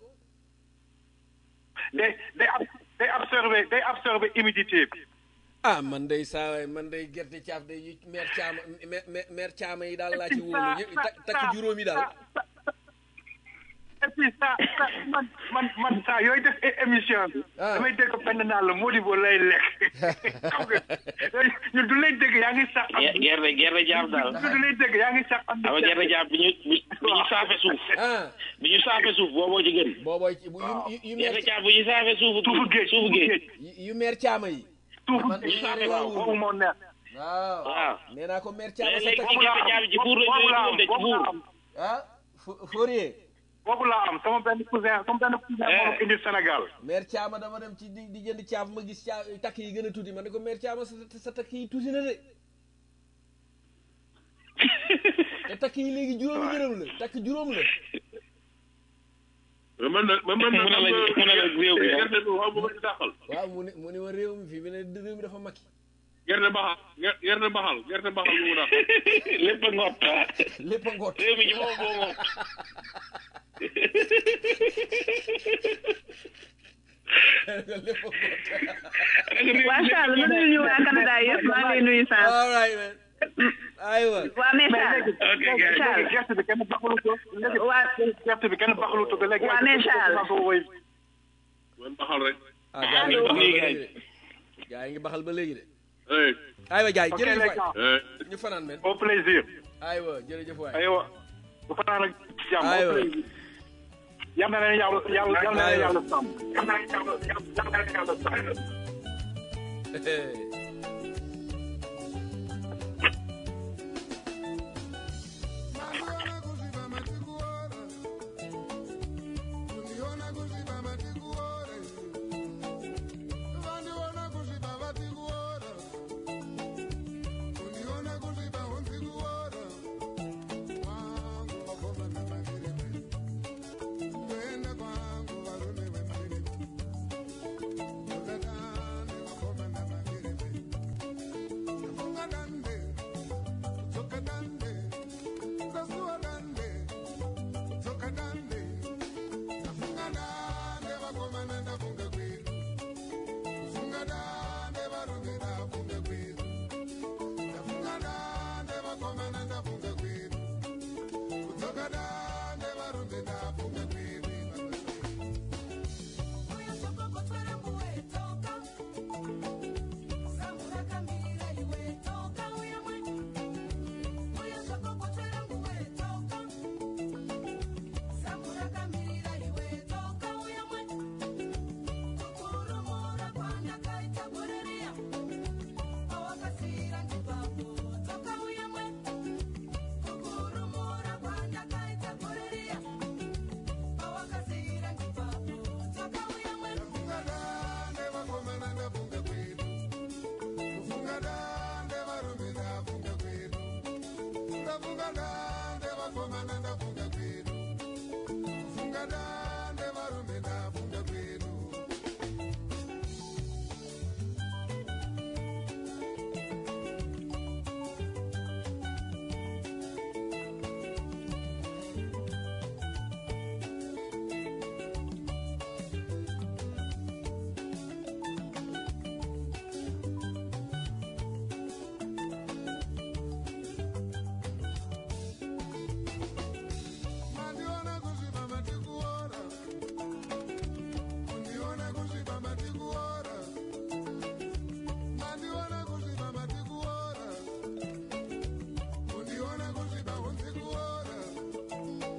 Speaker 8: day day ab day absorber day absorber humidité bi
Speaker 3: ah man day saa waay man day gerte caaf day yu meer caama meer meer meer caama yi daal laa ci wóolu ñëpp takk takk juróomi daal
Speaker 8: et puis ça ça man man man saa yooyu def é- émission bi
Speaker 3: Ah.
Speaker 8: damay dégg benn naa la Modibo lay lekk xam nga ñun du lay dégg yaa ngi sax am
Speaker 5: Ge- gerte gerte jaam daal
Speaker 8: ñun du lay dégg yaa ngi sax am
Speaker 5: xam nga gerte jaam bi ñu bi bi ñu saafe suuf
Speaker 3: ah
Speaker 5: bi ñu saafe suuf booboo ci gën
Speaker 3: boobooy ci bu yu yu yu meer
Speaker 5: gerte jaam bi ñu saafe suufu
Speaker 8: suufu géej
Speaker 5: suufu géej
Speaker 3: yu- yu meer caama yi
Speaker 8: suufu
Speaker 3: man
Speaker 8: géej
Speaker 3: man
Speaker 5: waaw,
Speaker 3: waaw
Speaker 8: boobu moo neex
Speaker 3: waaw
Speaker 5: waaw
Speaker 3: nee naa ko meer caama sa
Speaker 5: léegi
Speaker 3: takk
Speaker 5: ci gerte jaam ci fuur lañ
Speaker 8: boobu laa
Speaker 5: koy
Speaker 8: am
Speaker 5: dugal de ci
Speaker 8: boobu laa
Speaker 5: fuur
Speaker 8: am
Speaker 3: ah Fo- Fourier
Speaker 8: boobu laa am sama benn cousin sama benn cousin moo ma indi Sénégal
Speaker 3: meer caama dama dem ci di di jënd caaf ma gis caa takk yi gën a tuuti ma ne ko meer caama sa sa takk yi tuuti na de te takk yi léegi juróomi dërëm la takk juróom la
Speaker 1: man nag man man
Speaker 5: Mu ne la- mu ne la réew mi, ah.
Speaker 1: gerte bi waaw bu ma ci dàqal
Speaker 3: waaw mu ne mu ne ma réew mi fii bi ne réew mi dafa makki
Speaker 1: gerte baxal ger- gerte baxal gerte baxal bu mu dàqal
Speaker 5: lépp a ngott
Speaker 3: lépp a ngoot
Speaker 5: réew mi ci moom moo ngott
Speaker 3: lépp a ngoot
Speaker 4: waa Charles nga nuyu ñu waa Canada yëpp maa ngi lay nuyu Sam
Speaker 3: all right man aywa
Speaker 4: waa mais Charles
Speaker 5: ok gars yi.
Speaker 8: léegi gerte bi kenn baxalu ko léegi
Speaker 4: waa
Speaker 8: gerte bi kenn baxalu ko léegi
Speaker 4: Waa, mais Charles.
Speaker 1: man baxal rek
Speaker 3: ah gaa yi ngi
Speaker 5: Allo.
Speaker 3: baxal ba
Speaker 5: Nii,
Speaker 3: léegi de gaa yi ngi baxal ba léegi de
Speaker 1: hey
Speaker 3: aywa jaay
Speaker 8: ok
Speaker 3: jërëjëf
Speaker 8: les
Speaker 3: waay
Speaker 8: gars
Speaker 1: hey
Speaker 3: ñu fanaan men
Speaker 8: au plaisir
Speaker 3: aywa jërëjëf waay
Speaker 8: aywa bu fanaan ak jàmm au
Speaker 3: Aywa.
Speaker 8: plaisir yal na leen yàlla yàlla yal na leen yàlla sàmm yal na leen yàlla yal na leen yàlla sàmm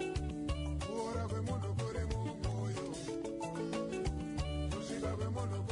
Speaker 10: Kuora kwemunhu kuri mumwoyo kusvika kwemunhu